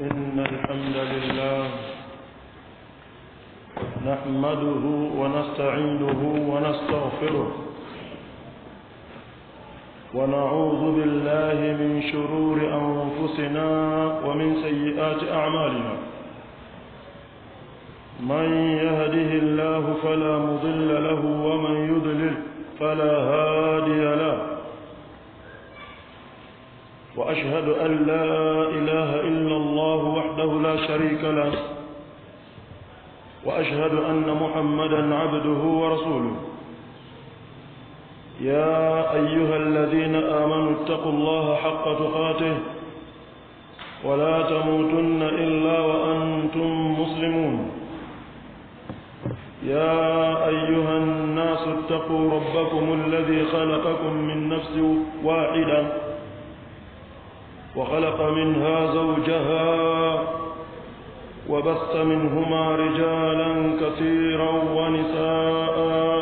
إن الحمد لله نحمده ونستعينه ونستغفره ونعوذ بالله من شرور أنفسنا ومن سيئات أعمالنا من يهده الله فلا مضل له ومن يضلل فلا هادي له وأشهد أن لا إله إلا الله وحده لا شريك له وأشهد أن محمدا عبده ورسوله يا أيها الذين آمنوا اتقوا الله حق تقاته ولا تموتن إلا وأنتم مسلمون يا أيها الناس اتقوا ربكم الذي خلقكم من نفس واحدة وخلق منها زوجها وبث منهما رجالا كثيرا ونساء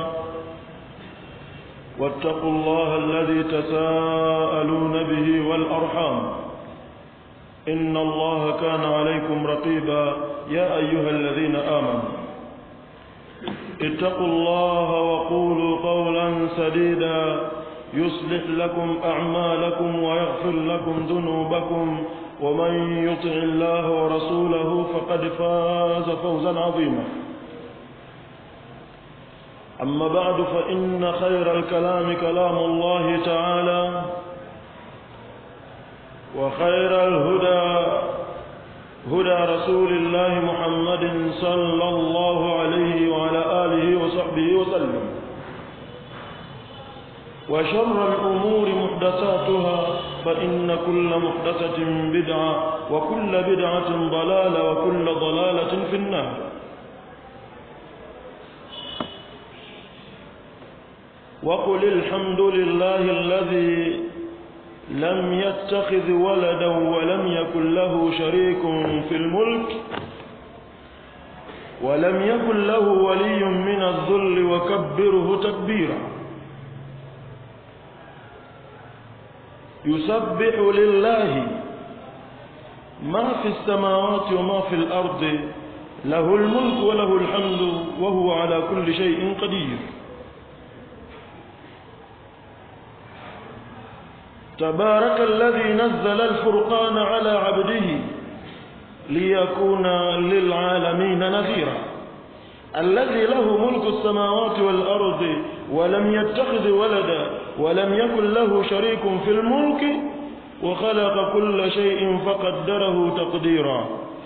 واتقوا الله الذي تساءلون به والأرحام إن الله كان عليكم رقيبا يا أيها الذين آمنوا اتقوا الله وقولوا قولا سديدا يصلح لكم أعمالكم ويغفر لكم ذنوبكم ومن يطع الله ورسوله فقد فاز فوزا عظيما أما بعد فإن خير الكلام كلام الله تعالى وخير الهدى هدى رسول الله محمد صلى الله عليه وعلى آله وصحبه وسلم وشر الأمور محدثاتها فإن كل محدثة بدعة وكل بدعة ضلالة وكل ضلالة في النار وقل الحمد لله الذي لم يتخذ ولدا ولم يكن له شريك في الملك ولم يكن له ولي من الذل وكبره تكبيرا يسبح لله ما في السماوات وما في الأرض له الملك وله الحمد وهو على كل شيء قدير تبارك الذي نزل الفرقان على عبده ليكون للعالمين نذيرا الذي له ملك السماوات والأرض ولم يتخذ ولدا ولم يكن له شريك في الملك وخلق كل شيء فقدره تقديرا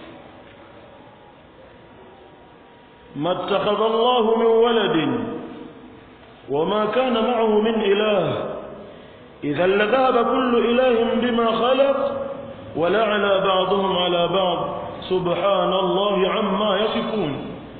ما اتخذ الله من ولد وما كان معه من إله إذا لذهب كل إله بما خلق ولعلى بعضهم على بعض سبحان الله عما يصفون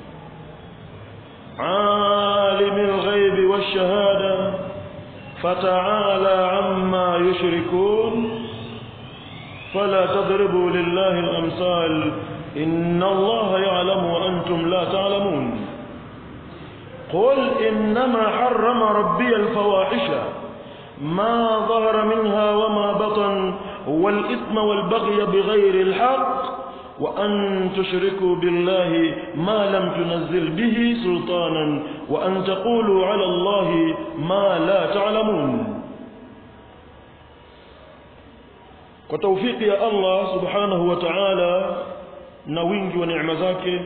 عالم الغيب والشهادة فتعالى عما يشركون فلا تضربوا لله الأمثال إن الله يعلم وأنتم لا تعلمون قل إنما حرم ربي الفواحش ما ظهر منها وما بطن والإثم والبغي بغير الحق وأن تشركوا بالله ما لم تنزل به سلطانا وأن تقولوا على الله ما لا تعلمون وتوفيق يا الله سبحانه وتعالى نوينج ونعم zake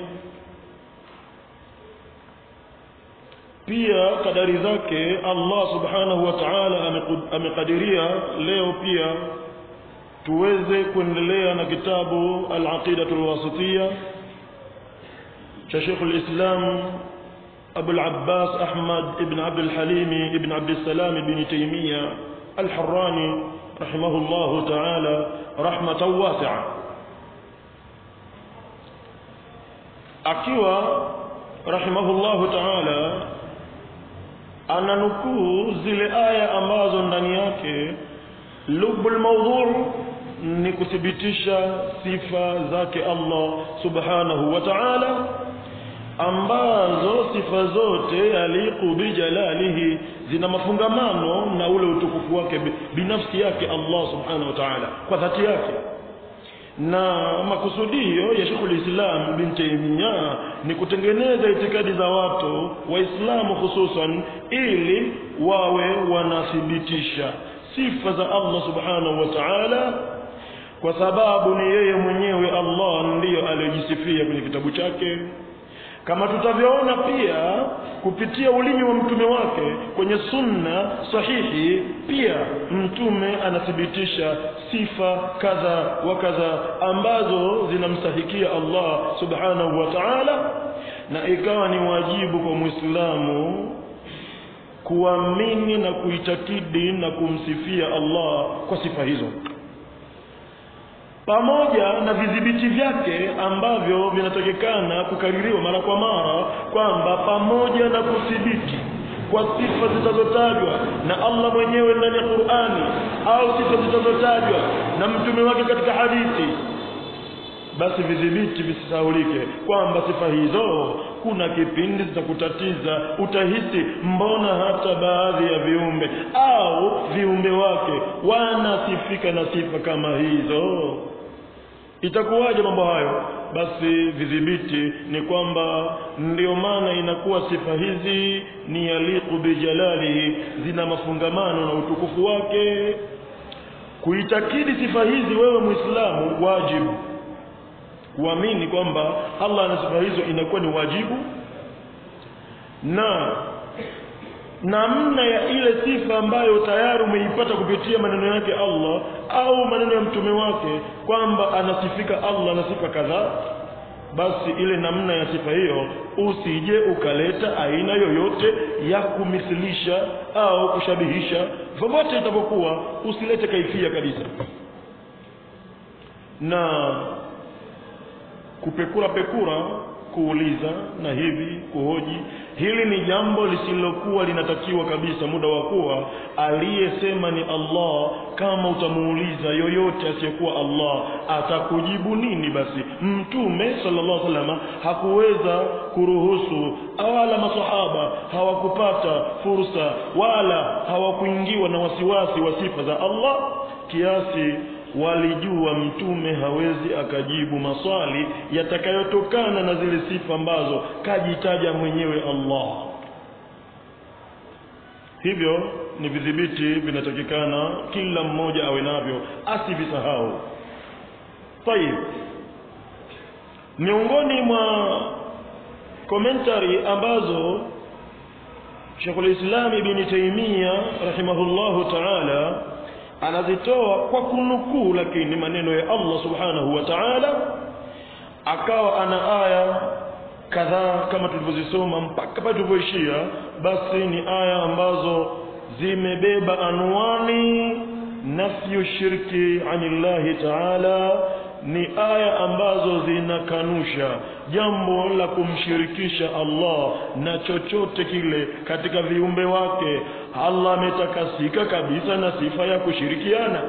pia kadari zake Allah subhanahu wa ta'ala amekadiria leo pia tuweze kuendelea na kitabu al-aqidatu al-wasitiyya cha Sheikh al-Islam Abu al-Abbas Ahmad ibn Abd al-Halim ibn Abd al-Salam ibn Taymiyyah al-Harrani rahimahullah ta'ala rahmatan wasi'a akiwa rahimahullah ta'ala ananukuu zile aya ambazo ndani yake lubul mawdhu ni kuthibitisha sifa zake Allah subhanahu wa ta'ala ambazo sifa zote yaliqu bijalalihi zina mafungamano na ule utukufu wake binafsi yake Allah subhanahu wa ta'ala kwa dhati yake na makusudio ya Sheikhul Islam bin Taymiyyah ni kutengeneza itikadi za watu waislamu hususan ili wawe wanathibitisha sifa za Allah subhanahu wa ta'ala kwa sababu ni yeye mwenyewe Allah ndiyo aliyojisifia kwenye kitabu chake kama tutavyoona pia kupitia ulimi wa mtume wake kwenye sunna sahihi pia mtume anathibitisha sifa kadha wa kadha ambazo zinamstahikia Allah subhanahu wa ta'ala na ikawa ni wajibu kwa Muislamu kuamini na kuitakidi na kumsifia Allah kwa sifa hizo pamoja na vidhibiti vyake ambavyo vinatakikana kukaririwa mara kwa mara kwamba pamoja na kuthibiti kwa sifa zitazotajwa na Allah mwenyewe ndani ya Qur'ani au sifa zitazotajwa na mtume wake katika hadithi basi vidhibiti visisaulike kwamba sifa hizo kuna kipindi zitakutatiza utahisi mbona hata baadhi ya viumbe au viumbe wake wanasifika na sifa kama hizo itakuwaje mambo hayo basi vidhibiti ni kwamba ndio maana inakuwa sifa hizi ni yaliqu bijalalihi zina mafungamano na utukufu wake kuitakidi sifa hizi wewe muislamu wajibu kuamini kwamba Allah ana sifa hizo inakuwa ni wajibu na namna ya ile sifa ambayo tayari umeipata kupitia maneno yake Allah au maneno ya mtume wake kwamba anasifika Allah na sifa kadhaa basi ile namna ya sifa hiyo usije ukaleta aina yoyote ya kumithilisha au kushabihisha vyovyote itakapokuwa usilete kaifia kabisa na kupekura pekura kuuliza na hivi kuhoji hili ni jambo lisilokuwa linatakiwa kabisa muda wa kuwa aliyesema ni Allah kama utamuuliza yoyote asiyekuwa Allah atakujibu nini basi mtume sallallahu alaihi wasallam hakuweza kuruhusu wala masahaba hawakupata fursa wala hawakuingiwa na wasiwasi wa sifa za Allah kiasi walijua mtume hawezi akajibu maswali yatakayotokana na zile sifa ambazo kajitaja mwenyewe Allah hivyo ni vidhibiti vinatakikana kila mmoja awe navyo asivisahau tayib miongoni mwa komentari ambazo Sheikhul Islam Ibn Taymiyyah rahimahullahu ta'ala anazitoa kwa kunukuu lakini maneno ya Allah subhanahu wa ta'ala akawa ana aya kadhaa kama tulivyozisoma mpaka pale tulipoishia basi ni aya ambazo zimebeba anwani nafyu shirki anillahi ta'ala ni aya ambazo zinakanusha jambo la kumshirikisha Allah na chochote kile katika viumbe wake Allah ametakasika kabisa na sifa ya kushirikiana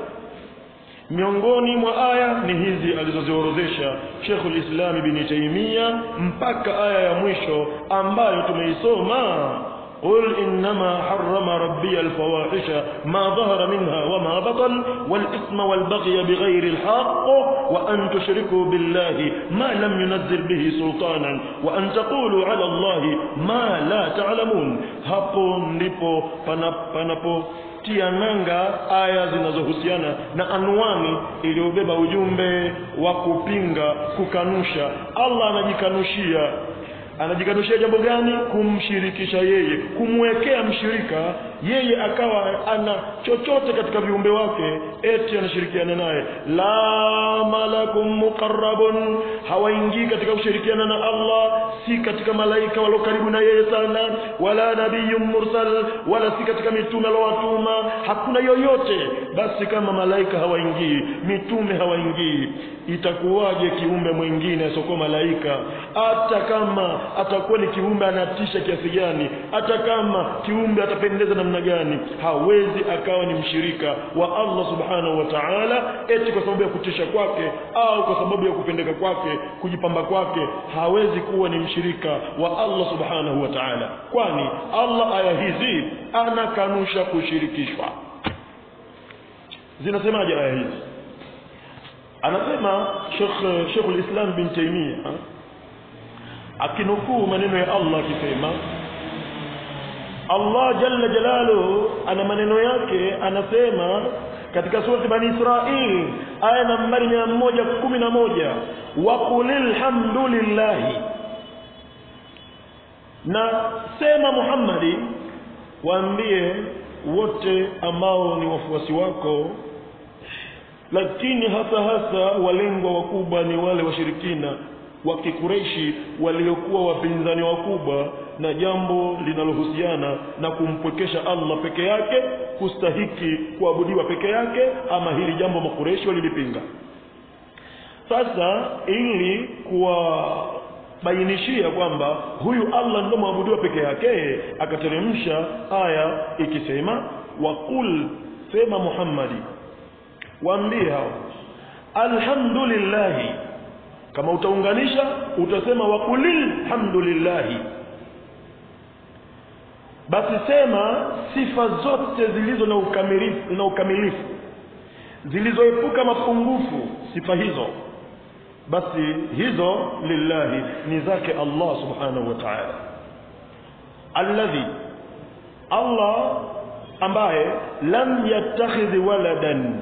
miongoni mwa aya ni hizi alizoziorodhesha Sheikhul Islam Ibn Taymiyyah mpaka aya ya mwisho ambayo tumeisoma قل إنما حرم ربي الفواحش ما ظهر منها وما بطن والإثم والبغي بغير الحق وأن تشركوا بالله ما لم ينزل به سلطانا وأن تقولوا على الله ما لا تعلمون hapo ndipo panapo tia nanga aya zinazohusiana na anwani iliyobeba ujumbe wa kupinga kukanusha Allah anajikanushia anajikanushia jambo gani kumshirikisha yeye kumwekea mshirika yeye akawa ana chochote katika viumbe wake eti anashirikiana naye la malakum muqarrabun hawaingii katika kushirikiana na Allah si katika malaika walio karibu na yeye sana wala nabiyyun mursal wala si katika mitume alowatuma hakuna yoyote basi kama malaika hawaingii mitume hawaingii itakuwaje kiumbe mwingine asiokuwa malaika hata kama atakuwa ni kiumbe anatisha kiasi gani hata kama kiumbe atapendeza namna gani hawezi akawa ni mshirika wa Allah subhanahu wa ta'ala eti kwa sababu ya kutisha kwake au kwa sababu ya kupendeka kwake kujipamba kwake hawezi kuwa ni mshirika wa Allah subhanahu wa ta'ala kwani Allah aya hizi anakanusha kushirikishwa zinasemaje aya hizi anasema Sheikh Sheikh al-Islam bin Taymiyyah akinukuu maneno ya Allah akisema Allah jalla jalaluhu ana maneno yake anasema katika surati bani Israil aya nambari 111 wa qulil hamdulillahi na sema Muhammadi waambie wote ambao ni wafuasi wako lakini hasa hasa walengwa wakubwa ni wale washirikina wa kikureishi waliokuwa wapinzani wakubwa na jambo linalohusiana na kumpwekesha Allah peke yake kustahiki kuabudiwa peke yake ama hili jambo makureishi walilipinga sasa ili kuwabainishia kwamba huyu Allah ndio mwabudiwa peke yake akateremsha aya ikisema waqul sema Muhammadi waambie hao alhamdulillahi kama utaunganisha utasema waqulil hamdulillahi basi sema sifa zote zilizo na ukamilifu na ukamilifu zilizoepuka mapungufu sifa hizo basi hizo lillahi ni zake Allah subhanahu wa ta'ala alladhi Allah ambaye lam yattakhidhi waladan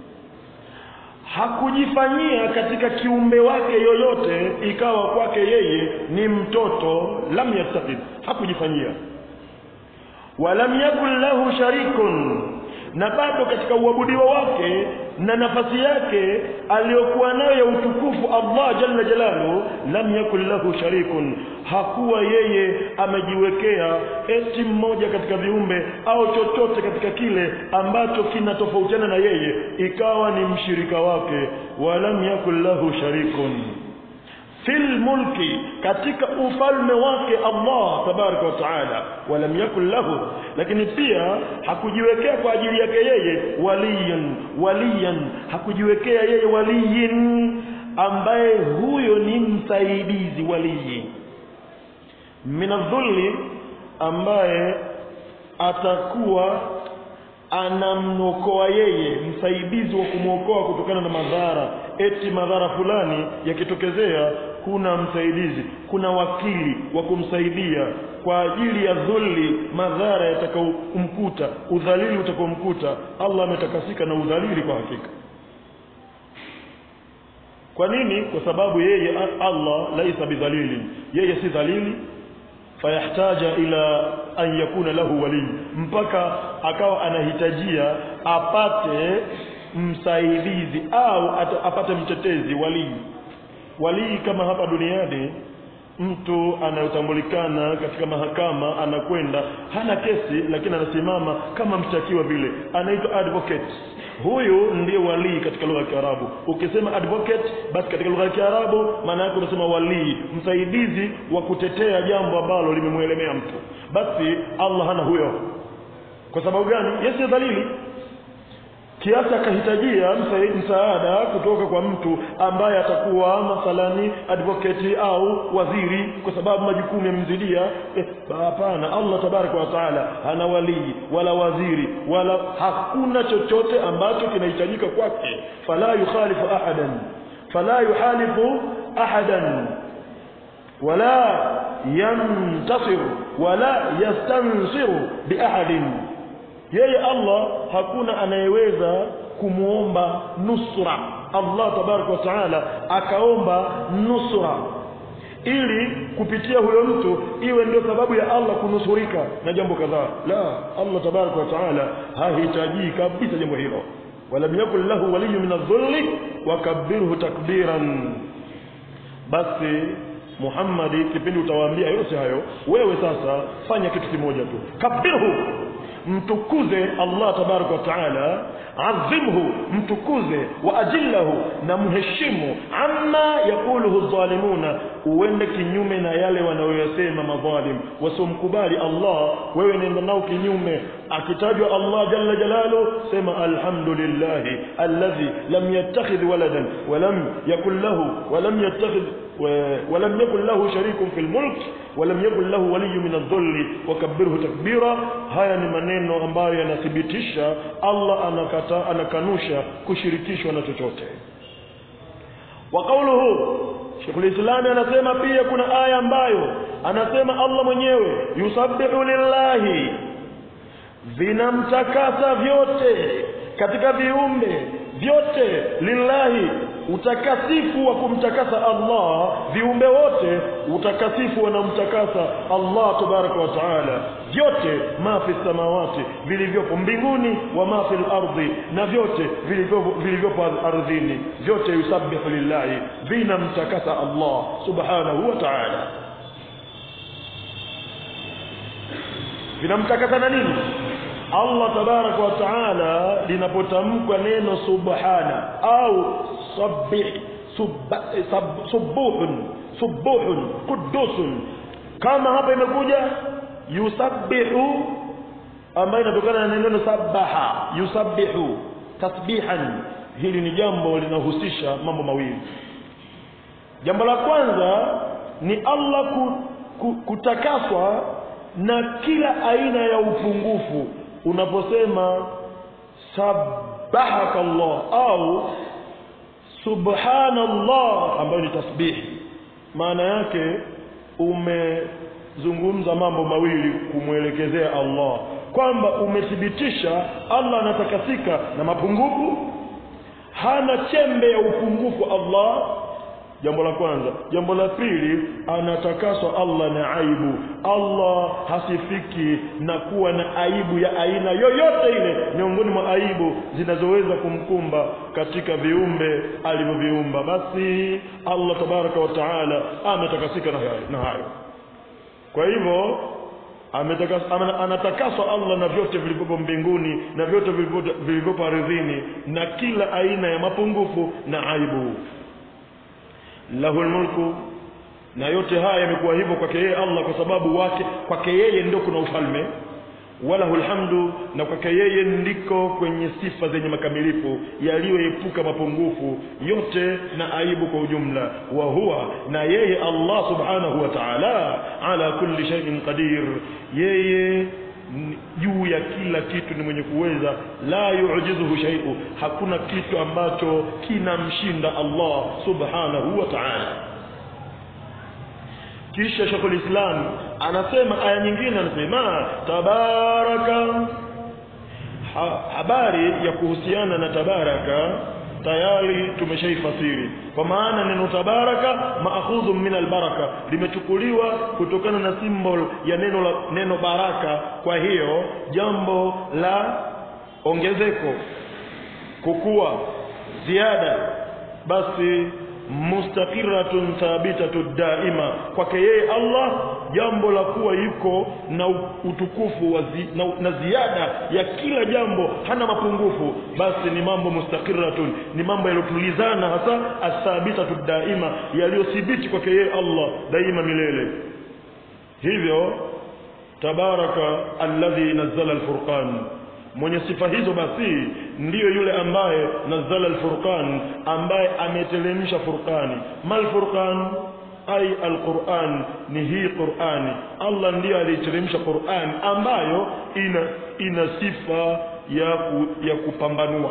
hakujifanyia katika kiumbe wake yoyote ikawa kwake yeye ni mtoto lam yattakhidh hakujifanyia walam yakun lahu sharikun na bado katika uabudiwa wake na nafasi yake aliyokuwa nayo ya utukufu Allah jalla jalalu lam yakun lahu sharikun hakuwa yeye amejiwekea eti mmoja katika viumbe au chochote katika kile ambacho kinatofautiana na yeye ikawa ni mshirika wake walam yakun lahu sharikun fil mulki katika ufalme wake Allah tabaraka wa taala walam yakun lahu lakini pia hakujiwekea kwa ajili yake yeye waliyan waliyan hakujiwekea yeye waliyin ambaye huyo ni msaidizi waliyi minadhulli ambaye atakuwa anamwokoa yeye msaidizi wa kumwokoa kutokana na madhara eti madhara fulani yakitokezea kuna msaidizi kuna wakili wa kumsaidia kwa ajili ya dhulli madhara yatakaomkuta udhalili utakaomkuta Allah ametakasika na udhalili kwa hakika kwa nini kwa sababu yeye Allah laisa bidhalili yeye si dhalili fayahtaja ila an yakuna lahu wali mpaka akawa anahitajia apate msaidizi au apate mtetezi walii walii kama hapa duniani mtu anayotambulikana katika mahakama anakwenda hana kesi lakini anasimama kama mshtakiwa vile anaitwa advocate huyu ndiye walii katika lugha ya Kiarabu ukisema advocate basi katika lugha ya Kiarabu maana yake unasema walii msaidizi wa kutetea jambo ambalo limemwelemea mtu basi Allah hana huyo kwa sababu gani yeye dhalili kiasi akahitajia msaada kutoka kwa mtu ambaye atakuwa mathalani advocate au waziri kwa sababu majukumu yamemzidia eh, hapana Allah tabaraka wa taala hana walii wala waziri wala hakuna chochote ambacho kinahitajika kwake fala yukhalifu ahadan fala yuhalifu ahadan wala yantasir wala yastansiru biahadin yeye Allah hakuna anayeweza kumuomba nusra Allah tabaraka wa taala akaomba nusra ili kupitia huyo mtu iwe ndio sababu ya Allah kunusurika na jambo kadhaa la Allah tabaraka wa taala hahitaji kabisa jambo hilo walam yakul lahu waliyyu min adh-dhulli wakabbirhu takbiran basi Muhammadi kipindi utawaambia yote hayo wewe sasa fanya kitu kimoja tu kabirhu mtukuze Allah tabaraka wa taala azimhu mtukuze wa ajillahu na mheshimu amma yakuluhu dhalimuna uende kinyume na yale wanayoyasema madhalim wasomkubali Allah wewe nenda nao kinyume akitajwa Allah jalla jalalu sema alhamdulillah alladhi lam yattakhidh waladan wa lam yakul lahu wa lam yattakhidh ولم يكن له شريك في الملك ولم يكن له ولي من الذل وكبره تكبيرا haya ni maneno ambayo yanathibitisha Allah anakata anakanusha kushirikishwa na chochote wa qawluhu Sheikhul Islam anasema pia kuna aya ambayo anasema Allah mwenyewe yusabbihu lillahi vinamtakasa vyote katika viumbe vyote lillahi utakasifu wa kumtakasa Allah viumbe wote utakasifu wanamtakasa Allah tabaraka wa taala vyote ma fi samawati vilivyopo mbinguni wa ma fi ardhi na vyote vilivyopo vilivyopo ardhini vyote yusabbihu lillahi vinamtakasa Allah subhanahu wa ta'ala vinamtakasa na nini Allah tabaraka wa taala linapotamkwa neno subhana au sabbih subba, sab, subuhun subuhun qudusun kama hapa imekuja yusabbihu ambayo inatokana na neno sabaha yusabbihu tasbihan hili ni jambo linahusisha mambo mawili jambo la kwanza ni Allah ku, ku, kutakaswa na kila aina ya upungufu unaposema sabahaka Allah au subhanallah ambayo ni tasbihi maana yake umezungumza mambo mawili kumwelekezea Allah kwamba umethibitisha Allah anatakasika na mapungufu hana chembe ya upungufu Allah jambo la kwanza jambo la pili anatakaswa Allah na aibu Allah hasifiki na kuwa na aibu ya aina yoyote ile miongoni mwa aibu zinazoweza kumkumba katika viumbe alivyoviumba basi Allah tabaraka wa taala ametakasika na hayo, na hayo kwa hivyo anatakaswa Allah na vyote vilivyopo mbinguni na vyote vilivyopo ardhini na kila aina ya mapungufu na aibu lahul mulku na yote haya yamekuwa hivyo kwake yeye Allah kwa sababu wake kwake yeye ndio kuna ufalme walahul hamdu na kwake yeye ndiko kwenye sifa zenye makamilifu yaliyoepuka mapungufu yote na aibu kwa ujumla wa huwa na yeye Allah subhanahu wa ta'ala ala kulli shay'in qadir yeye juu ya kila kitu ni mwenye kuweza la yu'jizuhu shay'u hakuna kitu ambacho kinamshinda Allah subhanahu wa ta'ala kisha Sheikhul Islam anasema aya nyingine anasema tabaraka ha, habari ya kuhusiana na tabaraka tayari tumeshaifasiri kwa maana neno tabaraka maakhudhu min albaraka limechukuliwa kutokana na symbol ya neno la, neno baraka kwa hiyo jambo la ongezeko kukua ziada basi mustaqiratun thabitatu daima kwake yeye Allah jambo la kuwa yuko na utukufu wa zi, na, na ziada ya kila jambo hana mapungufu basi ni mambo mustaqiratun ni mambo yaliyotulizana hasa athabitatu daima yaliyothibiti kwake yeye Allah daima milele hivyo tabaraka alladhi nazzala alfurqan mwenye sifa hizo basi ndiyo yule ambaye nazala alfurqan ambaye ameteremsha furqani mal furqan ay alquran ni hii qurani Allah ndiyo aliteremsha Qur'an ambayo ina ina sifa ya ku, ya kupambanua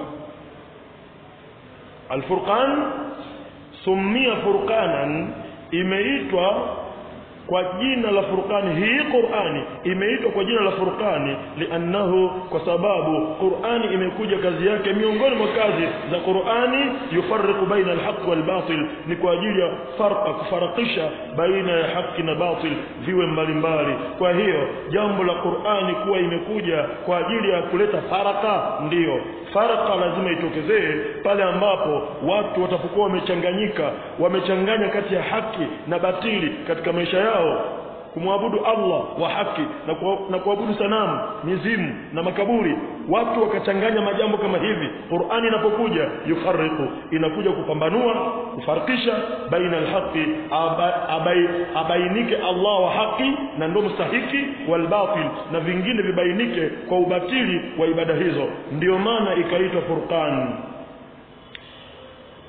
alfurqan sumia furqanan imeitwa kwa jina la furqani hii Qur'ani imeitwa kwa jina la furqani liannahu kwa sababu Qur'ani imekuja kazi yake miongoni mwa kazi za Qur'ani yufarriqu baina alhaq walbatil ni kwa ajili ya farqa kufarakisha baina ya haki na batil viwe mbalimbali kwa hiyo jambo la Qur'ani kuwa imekuja kwa ajili ya kuleta faraka ndiyo faraka lazima itokezee pale ambapo watu watapokuwa wamechanganyika wamechanganya kati ya haki na batili katika maisha yao kumwabudu Allah wa haki na, kwa, na kuabudu sanamu mizimu na makaburi watu wakachanganya majambo kama hivi Qur'ani inapokuja yufarriqu inakuja kupambanua kufarikisha baina alhaqi aba, abai, abainike Allah wa haki na ndio mstahiki wal batil na vingine vibainike kwa ubatili wa ibada hizo ndiyo maana ikaitwa furqan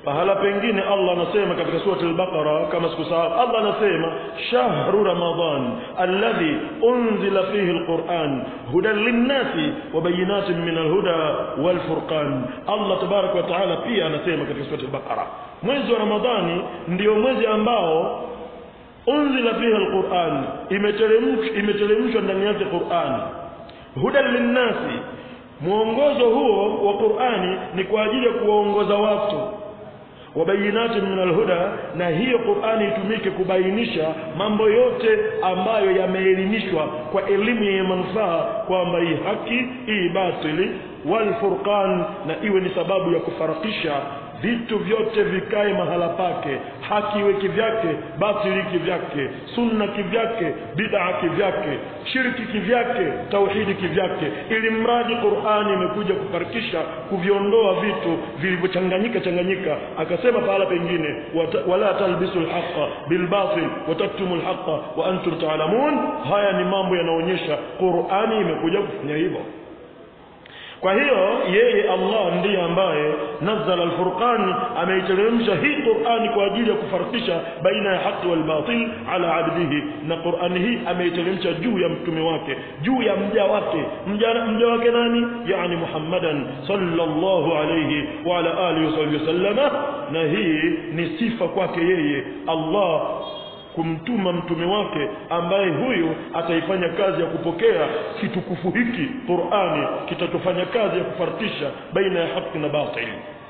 pahala pengine Allah anasema katika surati al-Baqara kama sikusahau Allah anasema shahru ramadan alladhi unzila fihi al-Qur'an hudan lin-nasi wa bayinatin min al-huda wal-furqan Allah tabarak wa taala pia anasema katika surati al-Baqara mwezi wa Ramadhani ndio mwezi ambao unzila fihi al-Qur'an imeteremshwa imeteremshwa ndani yake Qur'an hudan lin-nasi mwongozo huo wa Qur'ani ni kwa ajili ya kuwaongoza watu wabayinati min alhuda na hiyo Qur'ani itumike kubainisha mambo yote ambayo yameelimishwa kwa elimu yenye manufaa kwamba hii haki hii batili wal furqan na iwe ni sababu ya kufarakisha vitu vyote vikae mahala pake haki iwe kivyake batili kivyake sunna kivyake bid'a kivyake shirki kivyake tauhidi kivyake ili mradi Qur'ani imekuja kufarikisha kuviondoa vitu vilivyochanganyika changanyika akasema pahala pengine wala talbisu alhaqa bilbatil wataktumu alhaqa wa antum ta'lamun haya ni mambo yanaonyesha Qur'ani imekuja kufanya hivyo kwa hiyo yeye Allah ndiye ambaye nazzala al-Furqan ameiteremsha hii Qur'ani kwa ajili ya kufarikisha baina ya haki wal batil ala abdihi na Qur'ani hii ameiteremsha juu ya mtume wake juu ya mja wake mja, mja wake nani yani Muhammadan sallallahu alayhi wa ala alihi wasallama na hii ni sifa kwake yeye Allah kumtuma mtume wake ambaye huyu ataifanya kazi ya kupokea kitukufu hiki Qur'ani kitatofanya kazi ya kufarikisha baina ya haki na batili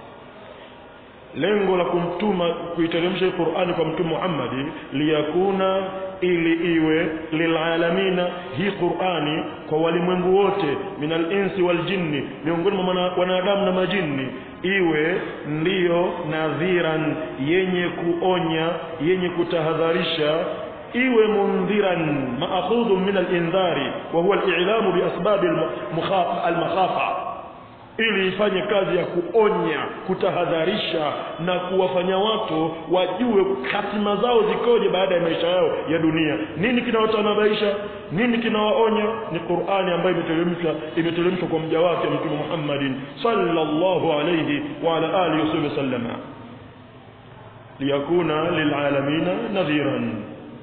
lengo la kumtuma kuiteremsha Qur'ani kwa mtume Muhammad liyakuna ili iwe lilalamina hii Qur'ani kwa walimwengu wote minal insi wal jinni miongoni mwa wanadamu na majini iwe ndiyo nadhiran yenye kuonya yenye kutahadharisha iwe mundhiran maakhudhu min al-indhari wa huwa al-i'lamu bi asbab al-makhafa ili ifanye kazi ya kuonya kutahadharisha na kuwafanya watu wajue hatima zao zikoje baada ya maisha yao ya dunia nini kinawatanabaisha nini kinawaonya ni Qur'ani ambayo imeteremshwa imeteremshwa kwa mja wake Mtume Muhammadin sallallahu alayhi wa ala alihi wasallama liyakuna lilalamina nadhiran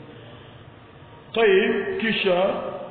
طيب kisha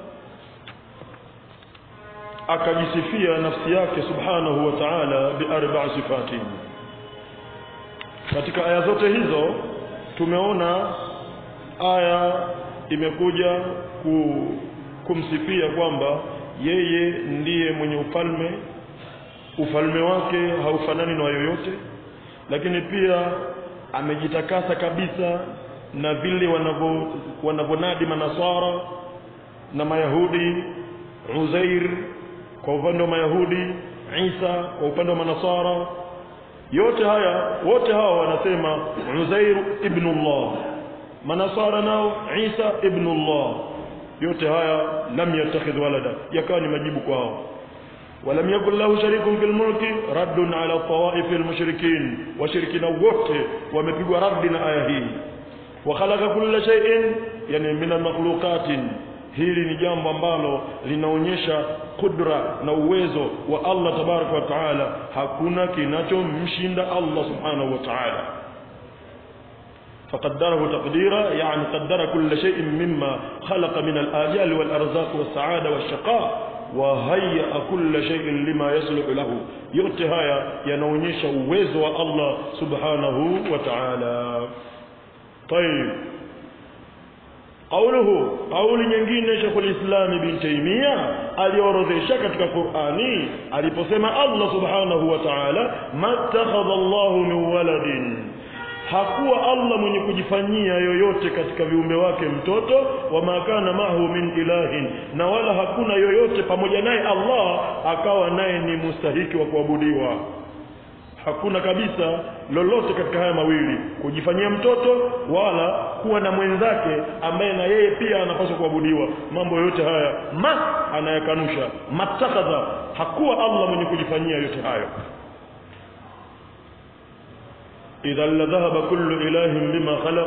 akajisifia nafsi yake subhanahu wa ta'ala bi arba'a sifatin katika aya zote hizo tumeona aya imekuja ku, kumsifia kwamba yeye ndiye mwenye ufalme ufalme wake haufanani na yoyote lakini pia amejitakasa kabisa na vile wanavyo wanavyonadi manasara na mayahudi Uzair kwa upande wa mayahudi Isa kwa upande wa manasara yote haya wote hawa wanasema Uzair ibn Allah manasara nao Isa ibn Allah yote haya lam yattakhidh walada yakawa ni majibu kwao ولم يكن له شريك في الملك رد على الطوائف المشركين وشركنا wote wamepigwa radi na aya hii وخلق كل شيء يعني من المخلوقات hili ni jambo ambalo linaonyesha kudra na uwezo wa Allah tabaraka wa taala hakuna kinachomshinda Allah subhanahu wa taala فقدره تقديرا يعني قدر كل شيء مما خلق من الآجال والأرزاق والسعادة والشقاء وهيأ كل شيء لما يصلح له yote haya yanaonyesha uwezo wa Allah subhanahu wa ta'ala طيب قوله قول nyingine Sheikh al-Islam Ibn Taymiyyah aliorodhesha katika Qur'ani aliposema Allah subhanahu wa ta'ala mattakhadha Allah min waladin hakuwa Allah mwenye kujifanyia yoyote katika viumbe wake mtoto wa makana mahu min ilahin na wala hakuna yoyote pamoja naye Allah akawa naye ni mustahiki wa kuabudiwa hakuna kabisa lolote katika haya mawili kujifanyia mtoto wala kuwa na mwenzake ambaye na yeye pia anapaswa kuabudiwa mambo yote haya ma anayakanusha matakadha hakuwa Allah mwenye kujifanyia yote hayo idhan la dhahaba kullu ilahin bima khalaq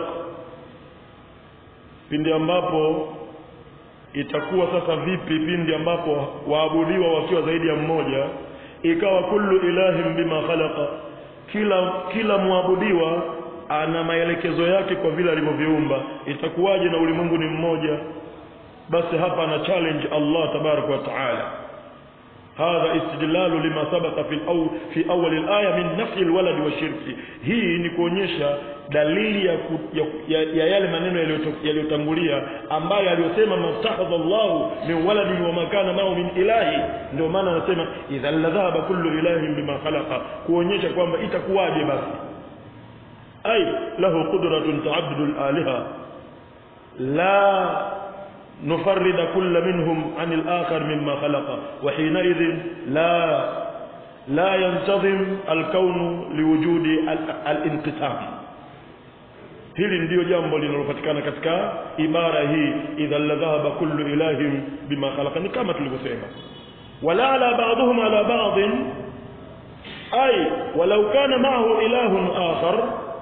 pindi ambapo itakuwa sasa vipi pindi ambapo waabudiwa wakiwa zaidi ya mmoja ikawa kullu ilahin bima khalaqa kila kila muabudiwa ana maelekezo yake kwa vile alivyoviumba itakuwaje na ulimwengu ni mmoja basi hapa ana challenge Allah tabarak wa taala هذا استدلال لما سبق في الأول في أول الآية من نفي الولد والشرك hii ni kuonyesha dalili ya, ku, ya, ya, ya yale maneno yaliyotangulia ambayo aliyosema mattakhadha Allahu min waladin wa ma kana ma'ahu min ilahi ndio maana anasema idha ladhaba kullu ilahin bima khalaqa kuonyesha kwamba itakuwaje basi ay lahu qudratun ta'addudu al-aliha la نفرد كل منهم عن الآخر مما خلق وحينئذ لا لا ينتظم الكون لوجود الانقسام hili ndiyo jambo linalopatikana katika ibara hii idha ladhahaba kullu ilahin bima khalaqa ni kama tulivyosema wala ala ba'dhum ala ba'd ay walau kana ma'ahu ilahun akhar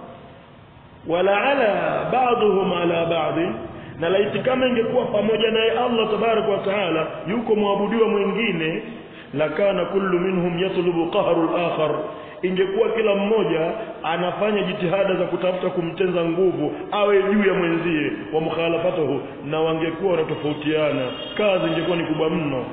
wala ala ba'dhum ala ba'd na laiti kama ingekuwa pamoja naye Allah tabarak wa taala yuko mwabudiwa mwingine lakana kullu minhum yatlubu qahru al-akhar ingekuwa kila mmoja anafanya jitihada za kutafuta kumtenza nguvu awe juu ya mwenzie wa mukhalafatuhu na wangekuwa wanatofautiana kazi ingekuwa ni kubwa mno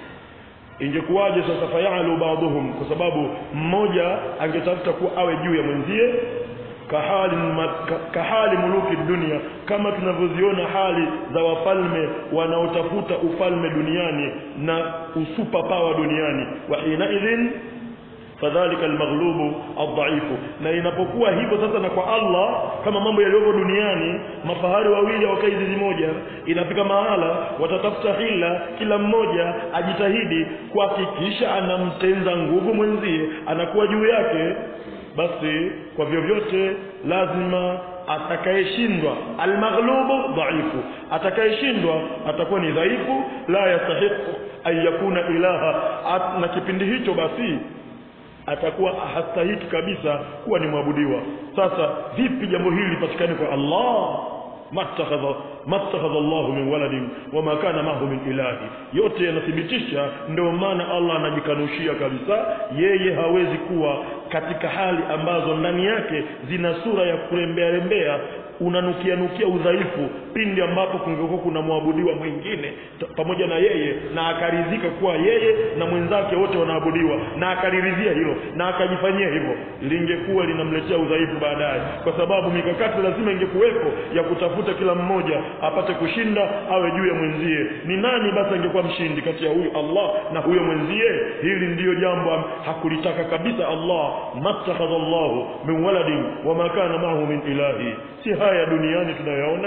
ingekuwaje sasa fayalu ba'dhum kwa sababu mmoja angetafuta kuwa awe juu ya mwenzie kahali, kahali muluki dunia kama tunavyoziona hali za wafalme wanaotafuta ufalme duniani na usupa pawa duniani wa hina idhin fadhalika almaghlubu adhaifu na inapokuwa hivyo sasa na kwa Allah kama mambo yaliyopo duniani mafahari wawili wakai zizi moja inafika mahala watatafuta hila kila mmoja ajitahidi kuhakikisha anamtenza nguvu mwenzie anakuwa juu yake basi kwa vyovyote lazima atakayeshindwa almaghlubu dhaifu atakayeshindwa atakuwa ni dhaifu la yastahiqu an yakuna ilaha At, na kipindi hicho basi atakuwa hastahiki kabisa kuwa ni mwabudiwa sasa vipi jambo hili lipatikane kwa Allah mattakhadha mattakhadha Allah min waladin wama kana mahu min ilahi yote yanathibitisha ndio maana Allah anajikanushia kabisa yeye hawezi kuwa katika hali ambazo ndani yake zina sura ya kurembea rembea unanukia nukia udhaifu pindi ambapo kungekuwa kuna mwabudiwa mwingine pamoja na yeye na akaridhika kuwa yeye na mwenzake wote wanaabudiwa na akaliridhia hilo na akajifanyia hivyo lingekuwa linamletea udhaifu baadaye kwa sababu mikakati lazima ingekuwepo ya kutafuta kila mmoja apate kushinda awe juu ya mwenzie ni nani basi angekuwa mshindi kati ya huyu Allah na huyo mwenzie hili ndiyo jambo hakulitaka kabisa Allah mattakhadha Allah min waladin wama kana ma'ahu min ilahi si haya duniani tunayoona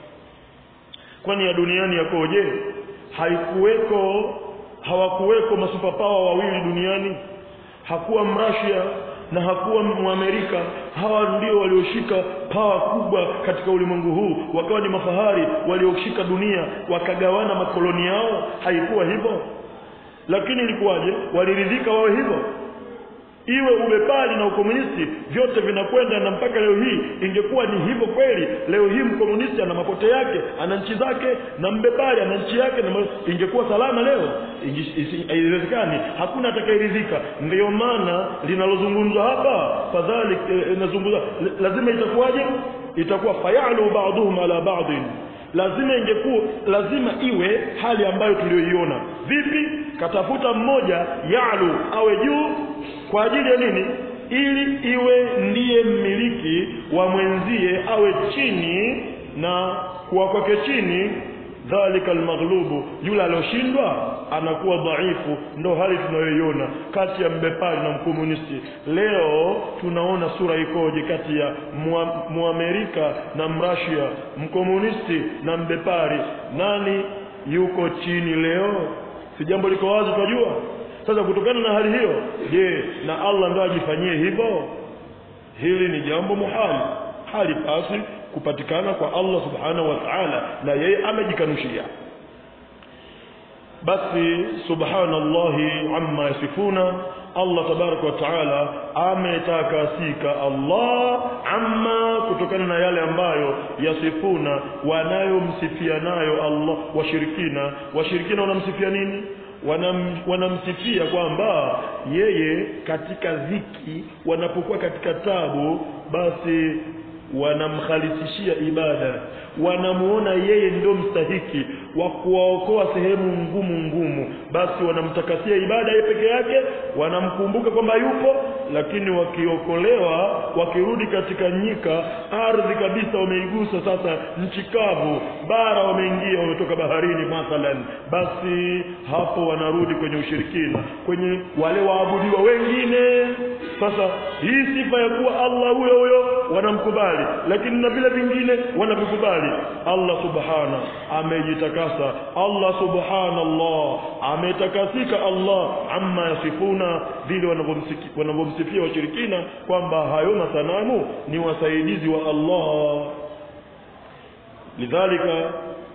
kwani ya duniani yakoje haikuweko hawakuweko masupapawa wawili duniani hakuwa mrasia na hakuwa muamerika hawa ndio walioshika pawa kubwa katika ulimwengu huu wakawa ni mafahari walioshika dunia wakagawana makoloni yao haikuwa hivyo lakini ilikuwaje waliridhika wawe hivyo iwe ubepari na ukomunisti vyote vinakwenda na mpaka leo hii ingekuwa ni hivyo kweli leo hii mkomunisti ana mapote yake ana nchi zake na mbepari ana nchi yake na ingekuwa salama leo haiwezekani hakuna atakayeridhika ndiyo maana linalozungumzwa hapa fadhalik inazungumzwa lazima itakuwaje itakuwa fayalu ba'dhum ala ba'dhin lazima ingekuwa lazima iwe hali ambayo tuliyoiona vipi katafuta mmoja yalu awe juu kwa ajili ya nini ili iwe ndiye mmiliki wa mwenzie awe chini na kuwa kwake chini dhalika almaghlubu yule alioshindwa anakuwa dhaifu ndo hali tunayoiona kati ya mbepari na mkomunisti leo tunaona sura ikoje kati ya muamerika na mrasia mkomunisti na mbepari nani yuko chini leo si jambo liko wazi tunajua sasa kutokana na hali hiyo je na Allah ndo ajifanyie hivyo hili ni jambo muhali hali pasi kupatikana kwa Allah subhanahu wa ta'ala na yeye amejikanushia basi subhanallahi amma yasifuna Allah tabaraka wa taala ametakasika Allah amma kutokana na yale ambayo yasifuna wanayomsifia nayo Allah washirikina washirikina wanamsifia nini wanam, wanamsifia kwamba yeye katika dhiki wanapokuwa katika tabu basi wanamkhalisishia ibada wanamuona yeye ndio mstahiki wa kuwaokoa sehemu ngumu ngumu basi wanamtakasia ibada yeye peke yake wanamkumbuka kwamba yupo lakini wakiokolewa wakirudi katika nyika ardhi kabisa wameigusa sasa nchi kavu bara wameingia wametoka baharini mathalan basi hapo wanarudi kwenye ushirikina kwenye wale waabudiwa wengine sasa hii sifa ya kuwa Allah huyo huyo wanamkubali lakini na vile vingine wanavikubali Allah subhana amejitakasa Allah subhanallah ametakasika Allah amma yasifuna vile wanavyomsifia washirikina kwamba hayo masanamu ni wasaidizi wa Allah lidhalika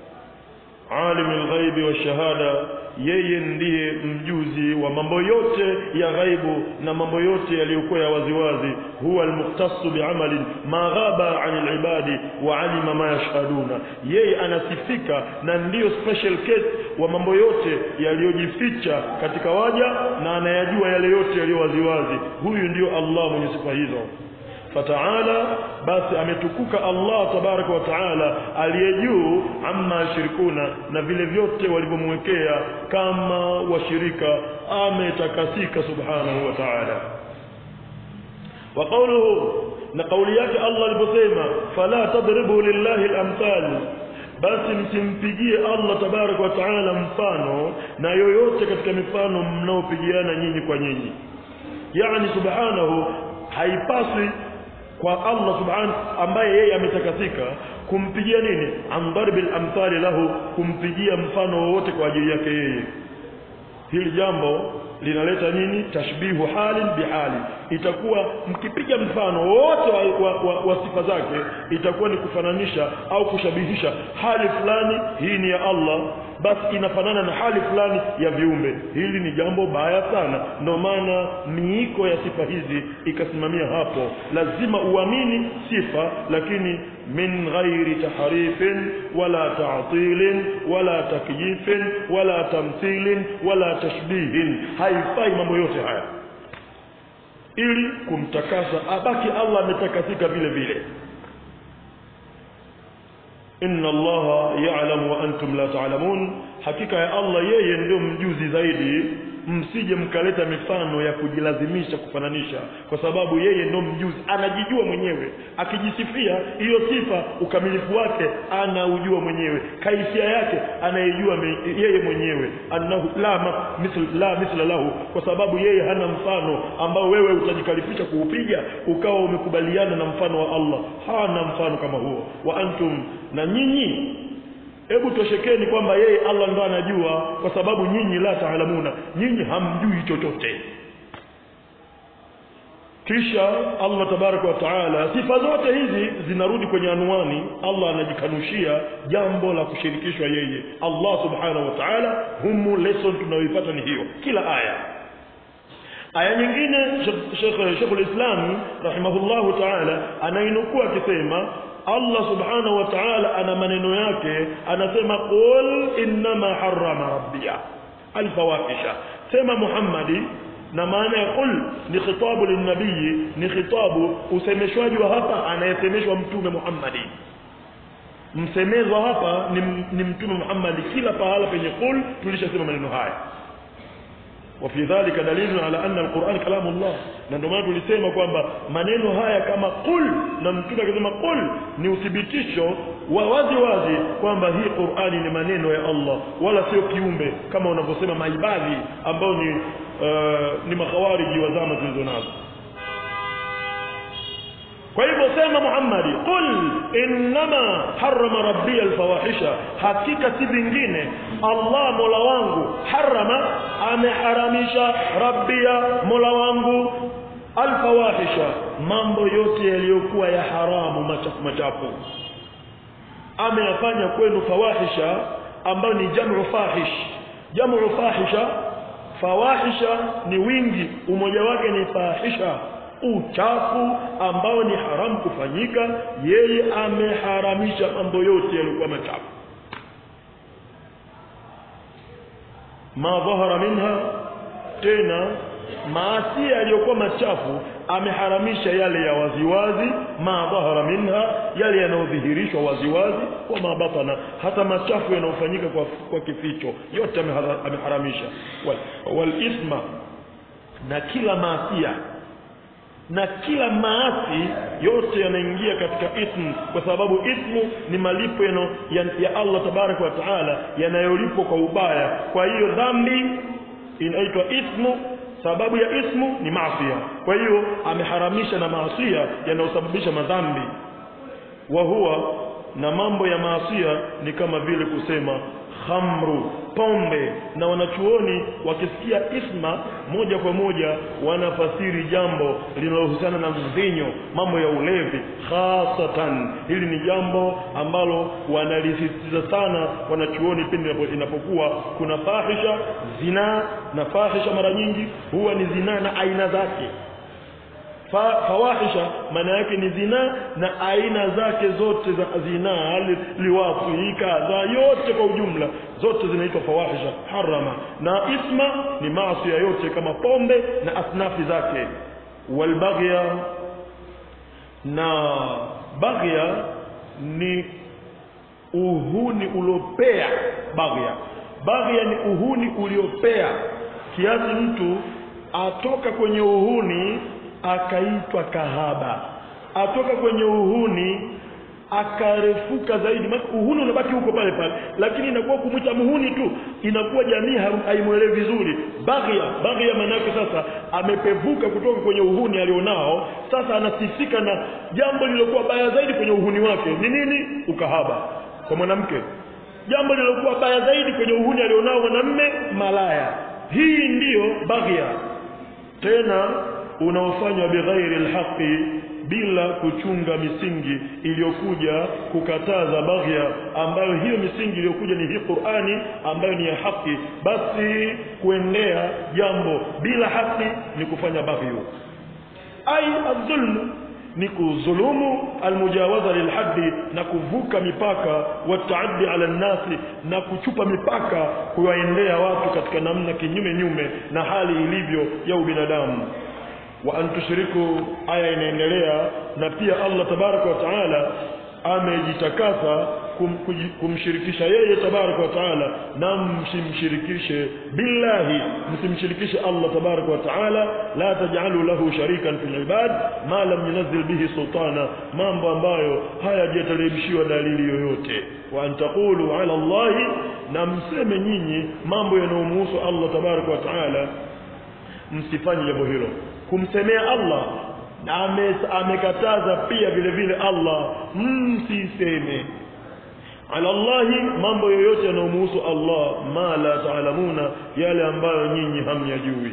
alim alghaibi washahada yeye ndiye mjuzi wa mambo yote ya ghaibu na mambo yote yaliyokuwa ya waziwazi huwa almukhtassu bi'amalin ma ghaba 'an alibadi wa 'alima ma yashhaduna yeye anasifika na ndiyo special case wa mambo yote yaliyojificha katika waja na anayajua yale yote yaliyo waziwazi huyu ndiyo Allah mwenye sifa hizo fataala basi ametukuka Allah tabaraka wa taala aliye juu amma yashirikuna na vile vyote walivyomwekea kama washirika ametakasika subhanahu wa taala wa qawluhu na kauli yake Allah aliposema fala tadribu lillahi al-amthal basi msimpigie Allah tabaraka wa taala mfano na yoyote katika mifano mnaopigiana nyinyi kwa nyinyi yani subhanahu haipaswi kwa Allah subhanahu ambaye yeye ametakasika kumpigia nini amdarbil amthali lahu kumpigia mfano wowote kwa ajili yake yeye hili jambo linaleta nini tashbihu halin bihali itakuwa mkipiga mfano wote wa, wa, wa, wa sifa zake itakuwa ni kufananisha au kushabihisha hali fulani hii ni ya Allah basi inafanana na hali fulani ya viumbe hili ni jambo baya sana ndio maana miiko ya sifa hizi ikasimamia hapo lazima uamini sifa lakini min ghairi tahrifin wala ta'tilin wala takyifin wala tamthilin wala tashbihin haifai mambo yote haya ili kumtakasa abaki Allah ametakasika vile vile inna allaha ya'lamu wa antum la ta'lamun hakika ya Allah yeye ndio mjuzi zaidi msije mkaleta mifano ya kujilazimisha kufananisha kwa sababu yeye ndio mjuzi anajijua mwenyewe akijisifia hiyo sifa ukamilifu wake anaujua mwenyewe kaifia yake anayejua yeye mwenyewe annahu la ma, misl, la misla lahu kwa sababu yeye hana mfano ambao wewe utajikalifisha kuupiga ukawa umekubaliana na mfano wa Allah hana mfano kama huo wa antum na nyinyi hebu toshekeni kwamba yeye Allah ndo anajua kwa sababu nyinyi la taalamuna nyinyi hamjui chochote kisha Allah tabaraka wa taala sifa zote hizi zinarudi kwenye anwani Allah anajikanushia jambo la kushirikishwa yeye Allah subhanahu wa taala humu lesson tunayoipata ni hiyo kila aya aya nyingine Sheikh Sheikh al-Islam rahimahullahu taala anainukua akisema Allah subhanahu wa ta'ala ana maneno yake anasema qul innama harrama rabbiya alfawahisha sema Muhammadi na maana ya qul ni khitabu linnabii ni khitabu usemeshwaji wa hapa anayesemeshwa mtume Muhammadi msemezwa hapa ni, ni mtume Muhammadi kila pahala penye qul tulishasema maneno haya وفي ذلك دليل على أن القرآن كلام الله na ndio maana tulisema kwamba maneno haya kama qul na mtume akisema qul ni uthibitisho wa wazi wazi kwamba hii Qur'ani ni maneno ya Allah wala sio kiumbe kama unavyosema maibadhi ambao ni uh, ni makhawariji wa zama zilizonazo kwa hivyo sema Muhammadi qul innama harrama rabbi alfawahisha hakika si vingine Allah mola wangu harama ameharamisha rabbia mola wangu alfawahisha mambo yote yaliyokuwa ya haramu machafu machafu ameyafanya kwenu fawahisha ambayo ni jamu fahish jamu fahisha fawahisha ni wingi umoja wake ni fahisha uchafu ambao ni haramu kufanyika yeye ameharamisha mambo yote yaliokuwa machafu ma dhahara minha tena maasi yaliyokuwa machafu ameharamisha yale ya waziwazi ma dhahara minha yale yanayodhihirishwa waziwazi wa ma batana hata machafu yanayofanyika kwa, kwa kificho yote amehara- ameharamisha wal, wal ithma na kila maasia na kila maasi yote yanaingia katika ithmu kwa sababu ithmu ni malipo yano, ya, ya Allah tabaraka wa taala yanayolipwa kwa ubaya kwa hiyo dhambi inaitwa ithmu sababu ya ithmu ni maasia kwa hiyo ameharamisha na maasia yanayosababisha madhambi wa huwa na mambo ya maasia ni kama vile kusema khamru pombe na wanachuoni wakisikia isma moja kwa moja wanafasiri jambo linalohusiana na mvinyo mambo ya ulevi khasatan hili ni jambo ambalo wanalisisitiza sana wanachuoni pindi inapo- inapokuwa kuna fahisha zinaa na fahisha mara nyingi huwa ni zinaa na aina zake Fa, fawahisha maana yake ni zinaa na aina zake zote za zinaa li- liwafi kadha yote kwa ujumla zote zinaitwa fawahisha harama na isma ni maasi yote kama pombe na asnafi zake walbaghya na baghya ni uhuni uliopea baghya baghya ni uhuni uliopea kiasi mtu atoka kwenye uhuni akaitwa kahaba atoka kwenye uhuni akarefuka zaidi maana uhuni unabaki huko pale pale lakini inakuwa kumwita muhuni tu inakuwa jamii ha- haimwelewi vizuri baghya baghya maana yake sasa amepevuka kutoka kwenye uhuni alionao sasa anasifika na jambo lililokuwa baya zaidi kwenye uhuni wake ni nini ukahaba kwa mwanamke jambo lililokuwa baya zaidi kwenye uhuni alionao mwanamme malaya hii ndiyo baghya tena unaofanywa bighairi alhaqi bila kuchunga misingi iliyokuja kukataza baghya ambayo hiyo misingi iliyokuja ni hii Qur'ani ambayo ni ya haki basi kuendea jambo bila haki ni kufanya baghyu ai adhulmu ni kudhulumu almujawaza lilhaddi na kuvuka mipaka wataaddi ala nnasi na kuchupa mipaka kuwaendea watu katika namna kinyume nyume na hali ilivyo ya ubinadamu wa an tushriku aya inaendelea na pia Allah tabaraka wa taala amejitakasa kum, kuji- kumshirikisha yeye tabaraka wa taala na msimshirikishe billahi msimshirikishe Allah tabaraka wa taala la taj'alu lahu sharikan fil ibad ma lam yunzil bihi sultana mambo ambayo hayajateremshiwa dalili yoyote wa an taqulu ala Allahi na mseme nyinyi mambo yanayomhusu Allah tabaraka wa taala msifanye jambo hilo kumsemea Allah na ame- amekataza pia vile vile Allah msiseme ala Allahi mambo yoyote yanayomhusu Allah ma la taalamuna yale ambayo nyinyi hamyajui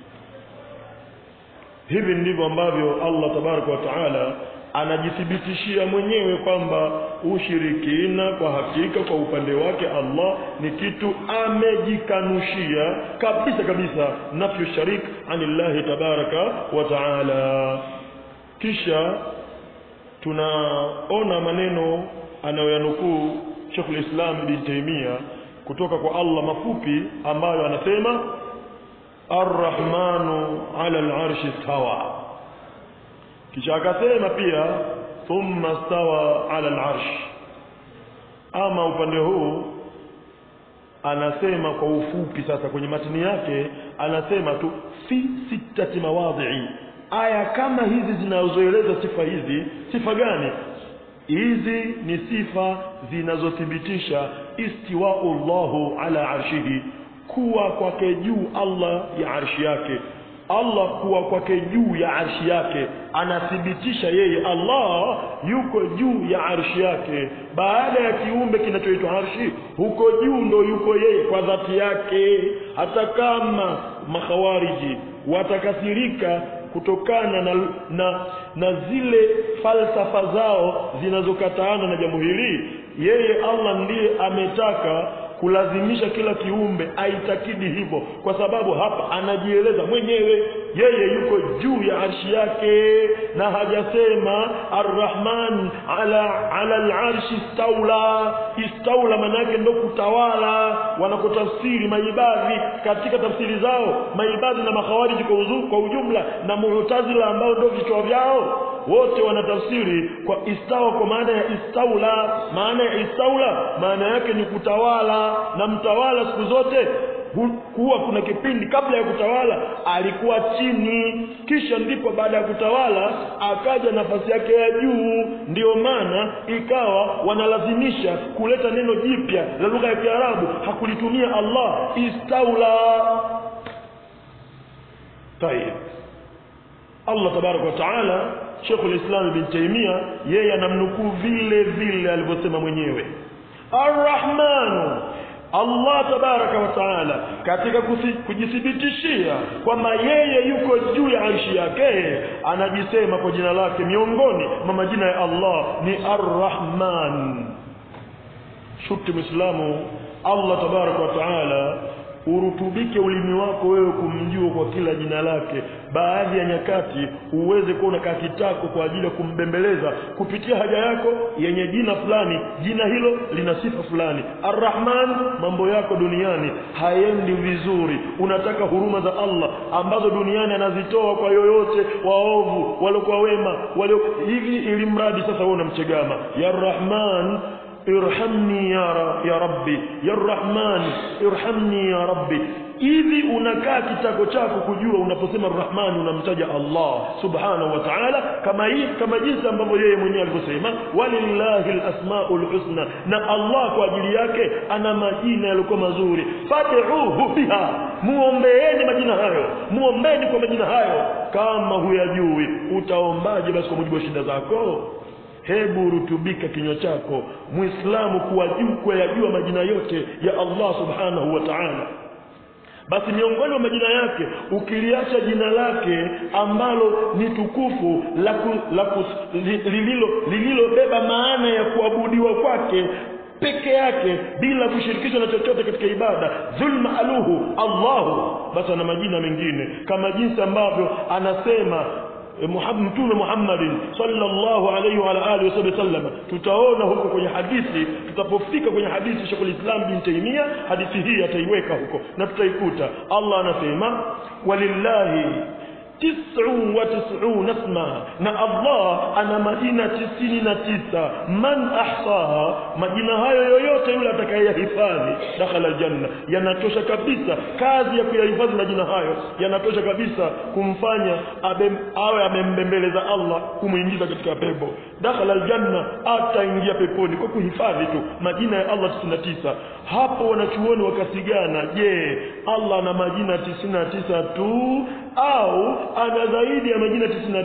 hivi ndivyo ambavyo Allah tabaraka wa taala anajithibitishia mwenyewe kwamba ushirikina kwa hakika kwa upande wake Allah ni kitu amejikanushia kabisa kabisa nafyu sharik anillahi tabaraka wa taala kisha tunaona maneno anayoyanukuu Sheikhul Islam Ibn Taymiyyah kutoka kwa Allah mafupi ambayo anasema Ar-Rahmanu 'ala al-'arshi istawa kisha akasema pia thumma stawa 'ala al-'arsh ama upande huu anasema kwa ufupi sasa kwenye matini yake anasema tu fi sittati mawadhi'i aya kama hizi zinazoeleza sifa hizi sifa gani hizi ni sifa zinazothibitisha istiwa'u Allahu ala arshihi kuwa kwake juu Allah ya arshi yake Allah kuwa kwake juu ya arshi yake anathibitisha yeye Allah yuko juu ya arshi yake baada ya kiumbe kinachoitwa arshi huko juu ndo yuko yeye kwa dhati yake hata kama makhawariji watakasirika kutokana na, na, na zile falsafa zao zinazokataana na jambo hili yeye Allah ndiye ametaka kulazimisha kila kiumbe aitakidi hivyo kwa sababu hapa anajieleza mwenyewe yeye yuko juu ya arshi yake na hajasema arrahman ala ala alarshi istaula istaula maana yake ndo kutawala wanakotafsiri maibadhi katika tafsiri zao maibadhi na makhawariji kwa, uzu, kwa ujumla na mu'tazila ambao ndio vichwa vyao wote wanatafsiri kwa istawa kwa maana ya istaula maana ya istaula maana yake ni kutawala na mtawala siku zote kuwa kuna kipindi kabla ya kutawala alikuwa chini kisha ndipo baada ya kutawala akaja nafasi yake ya juu ndiyo maana ikawa wanalazimisha kuleta neno jipya la lugha ya Kiarabu hakulitumia Allah istaula tayeb Allah tabarak wa taala Sheikh al-Islam Ibn Taymiyyah yeye anamnukuu vile vile alivyosema mwenyewe Ar-Rahmanu Allah tabaraka wa taala katika kujithibitishia kwamba yeye yuko juu ya arshi yake anajisema kwa jina lake miongoni mwa majina ya Allah ni Ar-Rahman shuti Muislamu Allah tabaraka wa taala urutubike ulimi wako wewe kumjua kwa kila jina lake baadhi ya nyakati uweze kuwa unakaa kitako kwa ajili ya kumbembeleza kupitia haja yako yenye jina fulani jina hilo lina sifa fulani arrahman mambo yako duniani haendi vizuri unataka huruma za Allah ambazo duniani anazitoa kwa yoyote waovu waliokuwa wema walio hivi ili mradi sasa wewe unamchegama ya rahman irhamni ya, ra, ya rabbi ya rahman irhamni ya rabbi hivi unakaa kitako chako kujua unaposema rahman unamtaja Allah subhanahu wa ta'ala kama hii kama jinsi ambavyo yeye mwenyewe alivyosema walillahi alasmaul husna na Allah kwa ajili yake ana majina yaliokuwa mazuri fad'uhu biha muombeeni majina hayo muombeni kwa majina hayo kama huyajui utaombaje basi kwa mujibu wa shida zako hebu rutubika kinywa chako muislamu kuwa juu kuyajua majina yote ya Allah subhanahu wa ta'ala basi miongoni mwa majina yake ukiliacha jina lake ambalo ni tukufu la lililo lililobeba maana ya kuabudiwa kwake peke yake bila kushirikishwa na chochote katika ibada dhulma aluhu Allahu basi ana majina mengine kama jinsi ambavyo anasema mtume Muhammadin sallallahu alayhi wa alihi wasallam tutaona huko kwenye hadithi tutapofika kwenye hadithi Sheikh Islam bin Taymiyyah hadithi hii ataiweka huko na tutaikuta Allah anasema walillahi tis'u wa tis'una isma na Allah ana majina tisini na tisa man ahsaha majina hayo yoyote yule atakayehifadhi dakhala aljanna yanatosha kabisa kazi ya kuyahifadhi majina hayo yanatosha kabisa kumfanya abe, awe amembembeleza Allah kumuingiza katika pepo dakhala aljanna ataingia peponi kwa kuhifadhi tu majina ya Allah 99 hapo wanachuoni wakasigana je Allah ana majina 99 tu au ana zaidi ya majina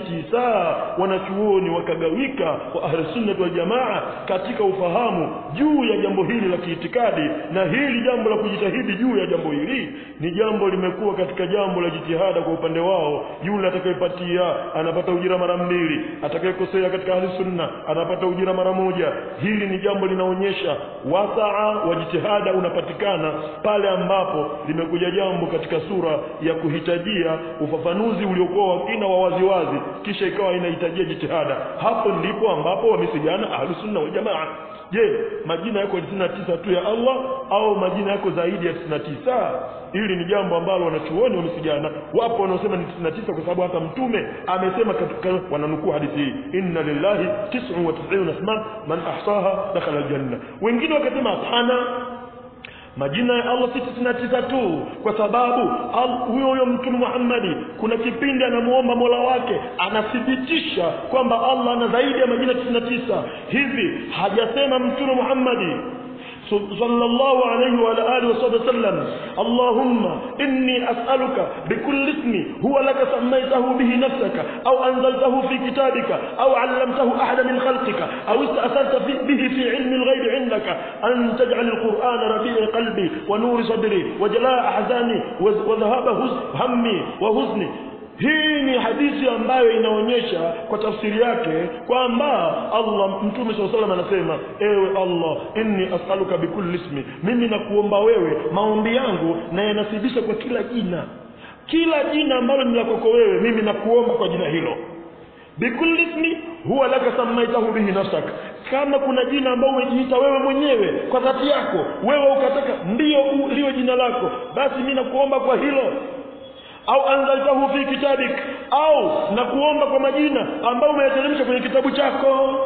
99 wanachuoni wakagawika wa ahli sunna wal jamaa katika ufahamu juu ya jambo hili la kiitikadi na hili jambo la kujitahidi juu ya jambo hili ni jambo limekuwa katika jambo la jitihada kwa upande wao yule atakayepatia anapata ujira mara mbili atakayekosea katika ahli sunna anapata ujira mara moja hili ni jambo linaonyesha wasaa wa jitihada unapatikana pale ambapo limekuja jambo katika sura ya kuhitajia ufafanuzi uliokuwa wa kina wa waziwazi kisha ikawa inahitajia jitihada hapo ndipo ambapo wamesigana ahlus sunna wal jamaa je majina yako 99 tu ya Allah au majina yako zaidi ya 99 hili ni jambo ambalo wanachuoni wamesigana wapo wanaosema ni 99 kwa sababu hata mtume amesema katika wananukuu hadithi hii inna lillahi 99 asma man ahsaha dakhala aljanna wengine wakasema hapana majina ya Allah si tisini na tisa tu kwa sababu huyo huyo mtume Muhammadi kuna kipindi anamuomba Mola wake anathibitisha kwamba Allah ana zaidi ya majina tisini na tisa hivi hajasema mtume Muhammadi صلى الله عليه وعلى آله وصحبه وسلم اللهم إني أسألك بكل اسم هو لك سميته به نفسك أو أنزلته في كتابك أو علمته أحد من خلقك أو استأثرت به في علم الغيب عندك أن تجعل القرآن ربيع قلبي ونور صدري وجلاء أحزاني وذهاب همي وحزني hii ni hadithi ambayo inaonyesha kwa tafsiri yake kwamba Allah mtume swalla salam anasema ewe Allah inni as'aluka bikulli ismi mimi nakuomba wewe maombi yangu na yanasibisha kwa kila jina kila jina ambalo ni la kwako wewe mimi nakuomba kwa jina hilo bikulli ismi huwa laka samaitahu bihi nafsak kama kuna jina ambalo umejiita wewe mwenyewe kwa dhati yako wewe ukataka ndio u- liwe jina lako basi mimi nakuomba kwa hilo au anzaltahu fi kitabik au nakuomba kwa majina ambayo umeyateremsha kwenye kitabu chako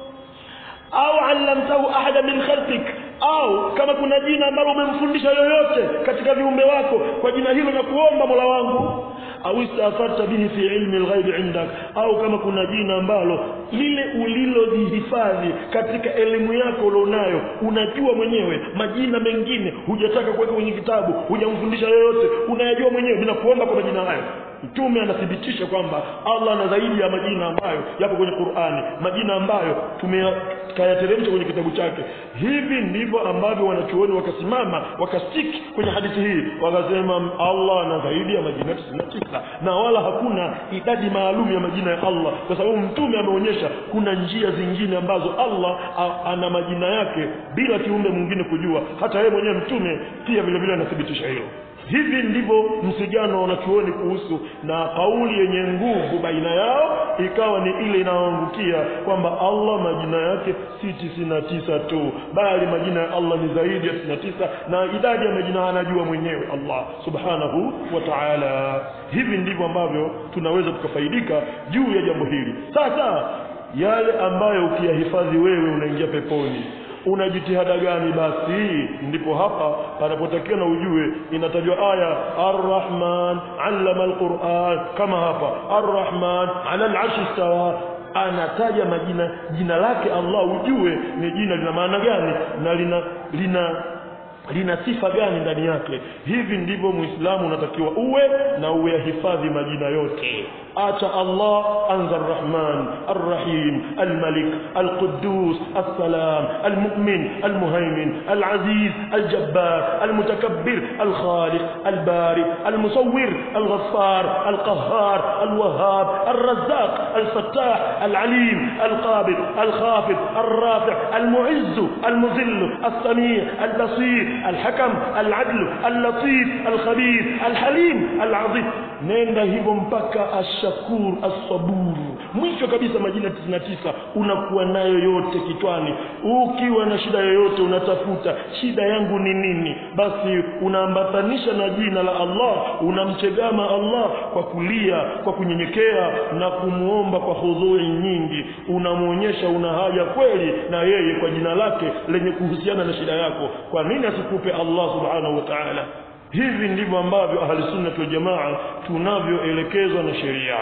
au allamtahu ahada min khalqik au kama kuna jina ambalo umemfundisha yoyote katika viumbe wako kwa jina hilo na kuomba Mola wangu au istafarta bihi fi ilmi alghaib indak au kama kuna jina ambalo lile ulilojihifadhi katika elimu yako ulionayo unajua mwenyewe majina mengine hujataka kuweka kwenye kitabu hujamfundisha yoyote unayajua mwenyewe bila kuomba kwa majina hayo mtume anathibitisha kwamba Allah ana zaidi ya majina ambayo yapo kwenye Qur'ani majina ambayo tumeyateremsha kwenye kitabu chake hivi ndivyo ambavyo wanachuoni wakasimama wakastiki kwenye hadithi hii wakasema Allah ana zaidi ya majina 99 na wala hakuna idadi maalum ya majina ya Allah kwa sababu mtume ameonyesha kuna njia zingine ambazo Allah a, ana majina yake bila kiumbe mwingine kujua hata yeye mwenyewe mtume pia vile vile anathibitisha hilo hivi ndivyo msigano wa wanachuoni kuhusu na kauli yenye nguvu baina yao ikawa ni ile inayoangukia kwamba Allah majina yake si tisini na tisa tu bali majina ya Allah ni zaidi ya tisini na tisa na idadi ya majina anajua mwenyewe Allah subhanahu wa ta'ala hivi ndivyo ambavyo tunaweza tukafaidika juu ya jambo hili sasa yale ambayo ukiyahifadhi wewe unaingia peponi una jitihada gani basi ndipo hapa panapotakiwa na ujue inatajwa aya arrahman allama alquran kama hapa arrahman ala al'arshi istawa anataja majina jina lake Allah ujue ni jina lina maana gani na lina lina lina sifa gani ndani yake hivi ndivyo muislamu unatakiwa uwe na uyahifadhi majina yote acha Allah anza arrahman arrahim almalik alquddus assalam almu'min almuhaymin alaziz aljabbar almutakabbir alkhaliq albari almusawwir alghaffar alqahhar alwahhab الرزاق الفتاح العليم القابض الخافض الرافع المعز المذل السميع البصير الحكم العدل اللطيف الخبير الحليم العظيم nenda hivyo mpaka ashakur assabur mwisho kabisa majina 99 unakuwa nayo yote kitwani ukiwa na shida yoyote unatafuta shida yangu ni nini basi unaambatanisha na jina la Allah unamchegama Allah kwa kulia kwa kunyenyekea na kumuomba kwa hudhui nyingi unamuonyesha una haja kweli na yeye kwa jina lake lenye kuhusiana na shida yako kwa nini asikupe Allah subhanahu wa ta'ala hivi ndivyo ambavyo ahli sunna wal jamaa tunavyoelekezwa na sheria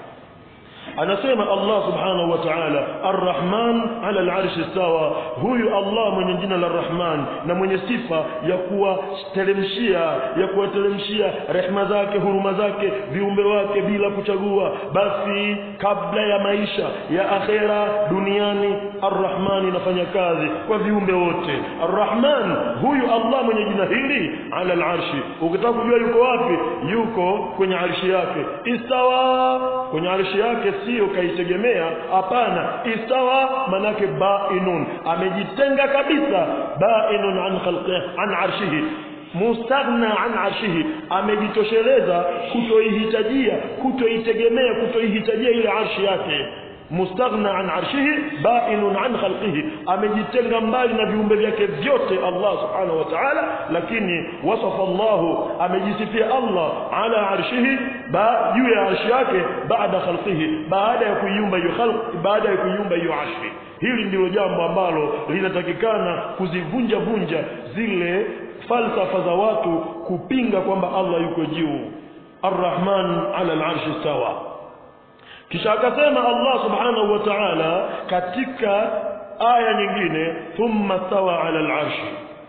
anasema Allah subhanahu wa ta'ala arrahman ala al'arshi istawa huyu Allah mwenye jina la Rahman na mwenye sifa ya kuwateremshia ya kuwateremshia rehma zake huruma zake viumbe wake bila kuchagua basi kabla ya maisha ya akhera duniani arrahman inafanya kazi kwa viumbe wote arrahman huyu Allah mwenye jina hili ala al'arshi ukitaka kujua yuko wapi yuko kwenye arshi yake istawa kwenye arshi yake sio kaitegemea hapana istawa manake bainun amejitenga kabisa bainun an khalqi an arshihi mustaghna an arshihi amejitosheleza kutoihitajia kutoitegemea kutoihitajia ile arshi yake mustaghna an arshihi bainun an khalqihi amejitenga mbali na viumbe vyake vyote Allah subhanahu wa ta'ala lakini wasafa Allah amejisifia Allah ala arshihi ba juu ya arshi yake baada khalqihi baada ya kuiumba hiyo khalq baada ya kuiumba hiyo arshi hili ndilo jambo ambalo linatakikana kuzivunja vunja zile falsafa za watu kupinga kwamba Allah yuko juu Ar-Rahman ala al-arshi sawa kisha akasema Allah subhanahu wa ta'ala katika aya nyingine thumma stawa ala al-arshi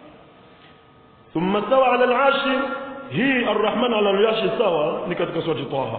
thumma stawa ala al-arshi hii ar-rahman ala al-arshi sawa ni katika surati Taha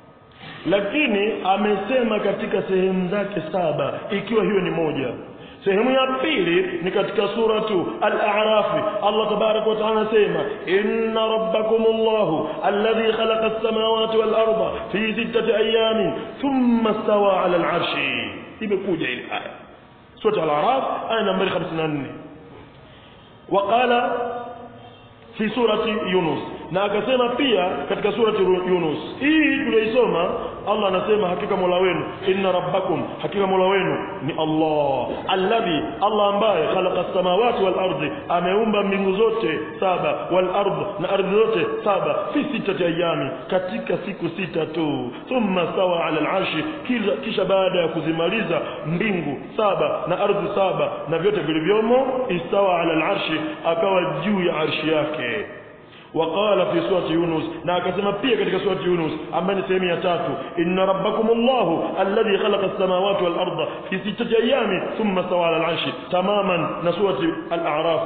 lakini amesema katika sehemu zake saba ikiwa hiyo ni moja sehemu ya pili ni katika suratu al-a'raf Allah tabarak wa ta'ala anasema inna rabbakumullahu alladhi khalaqa as-samawati wal arda fi sittati ayamin thumma stawa 'ala al-'arshi imekuja ile aya suratu al-a'raf aya nambari 54 وقال في سورة يونس na akasema pia katika surati Yunus hii tuliyoisoma Allah anasema hakika Mola wenu inna rabbakum hakika Mola wenu ni Allah alladhi Allah ambaye khalaqa samawati wal ardi ameumba mbingu zote saba wal ardh na ardhi zote saba fi sitati ayami katika siku sita tu thumma stawa ala al-arshi kisha baada ya kuzimaliza mbingu saba na ardhi saba na vyote vilivyomo istawa ala al-arshi akawa juu ya arshi yake وقال في سورة يونس na akasema pia katika surati Yunus ambayo ni sehemu ya tatu inna rabbakum Allahu alladhi khalaqa as-samawati wal arda fi sittati ayamin thumma stawa ala al-arshi tamaman na surati al-a'raf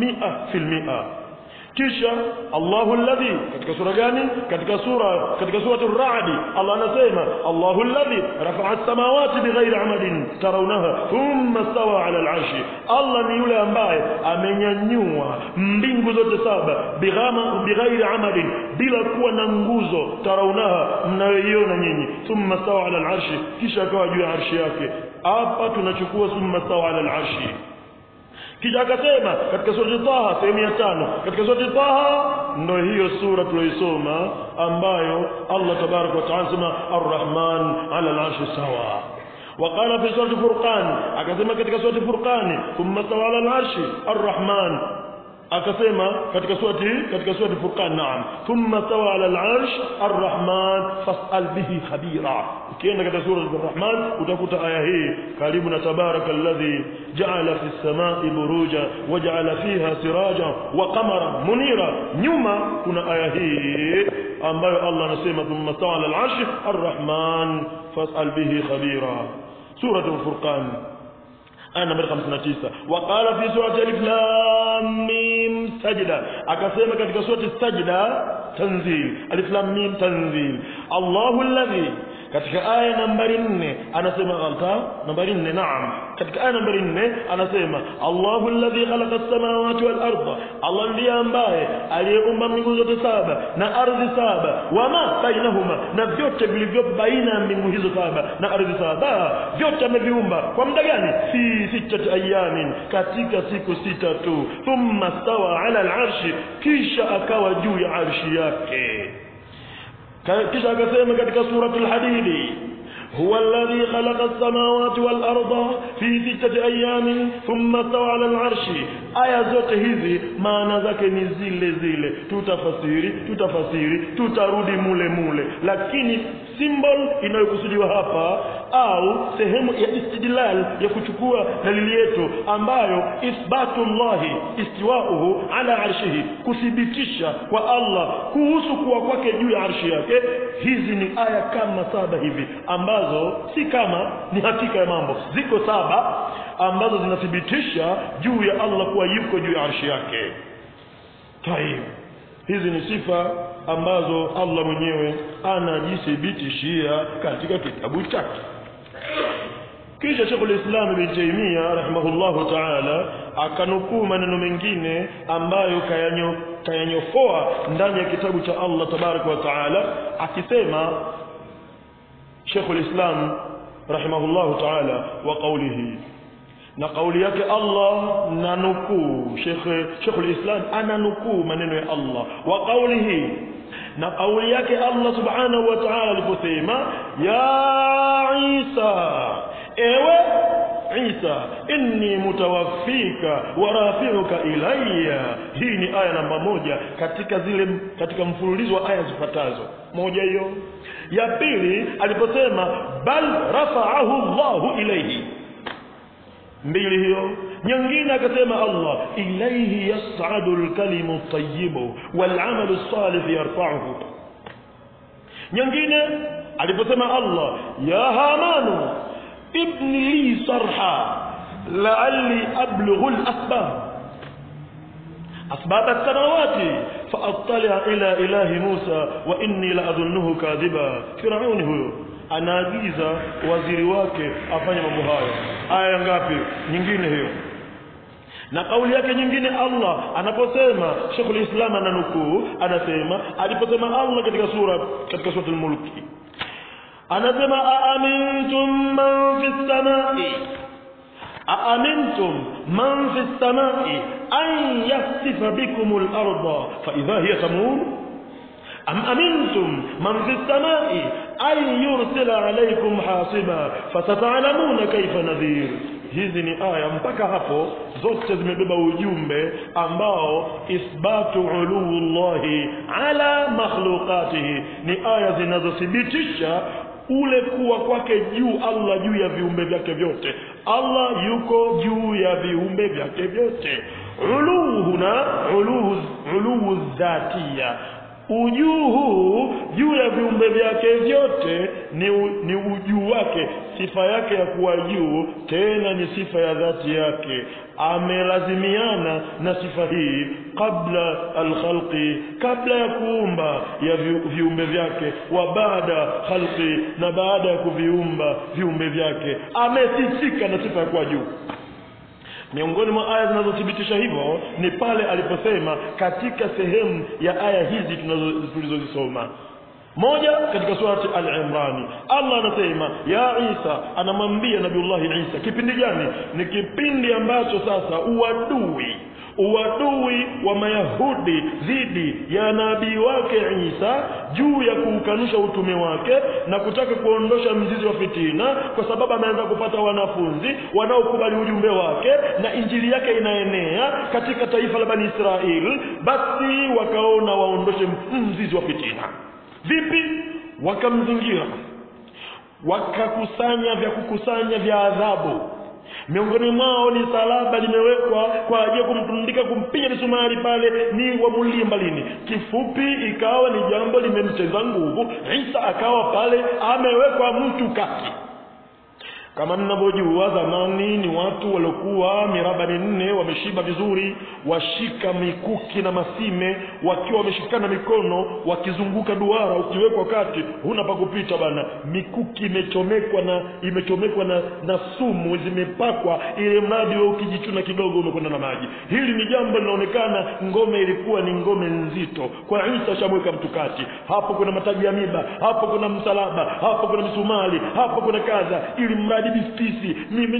100% kisha Allahu alladhi katika sura gani katika sura katika surati ar-ra'd Allah anasema Allahu alladhi rafa'a as-samawati bighairi 'amadin tarawnaha thumma stawa 'ala al-'arshi Allah ni yule ambaye amenyanyua mbingu zote saba bighama bighairi 'amadin bila kuwa na nguzo tarawnaha mnayoiona nyinyi thumma stawa 'ala al-'arshi kisha akawa juu ya arshi yake hapa tunachukua thumma stawa 'ala al-'arshi kisha akasema katika sura Taha sehemu ya tano katika sura Taha ndio hiyo sura tuliyoisoma ambayo Allah tabarak wa taala sema Ar-Rahman ala al-arshi sawa وقال في سورة فرقان akasema katika sura Furqan thumma sawa ala al-arshi Ar-Rahman akasema katika surati katika surati Furqan naam thumma sawa ala al-arsh Ar-Rahman fas'al bihi khabira ukienda katika sura Ar-Rahman utakuta aya hii karibu na tabaraka alladhi ja'ala fi as-sama'i buruja wa ja'ala fiha siraja wa qamara munira nyuma kuna aya hii ambayo Allah anasema thumma sawa ala al-arsh Ar-Rahman fas'al bihi khabira sura Al-Furqan aya nambari 59 waqala fi surati alif lam mim sajda akasema katika surati sajda tanzil alif lam mim tanzil Allahu alladhi katika aya nambari 4 anasema ghalta nambari 4 naam katika aya nambari 4 anasema Allahu alladhi khalaqa as-samawati wal arda Allah ndiye ambaye aliyeumba mbingu zote saba na ardhi saba wama bainahuma na vyote vilivyo baina ya mbingu hizo saba na ardhi saba vyote ameviumba kwa muda gani fi sitati ayamin katika siku sita tu thumma stawa ala al-arshi kisha akawa juu ya arshi yake kisha akasema katika suratul hadidi هو الذي خلق السماوات والأرض في ستة أيام ثم استوى على العرش aya zote hizi maana zake ni zile zile tutafasiri tutafasiri tutarudi mule mule lakini symbol inayokusudiwa hapa au sehemu ya istidlal ya kuchukua dalili yetu ambayo ithbatullahi istiwauhu ala arshihi kuthibitisha kwa Allah kuhusu kuwa kwake juu ya arshi yake hizi ni aya kama saba hivi ambazo si kama ni hakika ya mambo ziko saba ambazo zinathibitisha juu ya Allah kuwa yuko juu ya arshi yake taib hizi ni sifa ambazo Allah mwenyewe anajithibitishia katika kitabu chake kisha Sheikh al-Islam Ibn Taymiyyah rahimahullahu ta'ala akanukuu maneno mengine ambayo kayanyo kayanyofoa ndani ya kitabu cha Allah tabaraka wa ta'ala akisema Sheikh al-Islam rahimahullahu ta'ala wa qawlihi na kauli yake Allah na nukuu Sheikh Sheikh al-Islam ananukuu maneno ya Allah wa qawlihi na kauli yake Allah subhanahu wa ta'ala aliposema ya Isa ewe Isa inni mutawaffika wa rafi'uka ilayya hii ni aya namba moja katika zile katika mfululizo wa aya zifuatazo moja hiyo ya pili aliposema bal rafa'ahu Allahu ilayhi mbili hiyo nyingine akasema Allah ilayhi yas'adu al-kalimu at-tayyibu wal-'amalu as-salih yarfa'uhu nyingine aliposema Allah ya hamanu ibn li sarha la'alli ablughu al-asbab أسباب السماوات فأطلع إلى إله موسى وإني لأظنه كاذبا فرعون هو anaagiza waziri wake afanye mambo hayo aya ngapi nyingine hiyo na kauli yake nyingine Allah anaposema Sheikhul Islam ananukuu anasema aliposema Allah katika sura katika sura al-Mulki anasema aamintum man fis samai aamintum man fis samai an yasifa bikum al-ardha fa idha hiya tamur am amintum man fi samai an yursila alaykum hasiba fasata'lamuna kaifa nadhir hizi ni aya mpaka hapo zote zimebeba ujumbe ambao ithbatu ulullahi ala makhluqatihi ni aya zinazothibitisha ule kuwa kwake juu Allah juu ya viumbe vyake vyote Allah yuko juu ya viumbe vyake vyote uluhuna uluhu uluhu dhatia ujuu huu juu ya viumbe vyake vyote ni, u, ni ujuu wake sifa yake ya kuwa juu tena ni sifa ya dhati yake amelazimiana na sifa hii kabla alkhalqi kabla ya kuumba ya vi, viumbe vyake wa baada khalqi na baada ya kuviumba viumbe vyake amesifika na sifa ya kuwa juu miongoni mwa aya zinazothibitisha hivyo ni pale aliposema katika sehemu ya aya hizi tulizozisoma moja katika surati al-Imran Allah anasema ya Isa anamwambia Nabiullahi Isa kipindi gani ni kipindi ambacho sasa uadui uadui wa mayahudi dhidi ya nabii wake Isa juu ya kuukanusha utume wake na kutaka kuondosha mzizi wa fitina kwa sababu ameanza kupata wanafunzi wanaokubali ujumbe wake na injili yake inaenea katika taifa la Bani Israel basi wakaona waondoshe mzizi wa fitina vipi wakamzingira wakakusanya vya kukusanya vya adhabu miongoni mwao ni salaba limewekwa kwa ajili ya kumtundika kumpiga misumari pale ni wamulie mbalini kifupi ikawa ni jambo limemcheza nguvu Isa akawa pale amewekwa mtu kati kama mnavyojua zamani ni watu waliokuwa miraba minne wameshiba vizuri washika mikuki na masime wakiwa wameshikana mikono wakizunguka duara ukiwekwa kati huna pa kupita bana mikuki imechomekwa na imechomekwa na, na sumu zimepakwa ile mradi wewe ukijichuna kidogo umekwenda na maji hili ni jambo linaonekana ngome ilikuwa ni ngome nzito kwa Isa shamweka mtu kati hapo kuna mataji ya miba hapo kuna msalaba hapo kuna misumari hapo kuna kaza ili mradi bispisi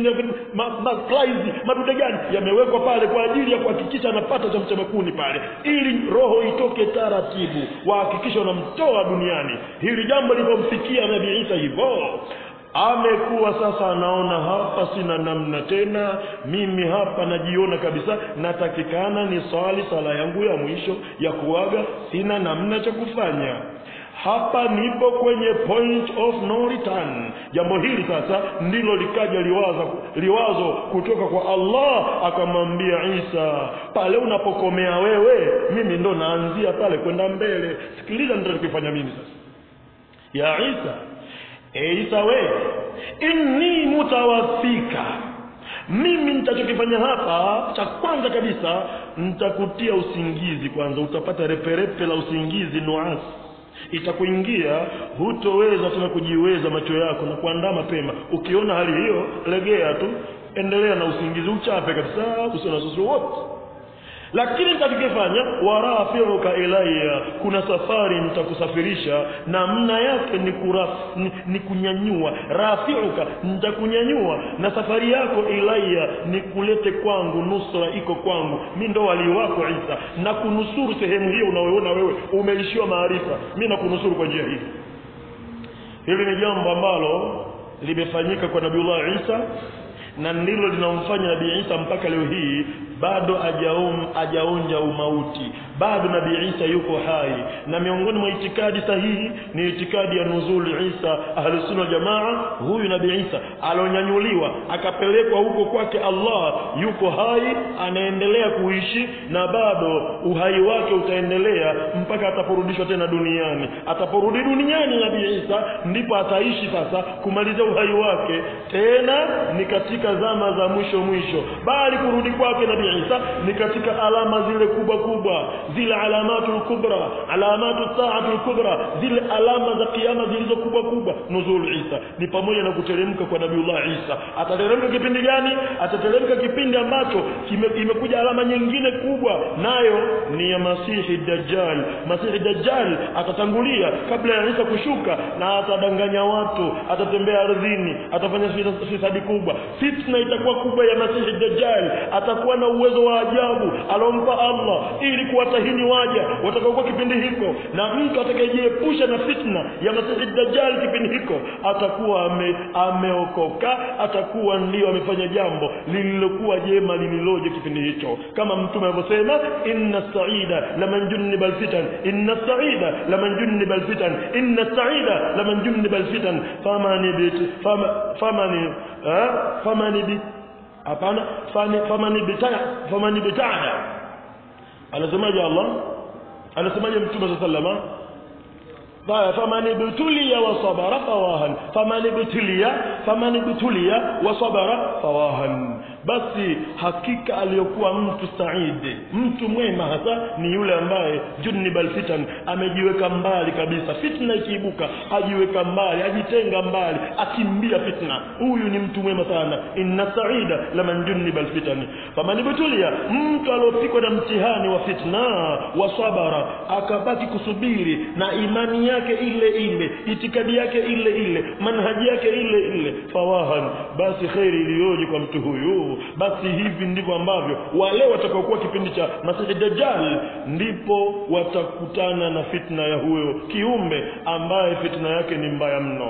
maplaizi madude gani yamewekwa pale kwa ajili ya kuhakikisha anapata cha mchemakuni pale ili roho itoke taratibu wahakikisha wanamtoa duniani hili jambo lilipomfikia nabii Isa hivyo amekuwa sasa anaona hapa sina namna tena mimi hapa najiona kabisa natakikana ni swali sala yangu ya mwisho ya kuaga sina namna cha kufanya hapa nipo kwenye point of no return jambo hili sasa ndilo likaja liwaza liwazo kutoka kwa Allah akamwambia Isa pale unapokomea wewe mimi ndo naanzia pale kwenda mbele sikiliza nitakufanya mimi sasa ya Isa e Isa we inni mutawaffika mimi nitachokifanya hapa cha kwanza kabisa nitakutia usingizi kwanza utapata reperepe la usingizi nuasi itakuingia hutoweza tena kujiweza macho yako na kuandaa mapema ukiona hali hiyo legea tu endelea na usingizi uchape kabisa usio na wasiwasi wote lakini nitakifanya warafiuka ilayya kuna safari nitakusafirisha namna yake ni, kuraf, ni, ni kunyanyua rafiuka nitakunyanyua na safari yako ilayya ni kulete kwangu nusra iko kwangu mi ndo wali wako Isa na kunusuru sehemu hiyo unaoona wewe umeishiwa maarifa mi nakunusuru kwa njia hii hili ni jambo ambalo limefanyika kwa Nabiullah Isa na ndilo linamfanya Nabii Isa mpaka leo hii bado ajaum ajaonja umauti bado Nabii Isa yuko hai na miongoni mwa itikadi sahihi ni itikadi ya nuzul Isa ahlusunna jamaa huyu Nabii Isa alonyanyuliwa akapelekwa huko kwake Allah yuko hai anaendelea kuishi na bado uhai wake utaendelea mpaka ataporudishwa tena duniani ataporudi duniani Nabii Isa ndipo ataishi sasa kumaliza uhai wake tena ni katika zama za mwisho mwisho bali kurudi kwake Nabii Isa ni katika alama zile kubwa kubwa zile alamatul kubra alamatu saatul kubra zile alama za kiyama zilizo kubwa kubwa nuzul Isa ni pamoja na kuteremka kwa Nabiullah Isa atateremka kipindi gani atateremka kipindi ambacho imekuja alama nyingine kubwa nayo ni ya Masihi Dajjal Masihi Dajjal atatangulia kabla ya Isa kushuka na atadanganya watu atatembea ardhini atafanya fisadi kubwa fitna itakuwa kubwa ya Masihi Dajjal atakuwa na uwezo wa ajabu alompa Allah ili kuwata wallahi ni waja watakaokuwa kipindi hiko na mtu atakayejiepusha na fitna ya masihi dajjal kipindi hiko atakuwa ame, ameokoka atakuwa ndio amefanya jambo lililokuwa jema lililoje kipindi hicho kama mtume alivyosema inna saida laman junniba alfitan inna saida laman junniba alfitan inna saida laman junniba alfitan famani bit fama, famani eh, famani bit hapana fani famani bitana famani bitana anasemaje Allah anasemaje mtume sallallahu alaihi wasallam faman ibtuliya wa sabara fawahan faman ibtuliya faman ibtuliya wa sabara fawahan basi hakika aliyokuwa mtu saidi mtu mwema hasa ni yule ambaye junibal fitan amejiweka mbali kabisa fitna ikiibuka ajiweka mbali ajitenga mbali akimbia fitna huyu ni mtu mwema sana inna saida laman junibal fitan faman ibtuliya mtu aliopikwa na mtihani wa fitna wa sabara akabaki kusubiri na imani yake ile ile itikadi yake ile ile manhaji yake ile ile fawahan basi kheri iliyoje kwa mtu huyu basi hivi ndivyo ambavyo wale watakaokuwa kipindi cha masihi dajjal ndipo watakutana na fitna ya huyo kiumbe ambaye fitna yake ni mbaya mno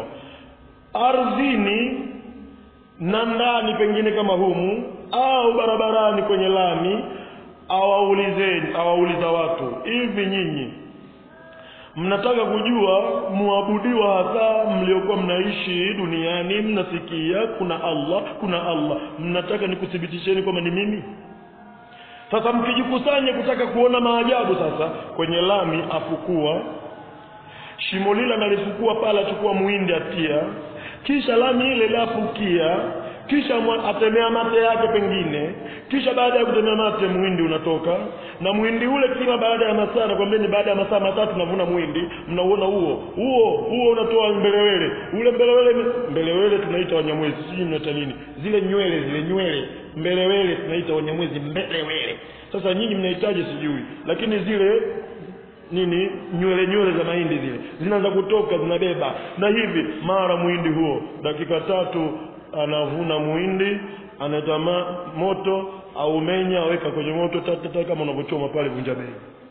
ardhini na ndani pengine kama humu au barabarani kwenye lami awaulizeni awauliza watu hivi nyinyi mnataka kujua muabudiwa hasa mliokuwa mnaishi duniani mnasikia kuna Allah kuna Allah mnataka nikuthibitisheni kwamba ni mimi sasa mkijikusanya kutaka kuona maajabu sasa kwenye lami afukua shimo lile analifukua pale achukua muhindi atia kisha lami ile lafukia kisha atemea mate yake pengine kisha baada ya kutemea mate muhindi unatoka na muhindi ule kila baada ya masaa nakwambia baada ya masaa matatu navuna muhindi mnauona huo huo huo unatoa mbelewele ule mbelewele mbelewele tunaita wanyamwezi sijui mnaita nini zile nywele zile nywele mbelewele tunaita wanyamwezi mbelewele sasa nyinyi mnahitaji sijui lakini zile nini nywele nywele za mahindi zile zinaanza kutoka zinabeba na hivi mara muhindi huo dakika tatu anavuna muhindi analeta moto au menya aweka kwenye moto tatata kama unavyochoma pale vunja bei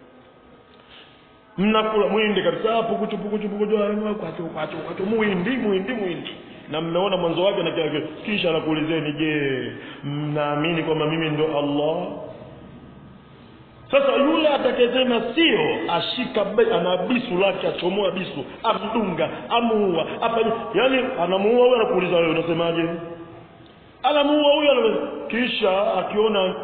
mnakula muhindi kabisa pukuchu pukuchu pukuchu kwacho kwacho kwacho muhindi muhindi muhindi na mmeona mwanzo wake na kile kisha anakuulizeni je mnaamini kwamba mimi ndio Allah sasa yule atakayesema sio ashika ana bisu lake achomoa bisu amdunga amuua afanye yani anamuua huyo anakuuliza wewe unasemaje anamuua huyo kisha akiona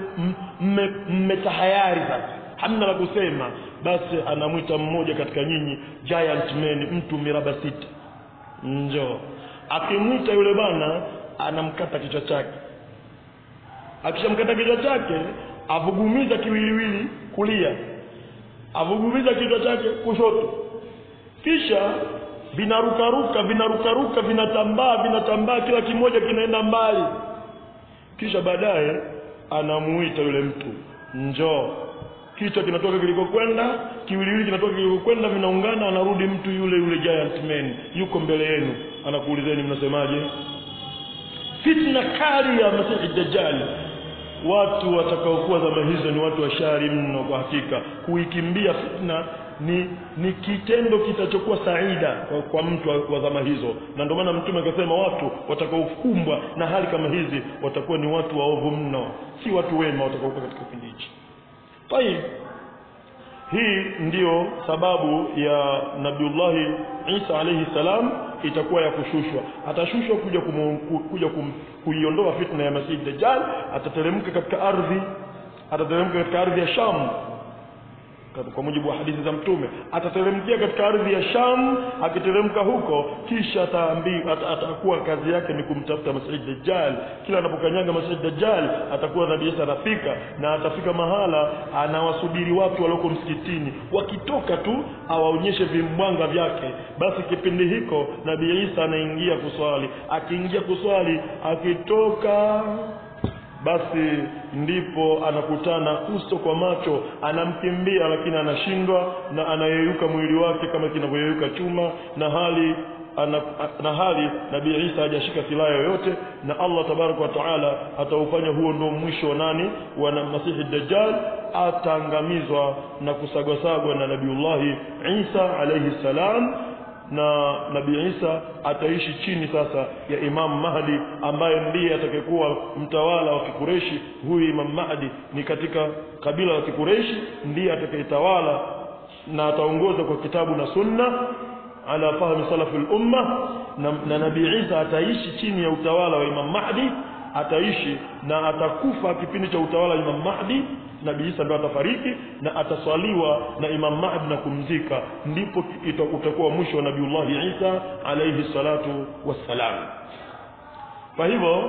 mmetahayari sasa hamna la kusema basi anamwita mmoja katika nyinyi giant man mtu miraba sita njoo akimwita yule bwana anamkata kichwa chake akishamkata kichwa chake avugumiza kiwiliwili kulia avugumiza kichwa chake kushoto kisha vinarukaruka vinarukaruka vinatambaa vinatambaa kila kimoja kinaenda mbali kisha baadaye anamuita yule mtu njoo kichwa kinatoka kilikokwenda kiwiliwili kinatoka kilikokwenda vinaungana anarudi mtu yule yule giant man yuko mbele yenu anakuulizeni mnasemaje fitna kali ya masihi dajjal watu watakaokuwa zama hizo ni watu washari mno kwa hakika kuikimbia fitna ni ni kitendo kitachokuwa saida kwa, kwa mtu wa, wa zama hizo na ndio maana mtume akasema watu watakaokumbwa na hali kama hizi watakuwa ni watu waovu mno si watu wema watakaokuwa katika kipindi hichi tayib hii ndiyo sababu ya nabiullahi isa alayhi salam itakuwa ya kushushwa atashushwa kuja kumu, kuja kum, kuiondoa fitna ya masihi dajjal atateremka katika ardhi atateremka katika ardhi ya sham kwa mujibu wa hadithi za mtume atateremkia katika ardhi ya Sham akiteremka huko kisha ataambiwa at, atakuwa kazi yake ni kumtafuta Masihi Dajjal kila anapokanyaga Masihi Dajjal atakuwa Nabii Isa anafika na atafika mahala anawasubiri watu walioko msikitini wakitoka tu awaonyeshe vimbwanga vyake basi kipindi hiko Nabii Isa anaingia kuswali akiingia kuswali akitoka basi ndipo anakutana uso kwa macho anamkimbia lakini anashindwa na anayeyuka mwili wake kama kinavyoyeyuka chuma na hali ana, na hali nabii Isa hajashika silaha yoyote na Allah tabaraka wa taala ataufanya huo ndio mwisho wa nani wa masihi dajjal ataangamizwa na kusagwasagwa na nabiullahi Isa alayhi salam na nabii Isa ataishi chini sasa ya Imam Mahdi ambaye ndiye atakayekuwa mtawala wa Kikureshi. Huyu Imam Mahdi ni katika kabila la Kikureshi, ndiye atakayetawala na ataongoza kwa kitabu na sunna ala fahmi salafi al-umma, na, na nabii Isa ataishi chini ya utawala wa Imam Mahdi, ataishi na atakufa kipindi cha utawala wa Imam Mahdi Nabii Isa ndo atafariki na ataswaliwa na Imam Mahdi na kumzika, ndipo utakuwa mwisho wa Nabiullahi Isa alayhi salatu wassalam. Kwa hivyo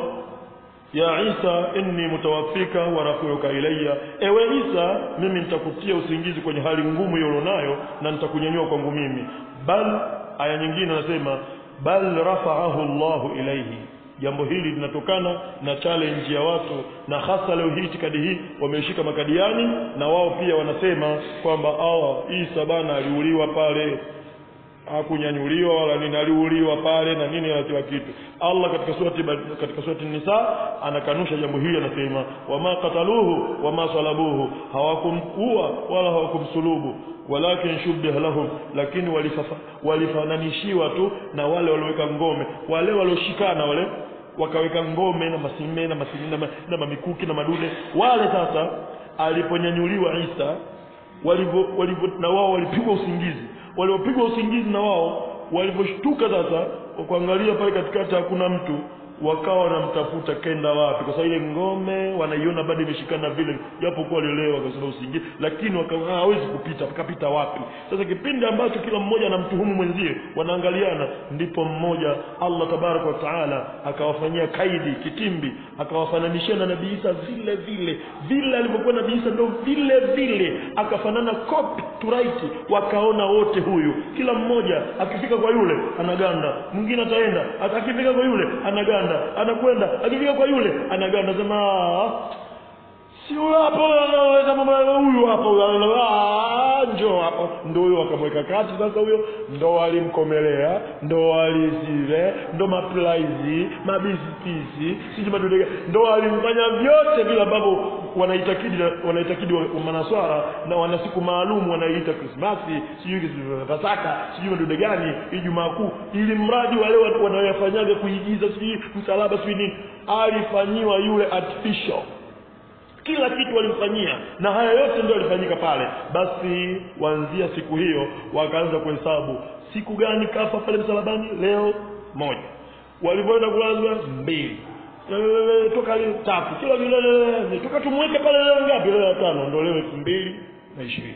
ya Isa, inni mutawaffika wa rafiuka ilayya, ewe Isa, mimi nitakutia usingizi kwenye hali ngumu hiyo ulionayo na nitakunyanyua kwangu mimi. Bal, aya nyingine anasema bal rafa'ahu Allahu ilayhi jambo hili linatokana na challenge ya watu na hasa leo hii itikadi hii wameshika makadiani na wao pia wanasema kwamba awa Isa bana aliuliwa pale hakunyanyuliwa wala nini aliuliwa pale na nini na kila kitu Allah katika surati katika surati Nisa anakanusha jambo hili anasema wama qataluhu wama salabuhu hawakumua wala hawakumsulubu walakin shubbiha lahum lakini walifafa, walifananishiwa tu na wale walioweka ngome wale walioshikana wale wakaweka ngome na masime na masime na, na mamikuki na madude wale sasa aliponyanyuliwa Isa walivyo walivyo na wao walipigwa usingizi waliopigwa usingizi na wao walivyoshtuka sasa kuangalia pale katikati hakuna mtu wakawa wanamtafuta kenda wapi kwa sababu ile ngome wanaiona bado imeshikana vile japo kuwa waliolewa kwa sababu usingizi lakini wakawa hawezi kupita akapita wapi sasa kipindi ambacho kila mmoja anamtuhumu mwenzie wanaangaliana ndipo mmoja Allah tabaraka wa taala akawafanyia kaidi kitimbi akawafananishia na nabii Isa vile vile vile alivyokuwa nabii Isa ndio vile vile akafanana copy to right wakaona wote huyu kila mmoja akifika kwa yule anaganda mwingine ataenda akifika kwa yule anaganda anakwenda akifika kwa yule anaganda sema si huyo hapo huyu hapo njoo hapo ndo huyo akamweka kati sasa huyo ndo walimkomelea ndo walizile ndo maplaizi mabisipisi siji madudega ndo walimfanya vyote vile ambavyo wanaitakidi wanaitakidi manaswara na wana siku maalum wanaiita krismasi sijui pasaka sijui madude gani ijumaa kuu ili mradi wale wanaoyafanyaga kuigiza sijui msalaba sijui nini alifanyiwa yule artificial kila kitu walimfanyia na haya yote ndio yalifanyika pale basi kuanzia siku hiyo wakaanza kuhesabu siku gani kafa pale msalabani leo moja walivyoenda kulazwa mbili toka leo tatu kila vile toka tumweke pale leo ngapi leo tano ndio leo elfu mbili na ishirini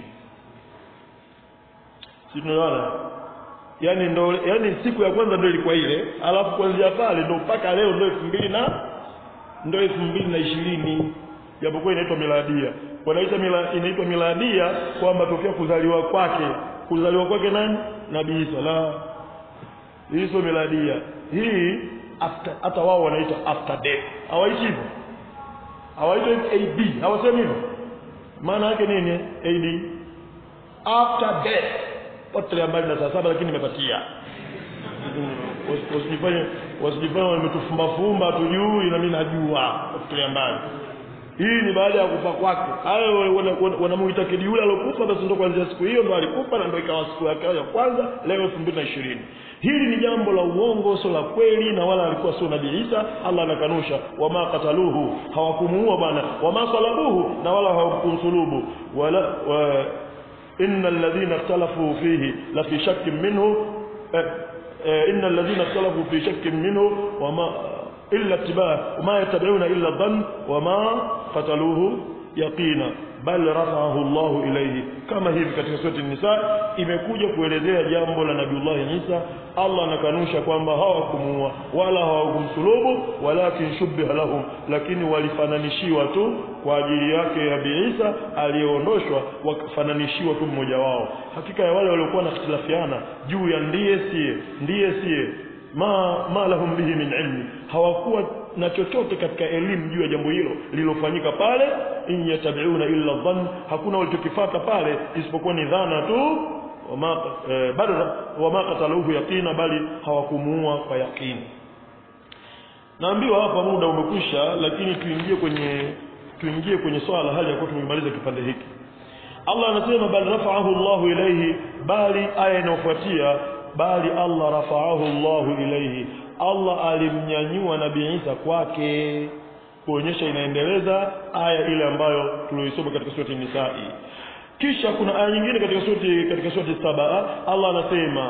si tunaona yani ndo yani siku ya kwanza ndio ilikuwa ile alafu kuanzia pale ndo mpaka leo ndio elfu mbili na ndio elfu mbili na ishirini japokuwa inaitwa miladia wanaita mila, inaitwa miladia kwamba tokea kuzaliwa kwake kuzaliwa kwake nani nabii Isa la hii sio miladia hii after hata wao wanaita after death hawaiti hivyo hawaiti AD hawasemi hivyo maana yake nini AD after death potelea mbali na saa saba lakini nimepatia wasijifanye wasijifanye wametufumba fumba tujui na mimi najua potelea mbali hii ni baada ya kufa kwake hayo wanamuitakidi yule alokufa basi ndo kuanzia siku hiyo ndo alikufa na ndo ikawa siku yake ya kwanza leo elfu mbili na ishirini hili ni jambo la uongo sio la kweli na wala alikuwa sio nabii Isa Allah anakanusha wama kataluhu hawakumuua bwana wama salabuhu na wala hawakumsulubu wala wa, inna alladhina ikhtalafu fihi la fi shakkin minhu eh, eh, inna alladhina ikhtalafu fi shakkin minhu wama illa ittiba wama yattabi'una illa dhann wama qataluhu yaqina bal rafa'ahu Allah ilayhi kama hivi katika surati nisa imekuja kuelezea jambo la Nabiullah Isa Allah anakanusha kwamba hawakumuua wala hawakumsulubu walakin shubbiha lahum lakini walifananishiwa tu kwa ajili yake Nabii Isa aliyeondoshwa wakafananishiwa tu mmoja wao hakika ya wale waliokuwa na ikhtilafiana juu ya ndiye siye ndiye siye ma ma lahum bihi min ilmi hawakuwa na chochote katika elimu juu ya jambo hilo lililofanyika pale in yatabiuna illa dhann hakuna walichokifata pale isipokuwa ni dhana tu wama eh, bal wama qataluhu yaqina bali hawakumuua kwa yaqini naambiwa hapa muda umekwisha lakini tuingie kwenye tuingie kwenye swala hali ya kuwa tumemaliza kipande hiki Allah anasema bal rafa'ahu Allahu ilayhi bali aya inayofuatia bali Allah rafa'ahu Allahu ilayhi Allah alimnyanyua Nabii Isa kwake kuonyesha inaendeleza aya ile ambayo tulioisoma katika surati Nisa'i kisha kuna aya nyingine katika surati katika surati saba Allah anasema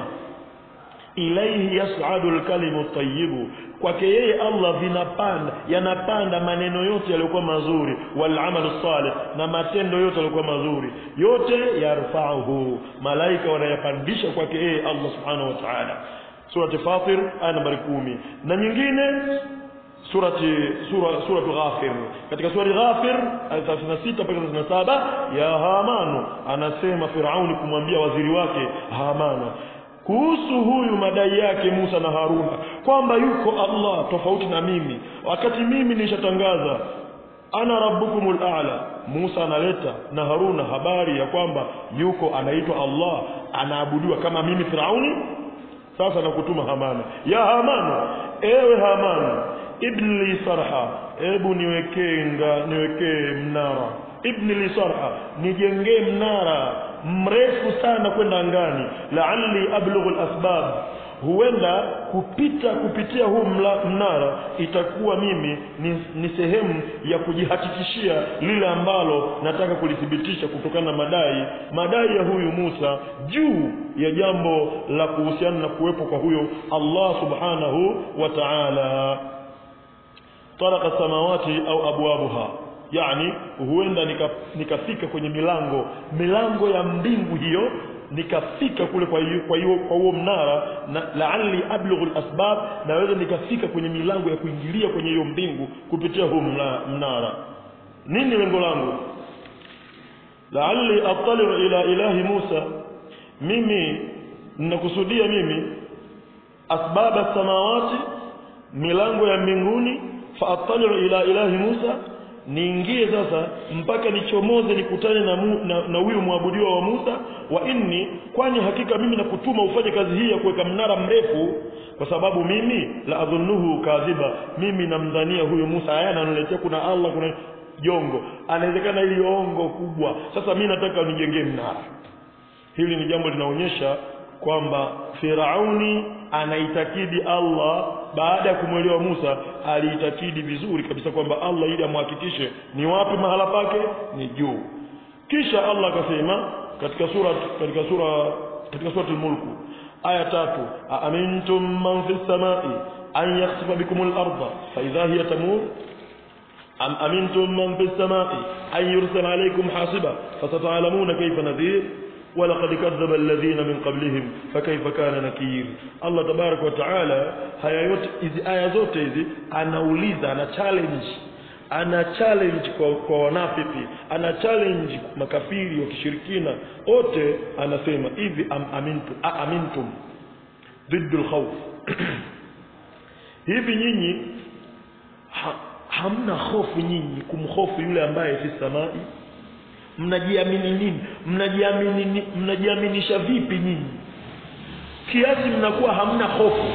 ilaihi yas'adu al-kalimu tayyibu kwake yeye Allah vinapanda yanapanda maneno yote yaliyokuwa mazuri wal amalu salih na matendo yote yaliyokuwa mazuri yote yarfa'uhu malaika wanayapandisha kwake yeye Allah subhanahu wa ta'ala surati fatir aya nambari kumi na nyingine surati sura suratu ghafir katika surati ghafir aya 36 mpaka 37 ya hamanu anasema firauni kumwambia waziri wake hamana kuhusu huyu madai yake Musa na Haruna kwamba yuko Allah tofauti na mimi wakati mimi nishatangaza ana rabbukumul a'la Musa analeta na Haruna habari ya kwamba yuko anaitwa Allah anaabudiwa kama mimi Firauni sasa nakutuma Hamana ya Hamana ewe Hamana ibn li sarha ebu niwekee nga niwekee mnara ibn li sarha nijengee mnara mrefu sana kwenda angani la'alli ablughu al-asbab huenda kupita kupitia huu mla, mnara itakuwa mimi ni, ni sehemu ya kujihakikishia lile ambalo nataka kulithibitisha kutokana na madai madai ya huyu Musa juu ya jambo la kuhusiana na kuwepo kwa huyo Allah subhanahu wa ta'ala taraka samawati au abwabuha yani huenda nikafika nika kwenye milango milango ya mbingu hiyo nikafika kule kwa hiyo kwa hiyo kwa huo mnara na la'alli ablughu al-asbab naweza nikafika kwenye milango ya kuingilia kwenye hiyo mbingu kupitia huo mnara nini lengo langu la'alli attali ila ilahi Musa mimi ninakusudia mimi asbaba samawati milango ya mbinguni fa attali ila ilahi Musa niingie sasa mpaka nichomoze nikutane na mu, na, na huyu mwabudiwa wa Musa wa inni kwani hakika mimi nakutuma ufanye kazi hii ya kuweka mnara mrefu kwa sababu mimi la adhunnuhu kadhiba mimi namdhania huyu Musa haya ananiletea kuna Allah kuna jongo anawezekana ili ongo kubwa sasa mimi nataka nijengee mnara hili ni jambo linaonyesha kwamba Firauni anaitakidi Allah baada ya kumwelewa Musa aliitakidi vizuri kabisa kwamba Allah ili amhakikishe ni wapi mahala pake ni juu kisha Allah akasema katika sura katika sura katika sura al-mulk aya tatu amintum man fis samai an yakhsifa bikum al-ardha fa idha hiya tamur am amintum man fis samai an yursala alaykum hasiba fasata'lamuna kayfa nadhir ولقد كذب الذين من قبلهم فكيف كان نكير الله تبارك وتعالى haya yote hizi aya zote hizi anauliza ana challenge ana challenge kwa, kwa wanafiki ana challenge makafiri wa kishirikina wote anasema hivi am, amintum a, amintum ضد الخوف hivi nyinyi ha, hamna hofu nyinyi kumhofu yule ambaye fi samai mnajiamini nini mnajiamini mnajiaminisha vipi nyinyi kiasi mnakuwa hamna hofu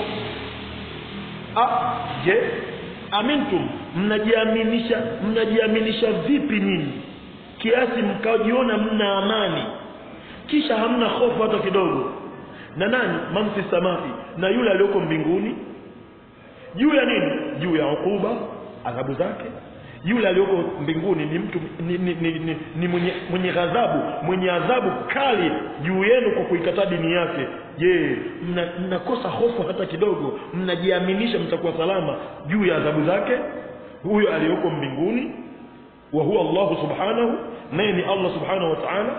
ah je amintum mnajiaminisha mnajiaminisha vipi nyinyi kiasi mkajiona mna amani kisha hamna hofu hata kidogo na nani mamfi samai na yule aliyoko mbinguni juu ya nini juu ya ukuba adhabu zake yule aliyoko mbinguni ni mtu ni, ni, ni, ni, ni mwenye, mwenye ghadhabu mwenye adhabu kali juu yenu kwa kuikataa dini yake je mnakosa mna hofu hata kidogo mnajiaminisha mtakuwa salama juu ya adhabu zake huyo aliyoko mbinguni wa huwa Allah subhanahu naye ni Allah subhanahu wa ta'ala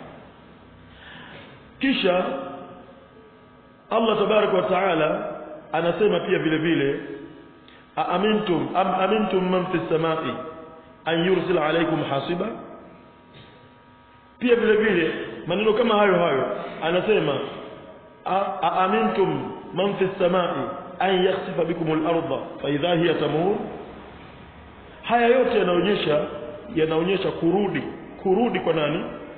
kisha Allah tabaraka wa ta'ala anasema pia vile vile أأمنتم أم أمنتم من في السماء أن يرسل عليكم حاصبا pia vile vile maneno kama hayo hayo anasema aamintum man fi samai an yakhsifa bikum al-ardha fa idha hiya tamur haya yote yanaonyesha yanaonyesha kurudi kurudi kwa nani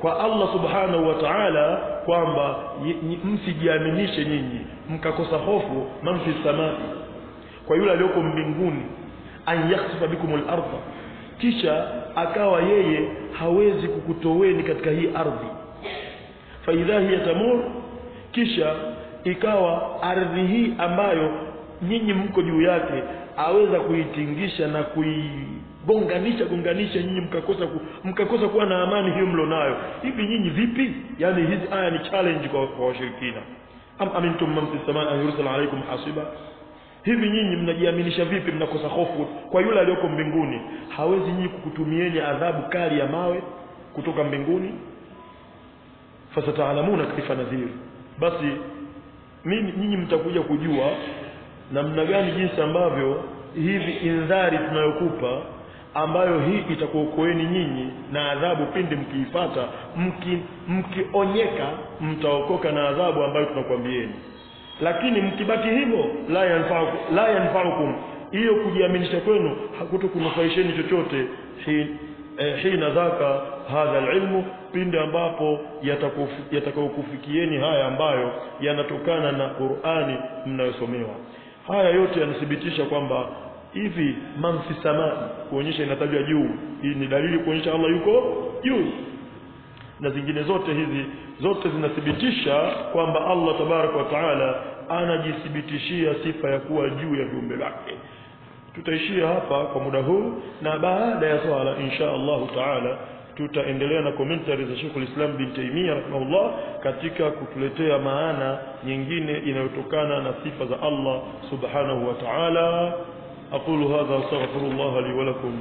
kwa Allah subhanahu wa ta'ala kwamba y- ny- msijiaminishe nyinyi mkakosa hofu man fi samai kwa yule aliyoko mbinguni an yakhsifa bikum al-ardha kisha akawa yeye hawezi kukutoweni katika hii ardhi fa idha hiya tamur kisha ikawa ardhi hii ambayo nyinyi mko juu yake aweza kuitingisha na kuigonganisha gonganisha nyinyi mkakosa ku, mkakosa kuwa na amani hiyo mlionayo hivi nyinyi vipi yani hizi aya ni challenge kwa, kwa washirikina am amintum man fis samai an yursala alaykum hasiba hivi nyinyi mnajiaminisha vipi mnakosa hofu kwa yule aliyoko mbinguni hawezi nyinyi kukutumieni adhabu kali ya mawe kutoka mbinguni fasataalamuna kaifa nadhir basi mimi nyinyi mtakuja kujua namna gani jinsi ambavyo hivi indhari tunayokupa ambayo hii itakuokoeni nyinyi na adhabu pindi mkiipata mki, mkionyeka mtaokoka na adhabu ambayo tunakwambieni lakini mkibaki hivyo la yanfa'ukum la yanfa'ukum hiyo kujiaminisha kwenu hakutokunufaisheni chochote hi, eh, hina dhaka hadha alilmu pindi ambapo yatakufu- yatakayokufikieni haya ambayo yanatokana na Qur'ani mnayosomewa haya yote yanathibitisha kwamba hivi man fi samai kuonyesha inatajwa juu hii ni dalili kuonyesha Allah yuko juu na zingine zote hizi zote zinathibitisha kwamba Allah tabaraka wa taala anajithibitishia sifa ya kuwa juu ya viumbe vyake tutaishia hapa kwa muda huu na baada ya swala insha Allahu taala tutaendelea na commentary za Sheikh al-Islam bin Taymiyyah rahimahullah katika kutuletea maana nyingine inayotokana na sifa za Allah subhanahu wa ta'ala aqulu hadha astaghfirullah li wa lakum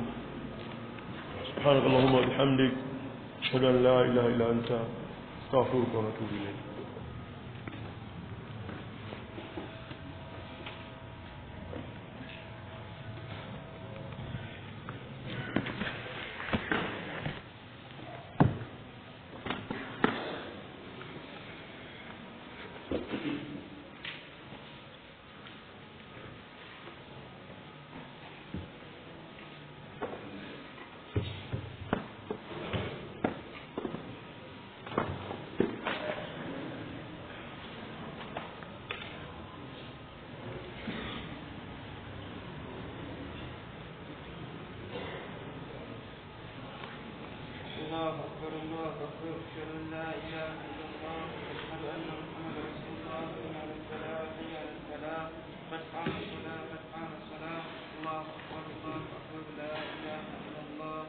سبحانك اللهم وبحمدك أشهد أن لا إله إلا أنت أستغفرك ونتوب إليك الله أكبر الله أكبر أشهد أن لا إله إلا الله أشهد أن محمدا رسول الله حي على الفلاح حي على الفلاح قد قام الصلاة قد قام الصلاة الله أكبر الله أكبر لا إله إلا الله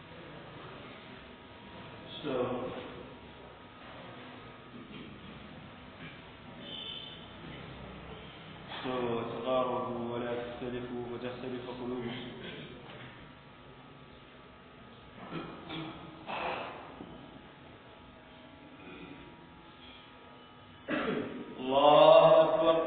استووا وتقاربوا ولا تختلفوا وتختلف قلوبكم الله أكبر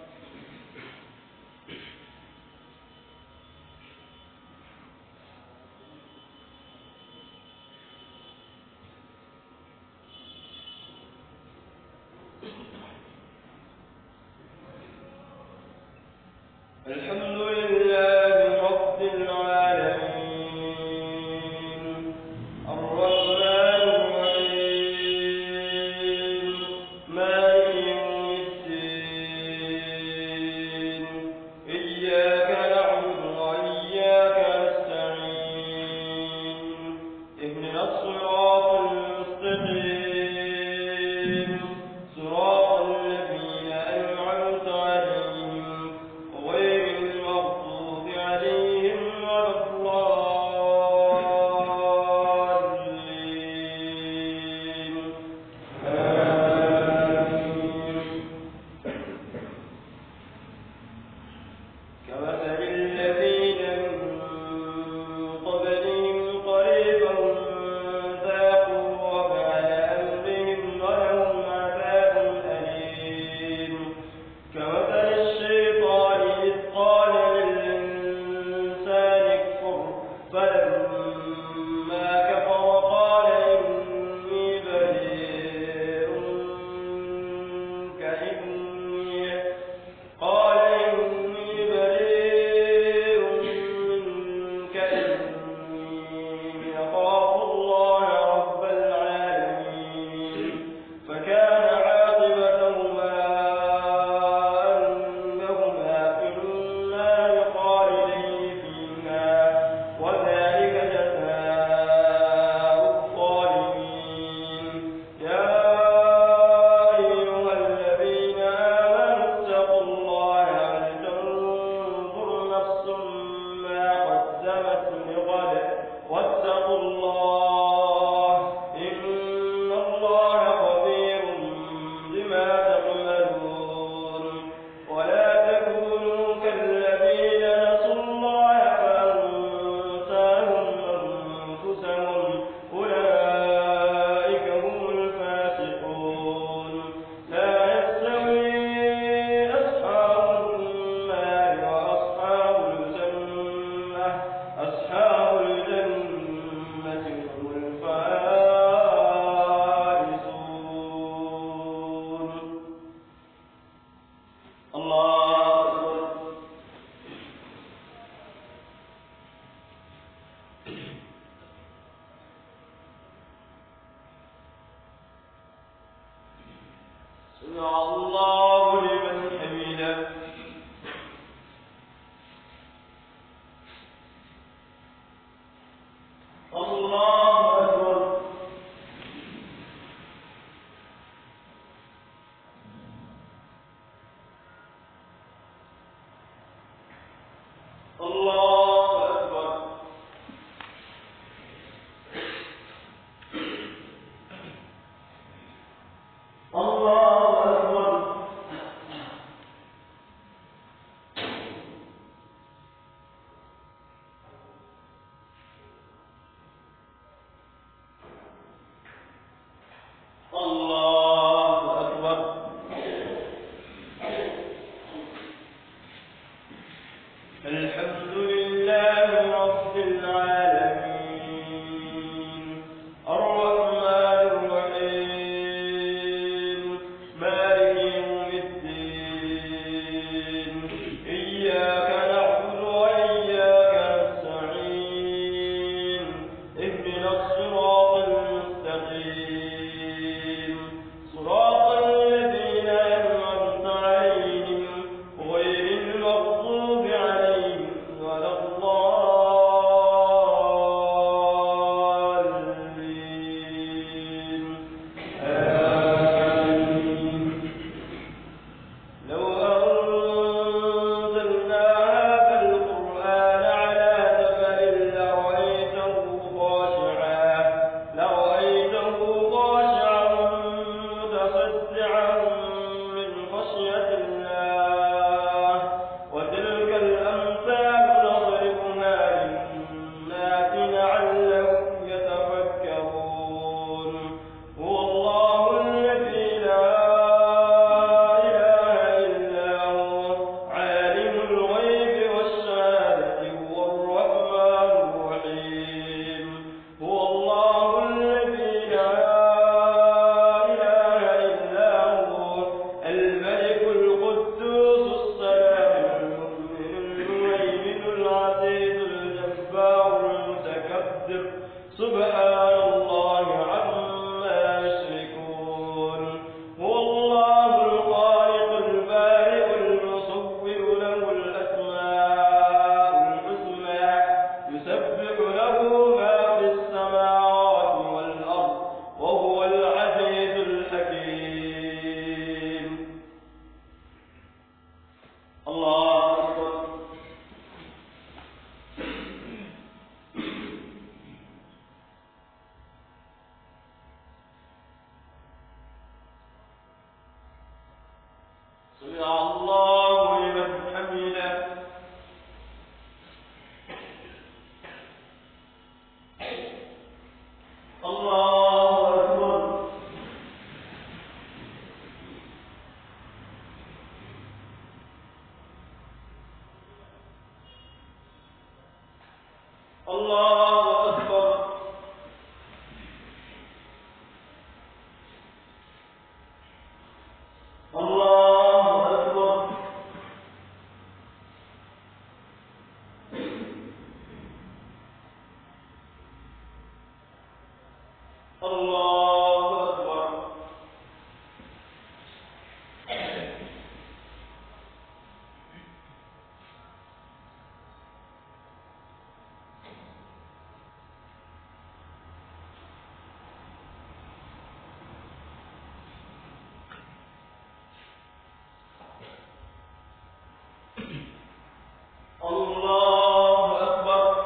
الحمد لله رب العالمين الرحمن الرحيم مالك يوم الدين إياك نعبد وإياك نستعين اهدنا الصراط المستقيم صراط الذين أنعمت عليهم غير المغضوب سمع الله لمن حمده الله أكبر الله أكبر الله أكبر الله أكبر الحمد لله رب العالمين الرحمن الرحيم مالك يوم الدين إياك نعبد وإياك نستعين اهدنا الصراط المستقيم صراط الذين أنعمت عليهم غير المغضوب عليهم ولا الضالين آمين لو أنزلنا هذا القرآن على جبل لرأيته خاشعا لرأيته خاشعا متصدعا من خشية الله وتلك الأمثال نضربها للناس لعلهم يتفكرون هو الله الذي لا إله إلا هو عالم الغيب والشهادة هو الرحمن الرحيم هو الله الذي لا إله إلا هو الملك القدوس السلام المؤمن المهيمن العزيز الجبار المتكبر سبحان الله عما يشركون هو الله الخالق البارئ المصور له الأسماء الحسنى يسبح له ما في السماوات والأرض وهو العزيز الحكيم الله أكبر سمع الله لمن حمده الله أكبر الله أكبر الله أكبر الله أكبر الله أكبر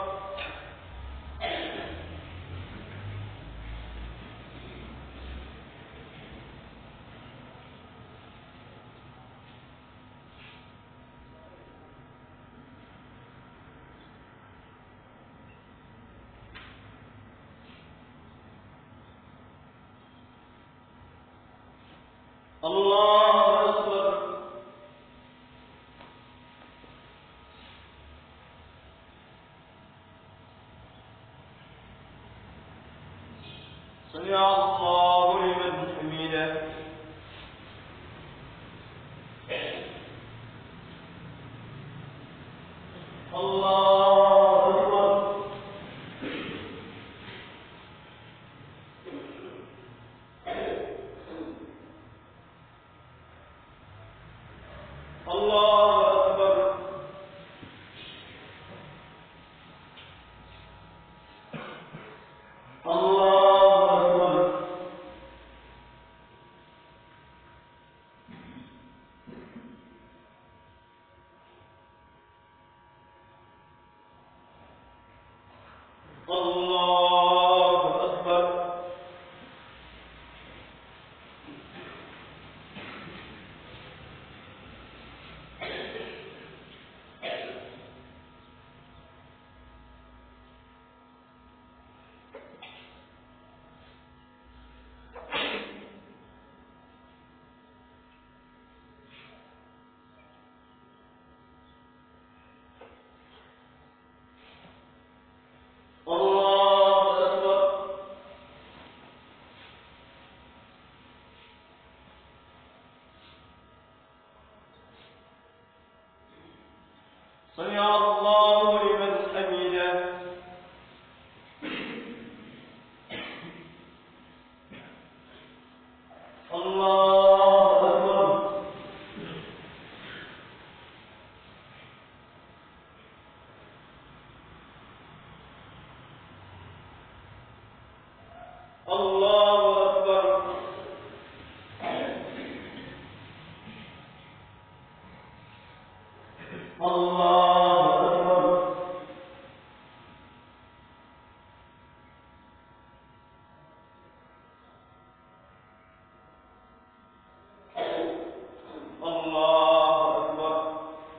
الله أكبر سمع الله لمن حمده الله أكبر الله أكبر الله أكبر الله أكبر سمع الله لمن حمده الله أكبر الله أكبر الله أكبر الله أكبر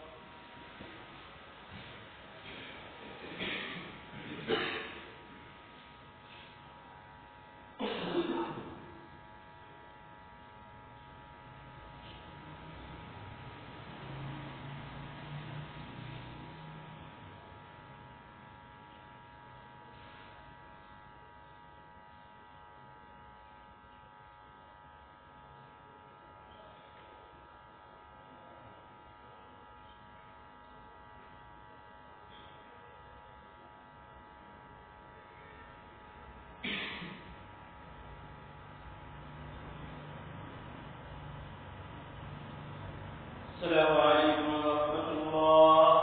السلام عليكم ورحمة الله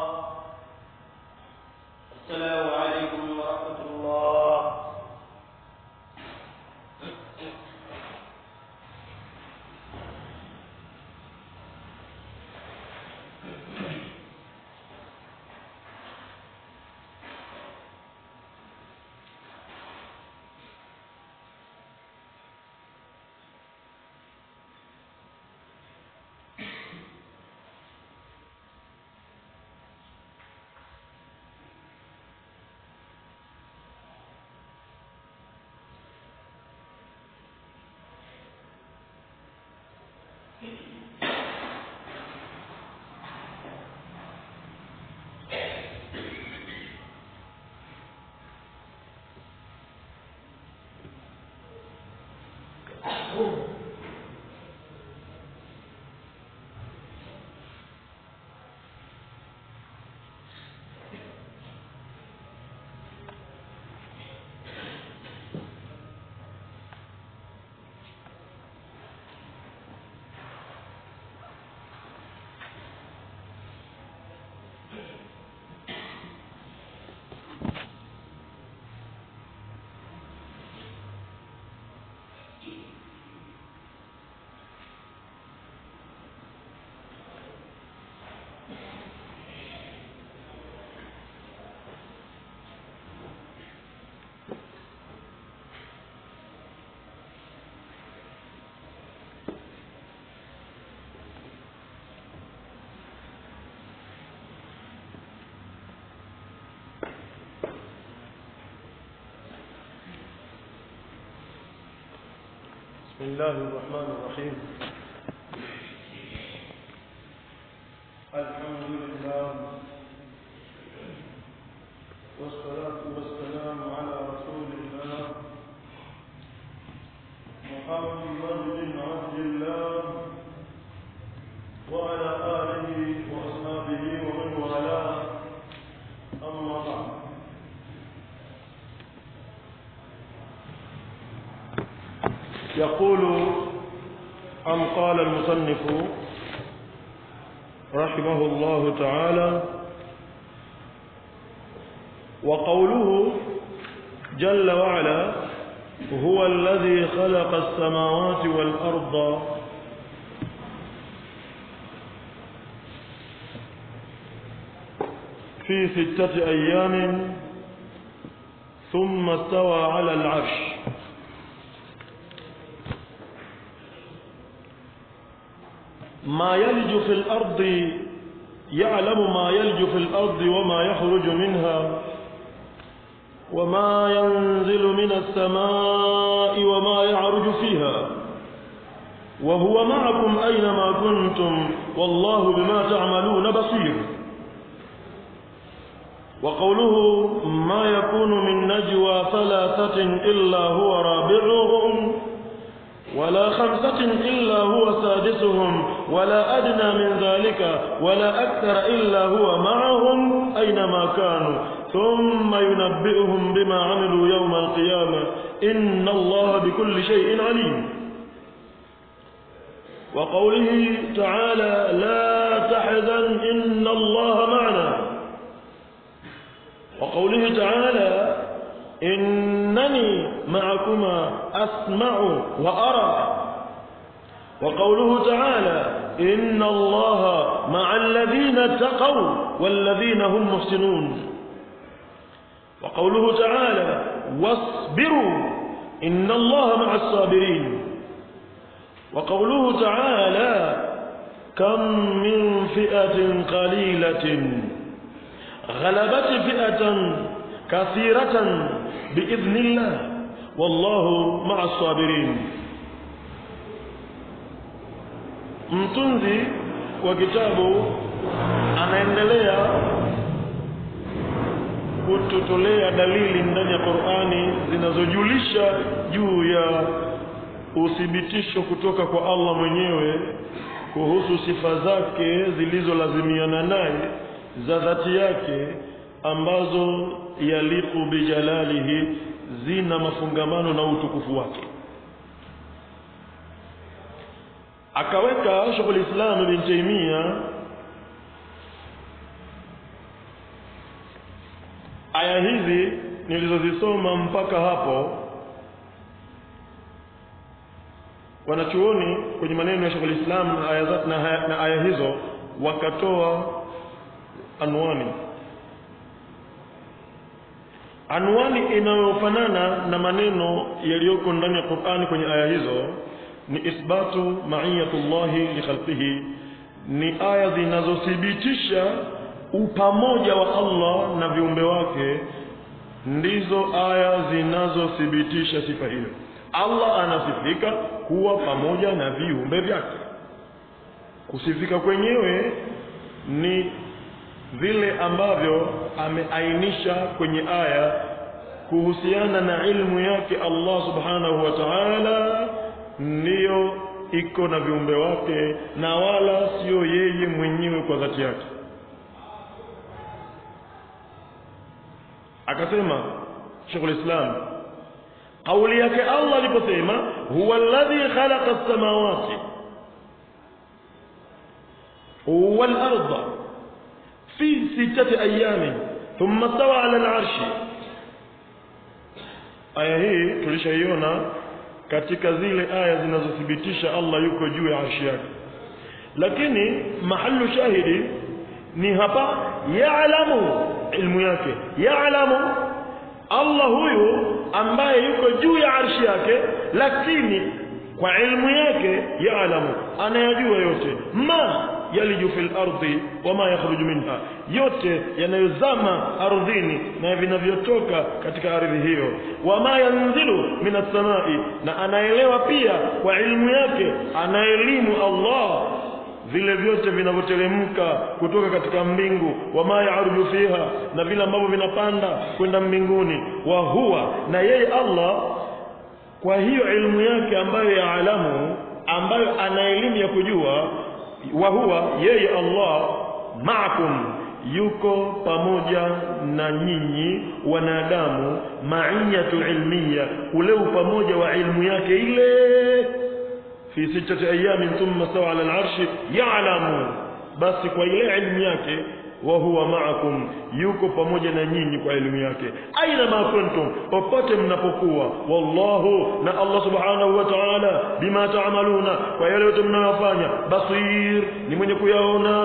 السلام عليكم ورحمة الله بسم الله الرحمن الرحيم الحمد لله والصلاة والسلام على رسول الله محمد بن عبد الله وعلى آله وأصحابه ومن والاه أما بعد يقول أم قال المصنف رحمه الله تعالى وقوله جل وعلا هو الذي خلق السماوات والأرض في ستة أيام ثم استوى على العرش ما يلج في الأرض يعلم ما يلج في الأرض وما يخرج منها وما ينزل من السماء وما يعرج فيها وهو معكم أينما كنتم والله بما تعملون بصير وقوله ما يكون من نجوى ثلاثة إلا هو رابعهم ولا خمسة إلا هو سادسهم ولا أدنى من ذلك ولا أكثر إلا هو معهم أينما كانوا ثم ينبئهم بما عملوا يوم القيامة إن الله بكل شيء عليم وقوله تعالى لا تحزن إن الله معنا وقوله تعالى إنني معكما أسمع وأرى وقوله تعالى إن الله مع الذين اتقوا والذين هم محسنون وقوله تعالى واصبروا إن الله مع الصابرين وقوله تعالى كم من فئة قليلة غلبت فئة كثيرة بإذن الله والله مع الصابرين mtunzi wa kitabu anaendelea kututolea dalili ndani ya Qur'ani zinazojulisha juu ya uthibitisho kutoka kwa Allah mwenyewe kuhusu sifa zake zilizolazimiana naye za dhati yake ambazo yaliqu bijalalihi zina mafungamano na utukufu wake akaweka Sheikhul Islam Ibn Taymiyyah aya hizi nilizozisoma mpaka hapo wanachuoni kwenye maneno ya Sheikhul Islam na aya, na, na aya hizo wakatoa anwani anwani inayofanana na maneno yaliyoko ndani ya Qur'ani kwenye aya hizo ni isbatu ma'iyatullahi li khalqihi ni aya zinazothibitisha upamoja wa Allah na viumbe wake ndizo aya zinazothibitisha sifa hiyo Allah anasifika kuwa pamoja na viumbe vyake kusifika kwenyewe ni vile ambavyo ameainisha kwenye aya kuhusiana na ilmu yake Allah subhanahu wa ta'ala ndiyo iko na viumbe wake na wala sio yeye mwenyewe kwa dhati yake akasema Sheikhul Islam kauli yake Allah aliposema huwa alladhi khalaqa as-samawati wal arda في ستة أيام ثم استوى على العرش aya hii tulishaiona katika zile aya zinazothibitisha Allah yuko juu ya arshi yake lakini mahallu shahidi ni hapa yaalamu ilmu yake yaalamu Allah huyu ambaye yuko juu ya arshi yake lakini kwa ilmu yake yaalamu anayajua yote ma yaliju fil ardi wama yakhruju minha yote yanayozama ardhini na vinavyotoka katika ardhi hiyo wama yanzilu minas samai na anaelewa pia kwa ilmu yake anaelimu Allah vile vyote vinavyoteremka kutoka katika mbingu wama yaruju fiha na vile ambavyo vinapanda kwenda mbinguni wa huwa na yeye Allah kwa hiyo ilmu yake ambayo ya alamu ambayo ana elimu ya kujua wa huwa yeye Allah ma'akum yuko pamoja na nyinyi wanadamu ma'iyatu ilmiya ule pamoja wa ilmu yake ile fi sittati ayamin thumma stawa ala al-arshi ya'lamu basi kwa ile ilmu yake wa huwa ma'akum yuko pamoja na nyinyi kwa elimu yake aina ma kuntum popote mnapokuwa wallahu na Allah subhanahu wa ta'ala bima ta'maluna kwa yale yote mnayofanya basir ni mwenye kuyaona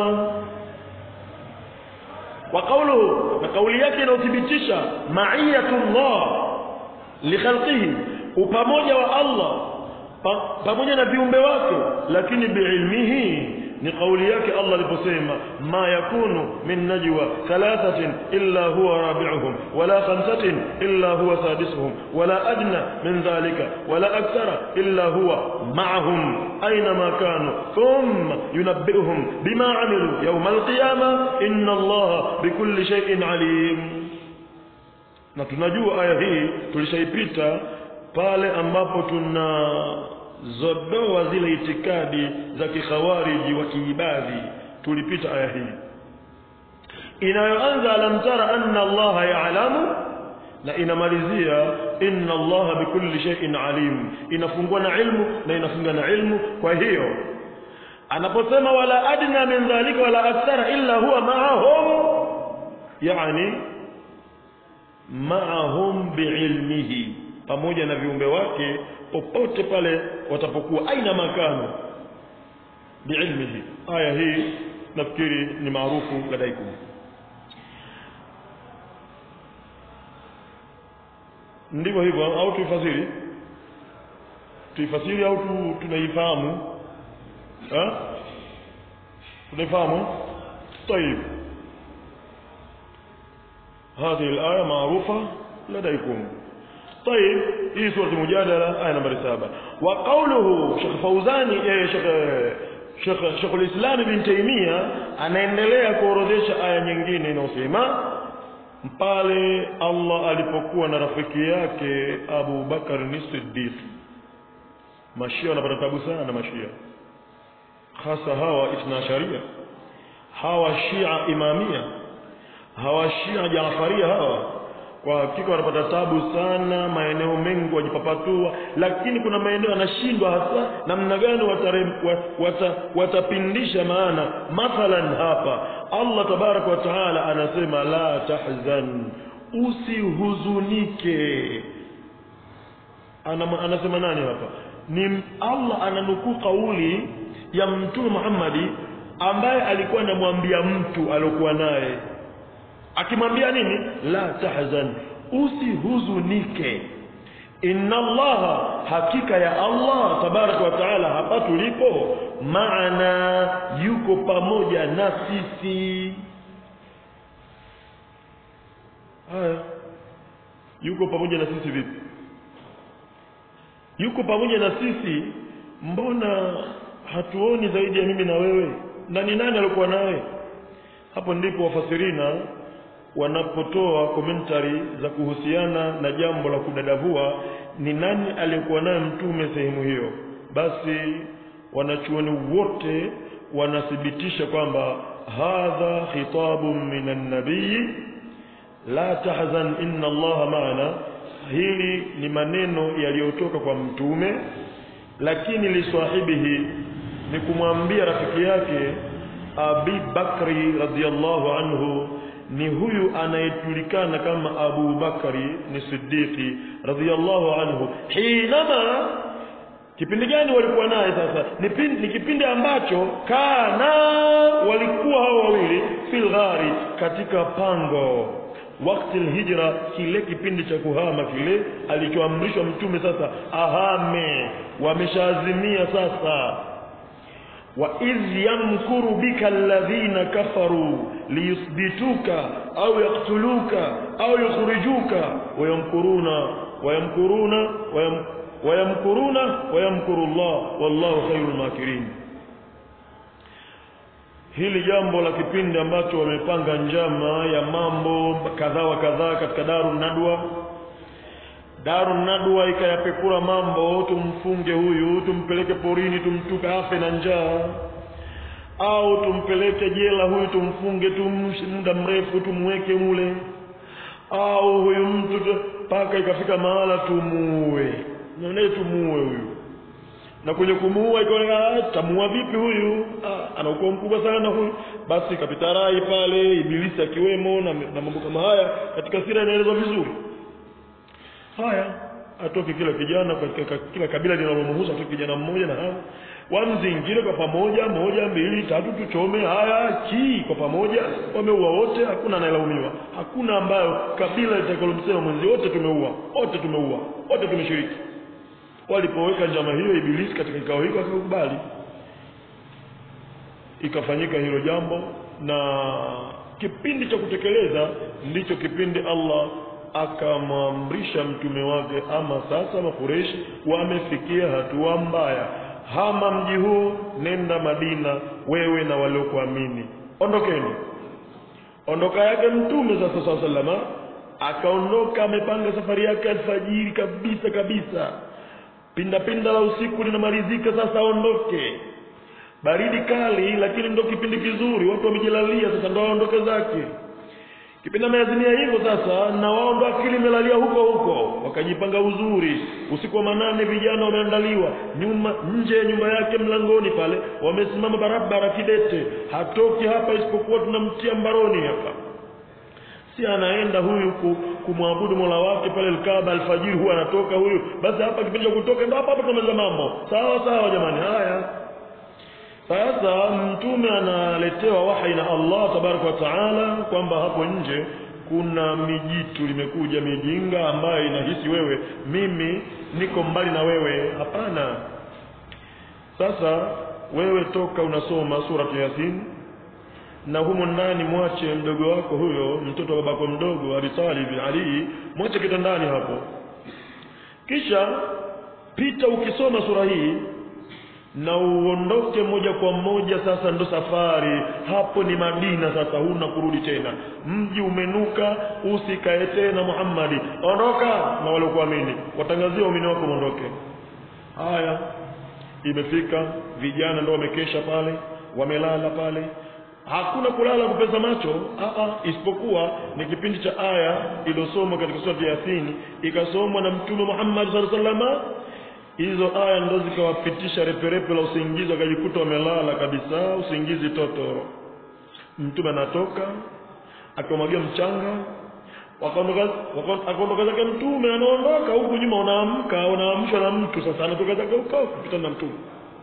wa qawluhu na kauli yake inayothibitisha ma'iyatullah li khalqihi upamoja wa Allah pa, pamoja na viumbe wake lakini biilmihi ni kauli yake Allah aliposema ma yakunu min najwa thalathatin illa huwa rabi'uhum wala khamsatin illa huwa sadisuhum wala adna min dhalika wala akthara illa huwa ma'ahum aina ma kanu thumma yunabbi'uhum bima 'amilu yawm al-qiyamah inna Allah bikulli shay'in 'alim na tunajua aya hii tulishaipita pale ambapo tuna zodoa zile itikadi za kikhawariji wa kiibadhi tulipita aya hii inayoanza alam tara anna allaha ya'lamu na inamalizia inna allaha bikulli shay'in alim inafungua na ilmu na inafunga na ilmu kwa hiyo anaposema wala adna min dhalika wala akthara illa huwa ma'ahum yani ma'ahum biilmihi pamoja na viumbe wake popote pale watapokuwa aina makano biilmihi aya hii nafikiri ni maarufu ladaikum ndivyo hivyo au tuifasiri tuifasiri au tu, tunaifahamu ha? tunaifahamu طيب هذه الآية معروفة لديكم طيب hii sura mujadala aya nambari saba wa qawluhu Sheikh Fauzani eh, Sheikh Sheikh Sheikh al-Islam Ibn Taymiyyah anaendelea kuorodhesha aya nyingine inayosema pale Allah alipokuwa na rafiki yake Abu Bakar ni Siddiq mashia wanapata tabu sana mashia hasa hawa ithnasharia hawa shia imamia hawa shia jaafaria hawa kwa hakika wanapata tabu sana maeneo mengi wajipapatua lakini kuna maeneo yanashindwa hasa namna gani wata, watapindisha maana mathalan hapa Allah tabaraka wa taala anasema la tahzan usihuzunike Ana, anasema nani hapa ni Allah ananukuu kauli ya mtume Muhammadi ambaye alikuwa anamwambia mtu aliokuwa naye akimwambia nini la tahzan usihuzunike inna allaha hakika ya allah tabaraka wa taala hapa tulipo maana yuko pamoja na sisi haya yuko pamoja na sisi vipi yuko pamoja na sisi mbona hatuoni zaidi ya mimi na wewe na ni nani alikuwa naye hapo ndipo wafasirina wanapotoa komentari za kuhusiana na jambo la kudadavua ni nani aliyekuwa naye mtume sehemu hiyo basi wanachuoni wote wanathibitisha kwamba hadha khitabun minan nabii la tahzan inna allaha maana hili ni maneno yaliyotoka kwa mtume lakini liswahibihi ni kumwambia rafiki yake Abi Bakri radhiyallahu anhu ni huyu anayejulikana kama Abu Bakari ni Siddiqi radhiyallahu anhu hinama kipindi gani walikuwa naye sasa ni, pin, ni kipindi ambacho kana walikuwa hao wawili fil ghari katika pango wakati hijra kile kipindi cha kuhama kile alichoamrishwa mtume sasa ahame wameshaazimia sasa وإذ يمكر بك الذين كفروا ليثبتوك أو يقتلوك أو يخرجوك ويمكرون ويمكرون ويم ويمكرون ويمكر الله والله خير الماكرين hili jambo la kipindi ambacho wamepanga njama ya mambo kadhaa wa kadhaa katika daru nadwa daru nadwa ikayapekura mambo tumfunge huyu tumpeleke porini tumtuka afe na njaa au tumpeleke jela huyu tumfunge tumshi muda mrefu tumweke mule au huyu mtu mpaka ikafika mahala tumuue naye tumuue huyu na kwenye kumuua ikaonekana tamuua vipi huyu ah, ana ukoo mkubwa sana huyu basi kapita rai pale ibilisi akiwemo na, na mambo kama haya katika sira inaelezwa vizuri haya atoke kila kijana katika kila kabila linalomhusu atoke kijana mmoja na hao wamzingire kwa pamoja moja mbili tatu tuchome haya chi kwa pamoja wameua wote hakuna anayelaumiwa hakuna ambayo kabila litakalomsema mwenzi wote tumeua wote tumeua wote tumeshiriki walipoweka njama hiyo ibilisi katika kikao hiko akakubali ikafanyika hilo jambo na kipindi cha kutekeleza ndicho kipindi Allah akamwamrisha mtume wake ama sasa makureshi wamefikia hatua mbaya hama mji huu nenda Madina wewe na waliokuamini ondokeni ondoka yake mtume sasa saa salama akaondoka amepanga safari yake alfajiri kabisa kabisa pinda pinda la usiku linamalizika sasa aondoke baridi kali lakini ndo kipindi kizuri watu wamejilalia sasa ndo aondoke zake kipindi ameazimia hivyo sasa na wao ndo akili imelalia huko huko wakajipanga uzuri usiku wa manane vijana wameandaliwa nyuma nje ya nyumba yake mlangoni pale wamesimama barabara kidete hatoki hapa isipokuwa tunamtia mbaroni hapa si anaenda huyu ku, kumwabudu mola wake pale Alkaaba alfajiri huwa anatoka huyu basi hapa kipindi cha kutoka ndo hapa hapa tunamaliza mambo sawa sawa jamani haya sasa mtume analetewa wahi na Allah tabaraka wa taala kwamba hapo nje kuna mijitu limekuja mijinga ambayo inahisi wewe mimi niko mbali na wewe hapana sasa wewe toka unasoma suratu yasin na humo ndani mwache mdogo wako huyo mtoto wa babako mdogo Abi Talib Ali mwache kitandani hapo kisha pita ukisoma sura hii na uondoke moja kwa moja sasa ndo safari hapo ni Madina sasa huna kurudi tena mji umenuka usikae tena Muhammadi ondoka na wale kuamini watangazia waumini wako mondoke haya imefika vijana ndo wamekesha pale wamelala pale hakuna kulala kupeza macho aa isipokuwa ni kipindi cha aya iliyosomwa katika sura ya Yasin ikasomwa na mtume Muhammad sallallahu alaihi wasallam hizo aya ndo zikawapitisha reperepe la usingizi wakajikuta wamelala kabisa usingizi totoro mtume anatoka akamwagia mchanga wakaondoka akaondoka zake mtume anaondoka huku nyuma unaamka unaamshwa na mtu sasa anatoka zake huko kupita na mtume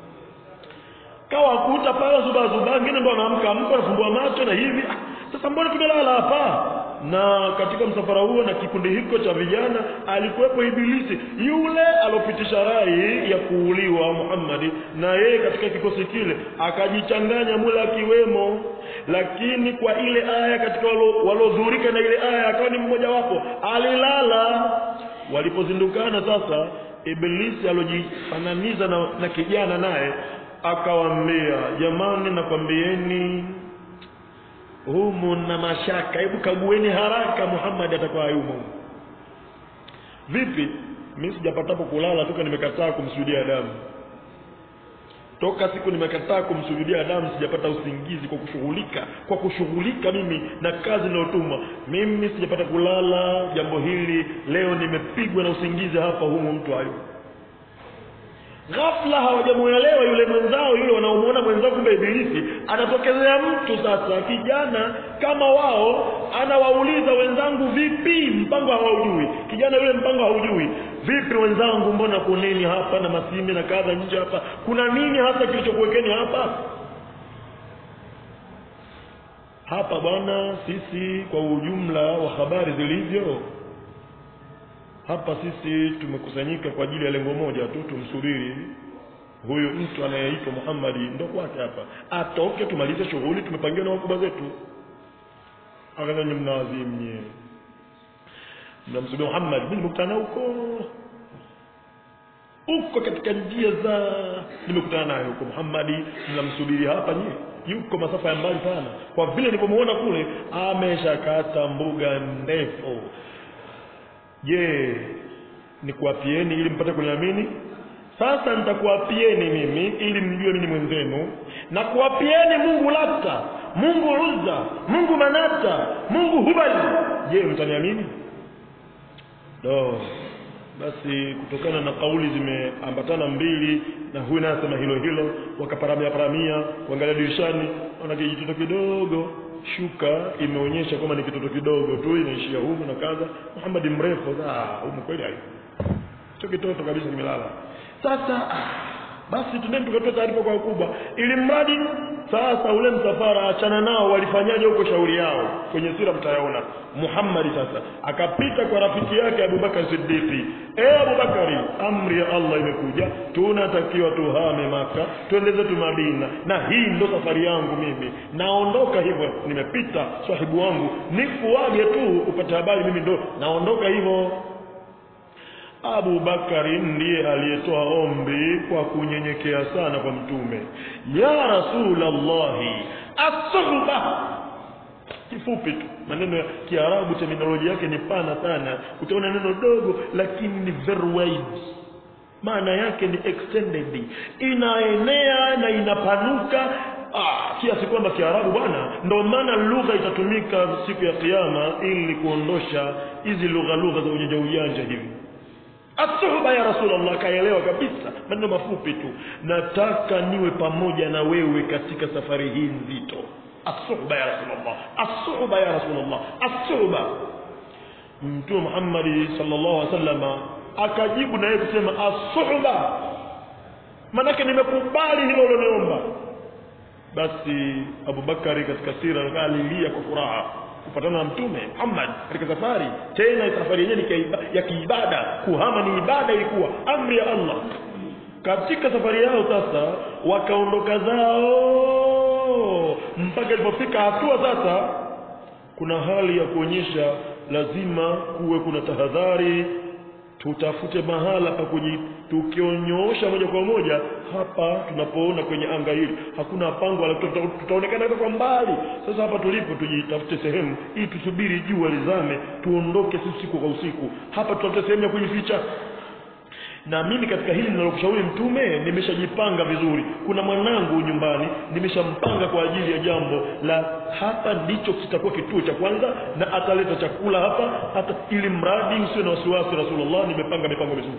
kawa kuta pale zuba zuba wengine ndo anaamka amka anafumbua macho na hivi ah, sasa mbona tumelala hapa na katika msafara huo na kikundi hiko cha vijana alikuwepo ibilisi yule alopitisha rai ya kuuliwa Muhammadi na yeye katika kikosi kile akajichanganya mule akiwemo lakini kwa ile aya katika walodhurika na ile aya akawa ni mmoja wapo alilala walipozindukana sasa ibilisi alojifananiza na, na kijana naye akawaambia jamani nakwambieni humu na mashaka hebu kagueni haraka Muhammad atakuwa yumo vipi mimi sijapatapo kulala toka nimekataa kumsujudia damu toka siku nimekataa kumsujudia damu sijapata usingizi kwa kushughulika kwa kushughulika mimi na kazi ninayotumwa mimi sijapata kulala jambo hili leo nimepigwa na usingizi hapa humu mtu hayupo ghafla hawajamuelewa yule mwenzao yule wanaomuona mwenzao kumbe ibilisi anatokezea mtu sasa kijana kama wao anawauliza wenzangu vipi mpango hawaujui kijana yule mpango haujui vipi wenzangu mbona kuneni hapa na masime na kadha nje hapa kuna nini hasa kilichokuwekeni hapa hapa bwana sisi kwa ujumla wa habari zilivyo hapa sisi tumekusanyika kwa ajili ya lengo moja tu tumsubiri huyu mtu anayeitwa Muhammad ndo kwake hapa atoke tumalize shughuli tumepangiwa na wakubwa zetu akadhani mnawazimu nyie mnamsubiri Muhammad mimi nimekutana huko huko katika njia za nimekutana naye huko Muhammad mnamsubiri hapa nyie yuko masafa ya mbali sana kwa vile nilipomuona kule ameshakata mbuga ndefu je nikuapieni ili mpate kuniamini sasa nitakuapieni mimi ili mjue mimi mwenzenu na kuapieni Mungu Lata Mungu Uzza Mungu Manata Mungu Hubali je mtaniamini do basi kutokana na kauli zimeambatana mbili na huyu naye asema hilo hilo wakaparamia paramia kuangalia dirishani ona kijitoto kidogo shuka imeonyesha kwamba ni kitoto kidogo tu inaishia humu na kadha Muhammad mrefu ah humu kweli hayo hicho kitoto kabisa kimelala sasa ah, basi tuneni tukatoa taarifa kwa wakubwa ili mradi sasa ule msafara achana nao walifanyaje huko shauri yao kwenye sira mtayaona Muhammad sasa akapita kwa rafiki yake Abubakar Siddiqi eh Abubakari amri ya Allah imekuja tunatakiwa tuhame maka twende zetu Madina na hii ndo safari yangu mimi naondoka hivyo nimepita sahibu wangu nikuage tu upate habari mimi ndo naondoka hivyo Abu Bakari ndiye aliyetoa ombi kwa kunyenyekea sana kwa mtume ya Rasulallahi as-suhba kifupi tu maneno ya Kiarabu terminolojia yake ni pana sana utaona neno dogo lakini ni very wide maana yake ni extended inaenea na inapanuka ah, kiasi kwamba Kiarabu bwana ndio maana lugha itatumika siku ya kiyama ili kuondosha hizi lugha lugha za ujanja ujanja hivi Asuhba ya Rasulullah kaelewa kabisa maneno mafupi tu nataka niwe pamoja na wewe katika safari hii nzito asuhba ya Rasulullah asuhba ya Rasulullah asuhba Mtume Muhammad sallallahu alaihi wasallam akajibu na yeye kusema asuhba manake nimekubali hilo uloniomba basi Abubakari katika sira alilia kwa furaha kupatana na mtume Muhammad katika safari tena safari yenyewe ni ya kiibada kuhama ni ibada ilikuwa amri ya Allah katika safari yao sasa wakaondoka zao mpaka ilipofika hatua sasa kuna hali ya kuonyesha lazima kuwe kuna tahadhari tutafute mahala pa kuji tukionyoosha moja kwa moja hapa tunapoona kwenye anga hili hakuna pango wala tuta- tutaonekana kwa mbali sasa hapa tulipo tujitafute sehemu ili tusubiri jua lizame tuondoke sisi siku kwa usiku hapa tutafute sehemu ya kujificha na mimi katika hili ninalokushauri mtume nimeshajipanga vizuri kuna mwanangu nyumbani nimeshampanga kwa ajili ya jambo la hapa ndicho kitakuwa kituo cha kwanza na ataleta chakula hapa hata ili mradi usiwe na wasiwasi rasulullah nimepanga mipango mizuri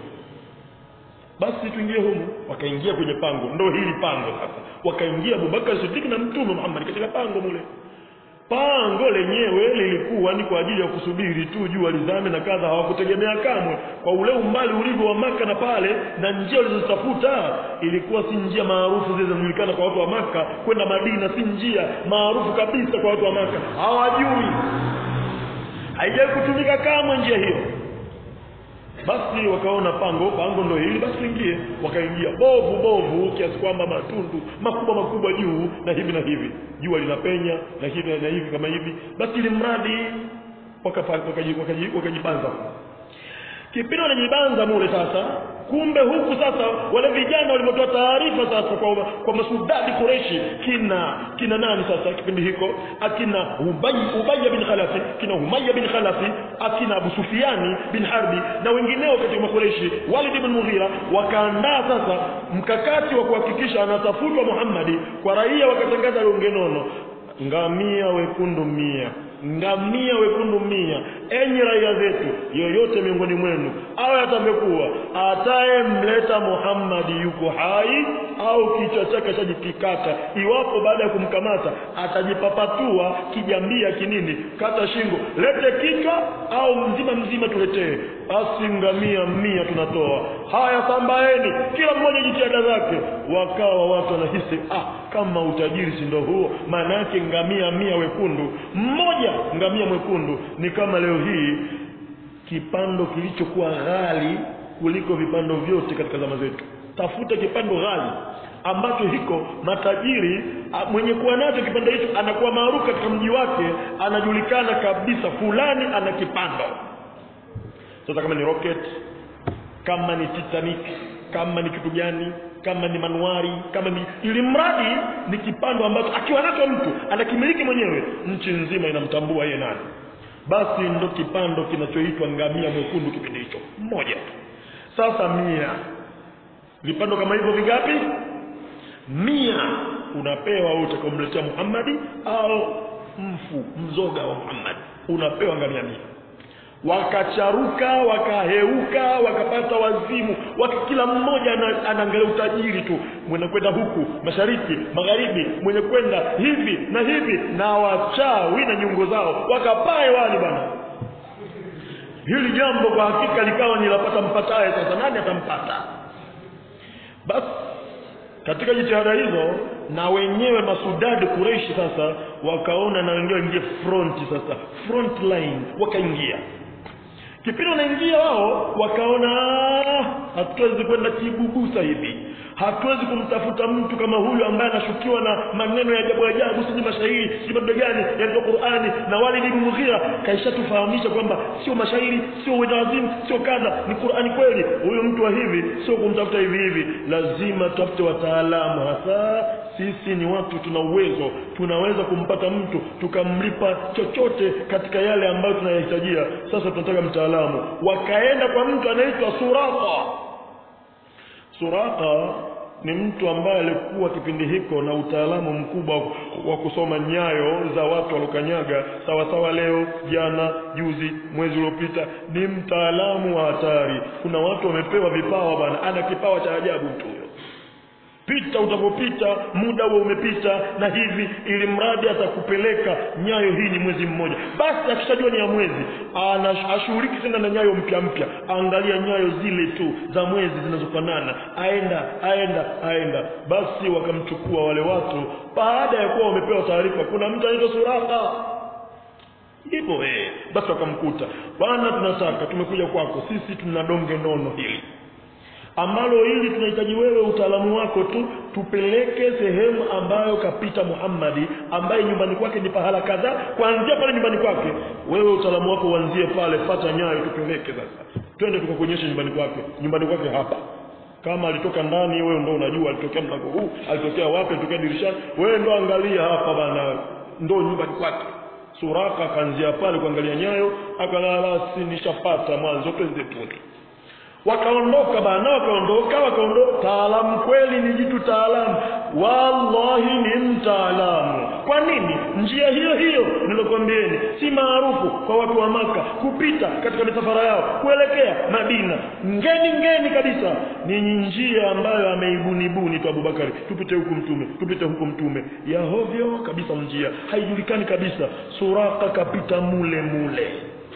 basi tuingie humu wakaingia kwenye pango ndo hili pango sasa wakaingia Abubakar Siddiq na mtume Muhammad katika pango mule pango lenyewe lilikuwa ni kwa ajili ya kusubiri tu jua lizame na kadha hawakutegemea kamwe kwa ule umbali ulivyo wa maka na pale na njia walizotafuta ilikuwa si njia maarufu zile zinajulikana kwa watu wa maka kwenda Madina si njia maarufu kabisa kwa watu wa maka hawajui haijawahi kutumika kamwe njia hiyo basi wakaona pango pango ndo hili basi tuingie wakaingia bovu bovu kiasi kwamba matundu makubwa makubwa juu na hivi na hivi jua linapenya na hivi na hivi kama hivi basi ili mradi wakafa- wakaji- wakaji- wakajibanza kipindi wanajibanza mule sasa kumbe huku sasa wale vijana walivyotoa taarifa sasa kwa, kwa masudadi Quraishi kina kina nani sasa kipindi hiko akina Ubay Ubay bin Khalafi kina Umayya bin Khalafi akina Abu Sufiani bin Harbi na wengineo katika Makureishi Walid ibn Mughira wakaandaa sasa mkakati wa kuhakikisha anatafutwa Muhammadi kwa raia wakatangaza donge nono ngamia wekundu mia ngamia wekundu mia enyi raia zetu yoyote miongoni mwenu awe atamekuwa atayemleta Muhammadi yuko hai au kichwa chake chajikikata iwapo baada ya kumkamata atajipapatua kijambia kinini kata shingo lete kichwa au mzima mzima tuletee basi ngamia mia tunatoa haya sambaeni kila mmoja jitihada zake wakawa watu wanahisi ah kama utajiri si ndo huo maana yake ngamia mia wekundu mmoja ngamia mwekundu ni kama leo hii kipando kilichokuwa ghali kuliko vipando vyote katika zama zetu tafuta kipando ghali ambacho hiko matajiri a- mwenye kuwa nacho kipando hicho anakuwa maarufu katika mji wake anajulikana kabisa fulani ana kipando sasa kama ni rocket kama ni Titanic kama ni kitu gani kama ni manuari kama ni ili mradi ni kipando ambacho akiwa nacho mtu anakimiliki mwenyewe nchi nzima inamtambua yeye nani basi ndo kipando kinachoitwa ngamia mwekundu kipindi hicho mmoja tu sasa mia vipando kama hivyo vingapi mia unapewa wewe utakomletea Muhammadi au mfu mzoga wa Muhammad unapewa ngamia mia wakacharuka wakaheuka wakapata wazimu waka kila mmoja ana- anaangalia utajiri tu mwenye kwenda huku mashariki magharibi mwenye kwenda hivi na hivi na wachawi na nyungo zao wakapaa hewani bwana hili jambo kwa hakika likawa ni lapata mpataye sasa nani atampata basi katika jitihada hizo na wenyewe masudadi kureishi sasa wakaona na wenyewe waingie front sasa front line wakaingia kipindi wanaingia wao wakaona "Ah, hatuwezi kwenda kibubusa hivi hatuwezi kumtafuta mtu kama huyu ambaye anashukiwa na maneno ya ajabu ajabu sijui mashairi sijui mambo gani ya Qur'ani na Walid ibn Mughira kaishatufahamisha kwamba sio mashairi sio wazimu sio kadha ni Qur'ani kweli huyu mtu wa hivi sio kumtafuta hivi hivi lazima tutafute wataalamu hasa sisi ni watu tuna uwezo tunaweza kumpata mtu tukamlipa chochote katika yale ambayo tunayahitajia sasa tunataka mtaalamu wakaenda kwa mtu anaitwa Suraka Suraka ni mtu ambaye alikuwa kipindi hiko na utaalamu mkubwa wa kusoma nyayo za watu walokanyaga sawa sawa leo jana juzi mwezi uliopita ni mtaalamu wa hatari kuna watu wamepewa vipawa bana ana kipawa cha ajabu mtu huyo pita utapopita muda huo umepita na hivi ili mradi atakupeleka nyayo hii ni mwezi mmoja basi akishajua ni ya mwezi ana- ashughuliki tena na nyayo mpya mpya angalia nyayo zile tu za mwezi zinazofanana aenda aenda aenda basi wakamchukua wale watu baada ya kuwa wamepewa taarifa kuna mtu anaitwa suraka hivyo eh basi wakamkuta bwana tunataka tumekuja kwako sisi tuna donge nono hili ambalo hili tunahitaji wewe utaalamu wako tu tupeleke sehemu ambayo kapita Muhammadi ambaye nyumbani kwake ni pahala kadhaa kuanzia pale nyumbani kwake wewe utaalamu wako uanzie pale fata nyayo tupeleke sasa twende tukakuonyesha nyumbani kwake nyumbani kwake hapa kama alitoka ndani wewe ndo unajua alitokea mlango huu alitokea wapi alitokea dirishani wewe ndo angalia hapa bana ndo nyumbani kwake suraka akaanzia pale kuangalia nyayo akalala si nishapata mwanzo twende tuni wakaondoka bana wakaondoka wakaondoka taalamu kweli ni jitu taalamu wallahi ni mtaalamu kwa nini njia hiyo hiyo nilokwambieni si maarufu kwa watu wa maka kupita katika misafara yao kuelekea madina ngeni ngeni kabisa ni njia ambayo ameibunibuni tu abubakari tupite huku mtume tupite huku mtume ya hovyo kabisa njia haijulikani kabisa suraka kapita mule mule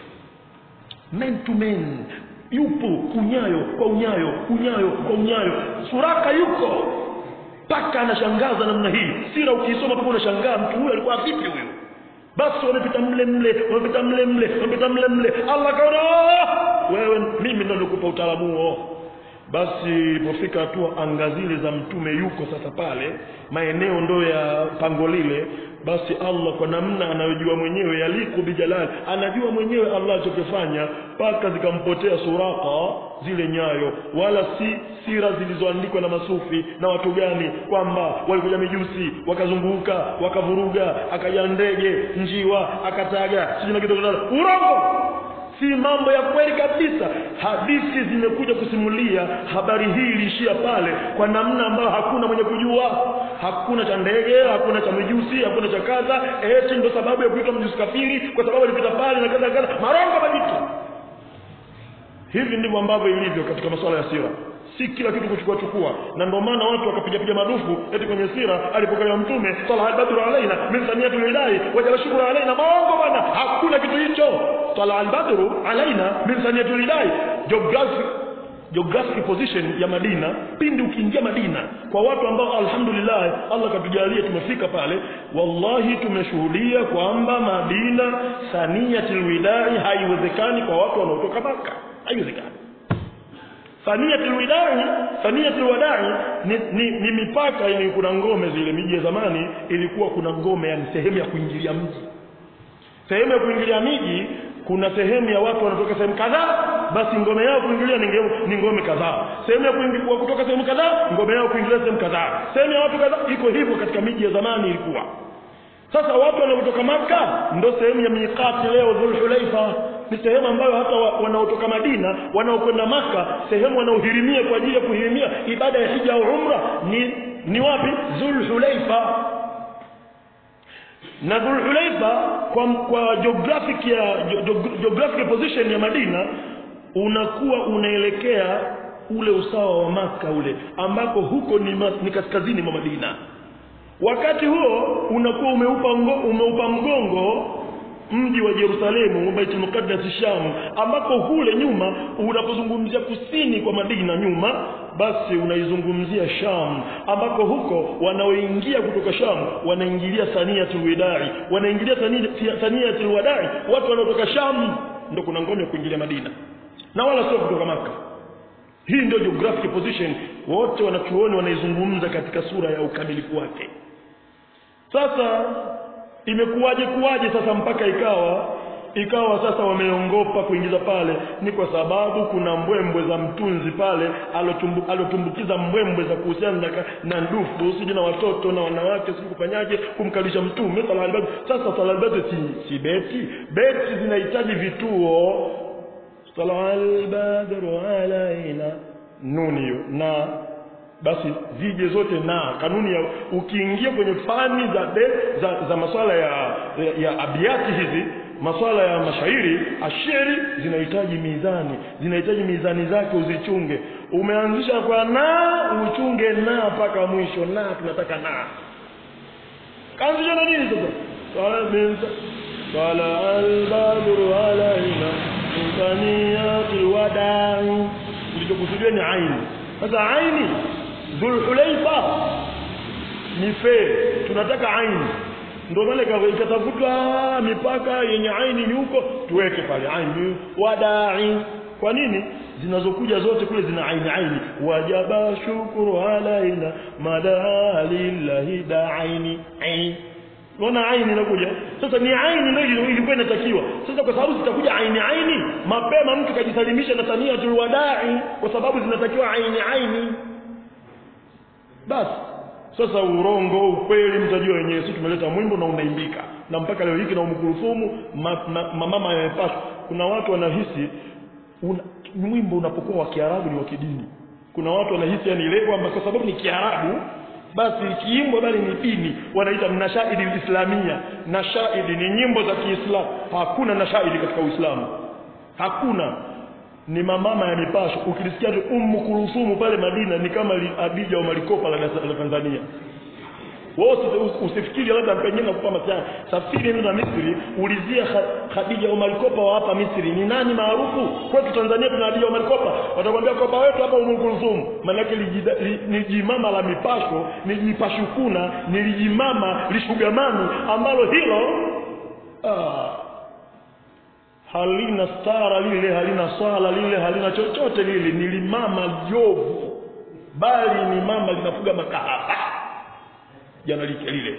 men to men yupo unyayo kwa unyayo unyayo kwa unyayo suraka yuko mpaka anashangaza namna hii sira ukiisoma mpaka unashangaa mtu huyu alikuwa vipi huyu basi wamepita mle mle wamepita mle mle wamepita mle mle allah kaona "Ah, wewe mimi ndo nikupa utaalamu huo basi ilipofika hatua anga zile za mtume yuko sasa pale maeneo ndo ya pango lile basi allah kwa namna anayojua mwenyewe yaliku bijalali anajua mwenyewe allah alichokifanya mpaka zikampotea suraka zile nyayo wala si sira zilizoandikwa na masufi na watu gani kwamba walikuja mijusi wakazunguka wakavuruga akaja ndege njiwa akataga sijui na kitu urongo si mambo ya kweli kabisa hadithi zimekuja kusimulia habari hii iliishia pale kwa namna ambayo hakuna mwenye kujua hakuna cha ndege hakuna cha mijusi hakuna cha kadha eti ndo sababu ya kuitwa mjusi kafiri kwa sababu alipita pale na kadha kadha marongo majitu hivi ndivyo ambavyo ilivyo katika masuala ya sira si kila kitu kuchukua chukua na ndio maana watu wakapiga piga madufu eti kwenye sira alipokelewa mtume sala albadru alaina min saniyati lillahi wajala shukru alaina maongo bwana hakuna kitu hicho sala albadru alaina min saniyati lillahi geographic geographic position ya Madina pindi ukiingia Madina kwa watu ambao alhamdulillah Allah katujalia tumefika pale wallahi tumeshuhudia kwamba Madina saniyatul widai haiwezekani kwa watu wanaotoka Maka haiwezekani Saniyatul widai saniyatul wadai ni, ni, ni mipaka yani kuna ngome zile miji ya zamani ilikuwa kuna ngome yani sehemu ya kuingilia mji sehemu ya kuingilia miji kuna sehemu ya watu wanatoka sehemu kadhaa basi ngome yao kuingilia ni ngome, ni ngome kadhaa sehemu ya kuingilia kutoka sehemu kadhaa ngome yao kuingilia sehemu kadhaa sehemu ya watu kadhaa iko hivyo katika miji ya zamani ilikuwa sasa watu wanaotoka maka ndo sehemu ya miqati leo dhulhulaifa ni sehemu ambayo hata wa, wanaotoka madina wanaokwenda maka sehemu wanaohirimia kwa ajili ya kuhirimia ibada ya hija au umra ni ni wapi dhulhulaifa na dhulhulaifa kwa, kwa geographic ya ge- geographic position ya madina unakuwa unaelekea ule usawa wa maka ule ambako huko ni, ma, ni kaskazini mwa madina wakati huo unakuwa umeupa, mgo, umeupa mgongo mji wa Yerusalemu Baitul Muqaddas Sham ambako kule nyuma unapozungumzia kusini kwa Madina nyuma basi unaizungumzia Sham ambako huko wanaoingia kutoka Sham wanaingilia Saniyatul Wadai wanaingilia Sani- Saniyatul Wadai watu wanaotoka Sham ndio kuna ngome ya kuingilia Madina na wala sio kutoka Maka hii ndio geographic position wote wanachuoni wanaizungumza katika sura ya ukamilifu wake sasa imekuwaje kuwaje sasa mpaka ikawa ikawa sasa wameongopa kuingiza pale ni kwa sababu kuna mbwembwe za mtunzi pale alotumbu, alotumbukiza mbwembwe za kuhusiana na, ka- na ndufu sijui na watoto na wanawake sijui kufanyaje kumkalisha mtume sala albadi sasa sala albadi si, si beti beti zinahitaji vituo sala albadru alaina nuni hiyo na basi zije zote na kanuni ya ukiingia kwenye fani za de, za, za masuala ya, ya, ya abiati hizi masuala ya mashairi ashiri zinahitaji mizani zinahitaji mizani zake uzichunge umeanzisha kwa na uchunge na mpaka mwisho na tunataka na kaanzisha na nini sasa Qala min- qala albadru alaina min thaniyatil wadai kilichokusudiwa ni aini sasa aini dhulhulaifa ni fe tunataka aini ndio maana ika- ikatafutwa mipaka yenye aini ni huko tuweke pale aini wadai kwa nini zinazokuja zote kule zina aini aini wajaba shukuru alaina madaa lillahi daaini aini unaona aini inakuja sasa ni aini ndio ilikuwa inatakiwa sasa kwa sababu zitakuja aini aini mapema mtu kajisalimisha na taniyatul wadai kwa sababu zinatakiwa aini aini basi sasa urongo ukweli mtajua wenyewe sisi tumeleta mwimbo na unaimbika na mpaka leo hiki na umkurufumu ma, ma, mamama yamepashwa kuna watu wanahisi una, mwimbo unapokuwa wa Kiarabu ni wa kidini kuna watu wanahisi yani ile kwamba kwa sababu ni Kiarabu basi ikiimbwa bali ni dini wanaita nashaidi islamia nashaidi ni nyimbo za Kiislamu hakuna nashaidi katika Uislamu hakuna ni mamama ya mipasho ukilisikia tu ummu kurusumu pale Madina ni kama li- Adija au Malikopa la, la Tanzania wewe usi- usifikiri labda pengine nakupa masiana safiri nenda Misri ulizia Kha- Khadija Omar Kopa wa hapa Misri ni nani maarufu kwetu Tanzania tuna Khadija Omar Kopa watakwambia kopa wetu hapa Umu Kulthum maana yake lijida- li- ni jimama la mipasho ni jipashukuna ni lijimama lishugamani ambalo hilo ah, halina stara lile halina swala lile halina chochote lile ni limama jovu bali ni mama linafuga makahaba jana like lile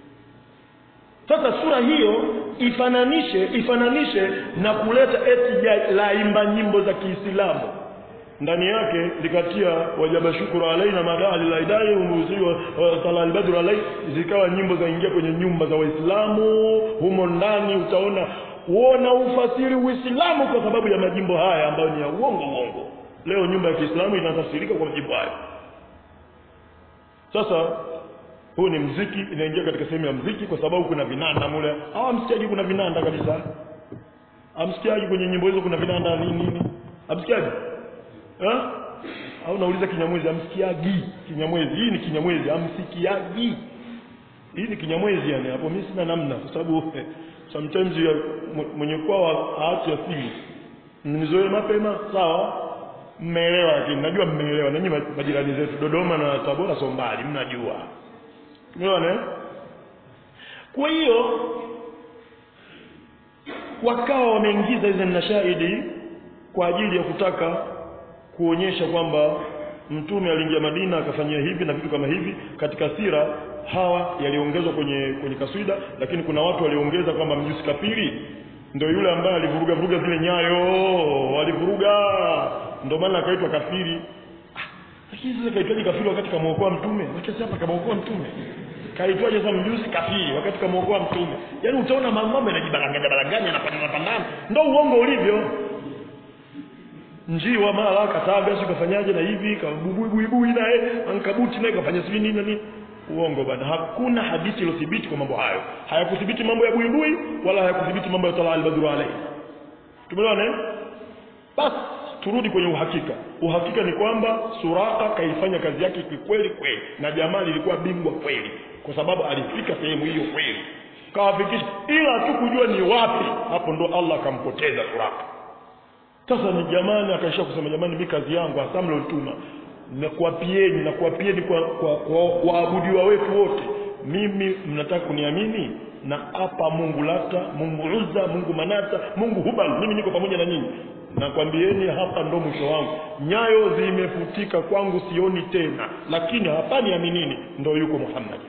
sasa sura hiyo ifananishe ifananishe na kuleta eti ja- laimba nyimbo za Kiislamu ndani yake likatia wajaba shukuru alaina madali laidai umuziwa sala albadru alai zikawa nyimbo za ingia kwenye nyumba za waislamu humo ndani utaona uona ufasiri uislamu kwa sababu ya majimbo haya ambayo ni ya uongo uongo leo nyumba ya Kiislamu inatafsirika kwa majimbo haya sasa huu ni mziki inaingia katika sehemu ya mziki kwa sababu kuna vinanda mule hawamsikiaji kuna vinanda kabisa amsikiaji kwenye nyimbo hizo kuna vinanda nini nini amsikiaji eh au nauliza kinyamwezi amsikiagi kinyamwezi hii ni kinyamwezi amsikiagi hii ni kinyamwezi yani hapo mimi sina namna kwa sababu eh, sometimes ya mw- mwenye kwao haachi asili mnizoe mapema sawa mmeelewa lakini najua mmeelewa nanyi ma- majirani zetu Dodoma na Tabora sio mbali mnajua umeona eh? kwa hiyo wakawa wameingiza hizo nashaidi kwa ajili ya kutaka kuonyesha kwamba mtume aliingia Madina akafanyia hivi na vitu kama hivi katika sira hawa yaliongezwa kwenye kwenye kaswida lakini kuna watu waliongeza kwamba mjusi kafiri ndio yule ambaye alivuruga vuruga zile nyayo walivuruga ndio maana akaitwa kafiri Ah, lakini sasa kaitwaje kafiri wakati kamwokoa mtume wacha hapa kamwokoa mtume kaitwaje sasa mjusi kafiri wakati kamwokoa mtume yaani utaona mambo yanajibalanganya balanganya yanapandana pandana ndio uongo ulivyo njiwa mara kataga sio kafanyaje na hivi kabubuibui naye ankabuti naye kafanya sijui nini na nini uongo bana hakuna hadithi iliyothibiti kwa mambo hayo hayakuthibiti mambo ya buibui wala hayakuthibiti mambo ya talaa albadru alayhi tumeelewana eh? basi turudi kwenye uhakika uhakika ni kwamba suraka kaifanya kazi yake kikweli kweli na jamaa lilikuwa bingwa kweli kwa sababu alifika sehemu hiyo kweli kawafikisha ila tu kujua ni wapi hapo ndo allah akampoteza suraka sasa ni jamani akaisha kusema jamani mi kazi yangu hasa mlotuma nakuapieni nakuapieni kwa, kwa, kwa waabudiwa wetu wote mimi mnataka kuniamini na hapa mungu lata mungu uzza mungu manata mungu hubal mimi niko pamoja na nyinyi nakwambieni hapa ndo mwisho wangu nyayo zimefutika kwangu sioni tena lakini hapa niaminini ndo yuko muhammadi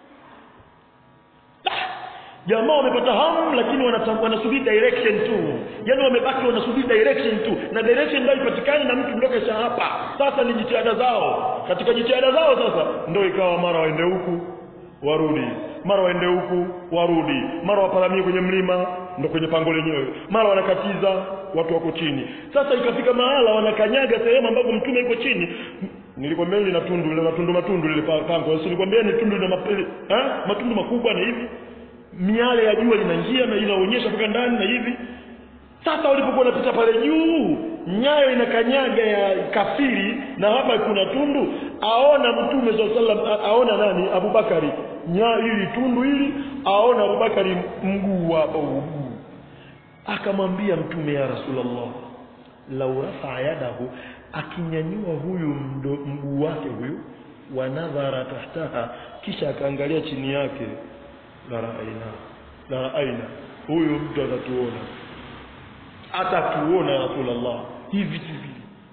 jamaa wamepata hamu lakini wanata- wanasubiri direction tu yaani wamebaki wanasubiri direction tu na direction ndio ipatikane na mtu ndio kesha hapa sasa ni jitihada zao katika jitihada zao sasa ndio ikawa mara waende huku warudi mara waende huku warudi mara waparamie kwenye mlima ndo kwenye pango lenyewe mara wanakatiza watu wako chini sasa ikafika mahala wanakanyaga sehemu ambapo mtume iko chini nilikwambia lina tundu lina matundu matundu lile pa- pango sio nilikwambia ni tundu lina mapele eh matundu makubwa na hivi miale ya jua linaingia na inaonyesha mpaka ndani na hivi sasa walipokuwa wanapita pale juu nyayo inakanyaga ya kafiri na hapa kuna tundu aona mtume saa salam aona nani abubakari nya hili tundu hili aona abubakari mguu hapo mguu akamwambia mtume ya rasulllah lau rafaa yadahu akinyanyua huyu mdo- mguu wake huyu wanadhara tahtaha kisha akaangalia chini yake la raaina la raaina huyu mtu atatuona atatuona ya rasulllah hivi hivi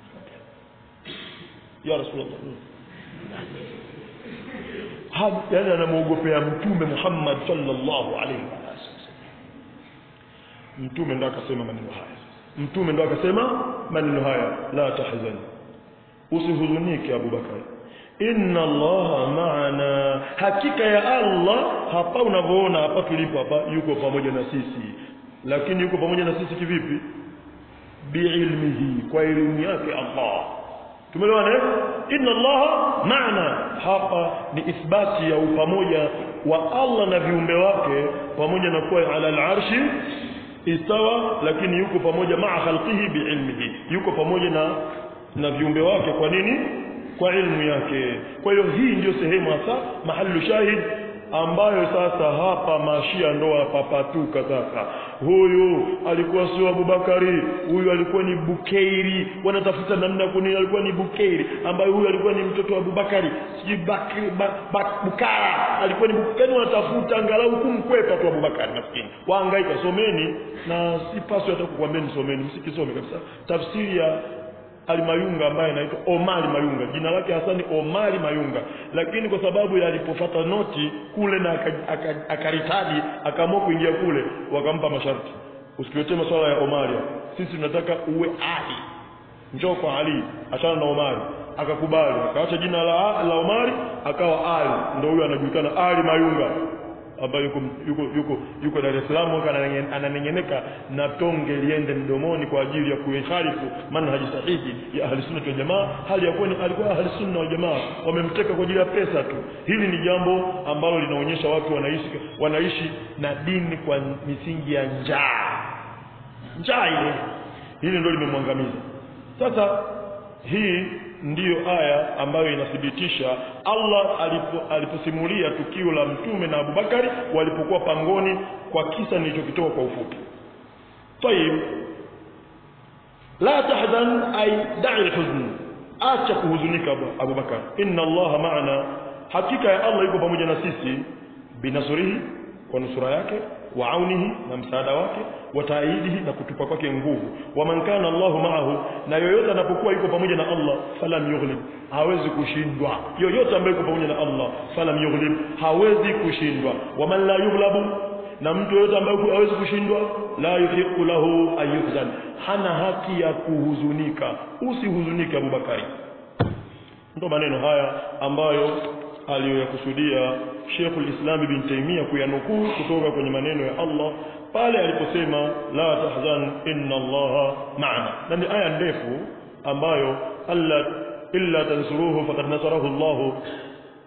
ya rasulllah Ha- yaani anamwogopea mtume muhammad sallallahu alaihi wasallam mtume ndo akasema maneno haya mtume ndo akasema maneno haya la tahzan usihuzunike abubakar inna allaha maana hakika ya allah hapa unavyoona hapa tulipo hapa yuko pamoja na sisi lakini yuko pamoja na sisi kivipi biilmihi kwa elimu yake allah tumeelewana eh? inna allaha maana hapa ni ithbati ya upamoja wa allah na viumbe wake pamoja na kuwa ala alarshi istawa lakini yuko pamoja maa khalqihi biilmihi yuko pamoja na na viumbe wake kwa nini kwa ilmu yake kwa hiyo hii ndiyo sehemu hasa mahalu shahid ambayo sasa hapa mashia ndo wapapatuka sasa huyu alikuwa sio abubakari huyu alikuwa ni bukeiri wanatafuta namna kuni alikuwa ni bukeiri ambayo huyu alikuwa ni mtoto wa abubakari sijui bakri ba, ba, bukara alikuwa ni bukari wanatafuta angalau kumkwepa tu abubakari nafikiri waangaika someni na si paswi hata kukwambeni someni msikisome kabisa tafsiri ya Alimayunga ambaye anaitwa Omari Mayunga. Jina lake hasa ni Omari Mayunga, lakini kwa sababu ya alipofata noti kule na aka- aka- akaritadi akaamua kuingia kule, wakampa masharti, usituletee masuala ya Omari. Sisi tunataka uwe Ali, njoo kwa Ali, achana na Omari. Akakubali, akaacha jina la, la Omari akawa Ali, ndio huyo anajulikana Ali Mayunga ambaye yuko yuko yuko yuko Dar es Salaam waka ananenge- ananengeneka na tonge liende mdomoni kwa ajili ya kuiharifu manhaji sahihi ya ahli sunna wal jamaa hali ya kuwa ni alikuwa ahli sunna wal jamaa wamemteka kwa ajili ya pesa tu hili ni jambo ambalo linaonyesha watu wanaishi wanaishi na dini kwa misingi ya njaa njaa ile hili ndio limemwangamiza sasa hii ndiyo aya ambayo inathibitisha Allah alipo, aliposimulia tukio la mtume na Abubakari walipokuwa pangoni kwa kisa nilichokitoa kwa ufupi. Tayib, la tahzan ay da'i alhuzn, acha kuhuzunika Abu, Abubakar. Inna Allah ma'ana, hakika ya Allah yuko pamoja na sisi binasrihi, kwa nusura yake wa aunihi na msaada wake wa taidihi na kutupa kwake nguvu wa man kana Allahu ma'ahu na yoyote anapokuwa yuko pamoja na Allah falam yughlib hawezi kushindwa yoyote ambaye yuko pamoja na Allah falam yughlib hawezi kushindwa wa man la yughlabu na mtu yoyote ambaye hawezi kushindwa la yuhiqu lahu an yuhzan hana haki ya kuhuzunika usihuzunike Abubakari ndo maneno haya ambayo aliyoyakusudia Sheikhul Islam Ibn Taymiyyah kuyanukuu kutoka kwenye maneno ya Allah pale aliposema la tahzan inna Allaha ma'ana na ni aya ndefu ambayo alla illa tansuruhu faqad nasarahu Allah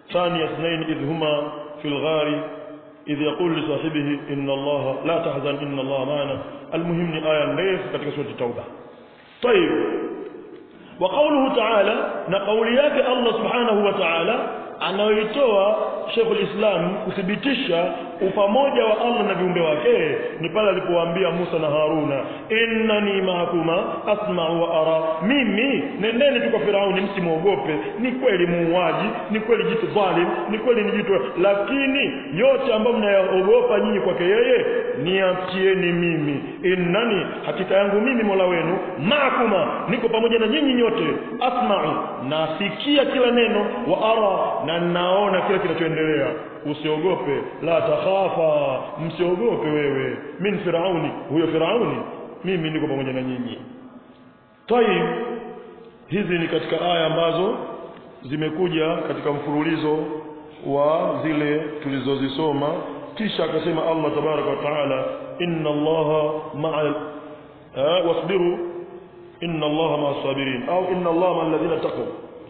ثاني اثنين إذ هما في الغار إذ يقول لصاحبه إن الله لا تحزن إن الله معنا المهم ni aya ndefu katika sura Tauba طيب وقوله تعالى na kauli yake Allah subhanahu wa ta'ala anayoitoa Sheikh al-Islam kuthibitisha upamoja wa Allah na viumbe wake ni pale alipowaambia Musa na Haruna innani mahakuma asma'u wa ara mimi nendeni tu kwa Firauni msimwogope ni kweli muuaji ni kweli jitu dhalim ni kweli ni jitu lakini yote ambayo mnayaogopa nyinyi kwake yeye niachieni mimi innani hakika yangu mimi Mola wenu mahakuma niko pamoja na nyinyi nyote asma'u nasikia kila neno wa ara na naona kila kinachoendelea usiogope la takhafa msiogope wewe min firauni huyo firauni mimi niko pamoja na nyinyi tayib hizi ni katika aya ambazo zimekuja katika mfululizo wa zile tulizozisoma kisha akasema Allah tabaraka wa taala inna allaha ma'a wasbiru inna allaha ma'a sabirin au inna allaha ma'a alladhina taqaw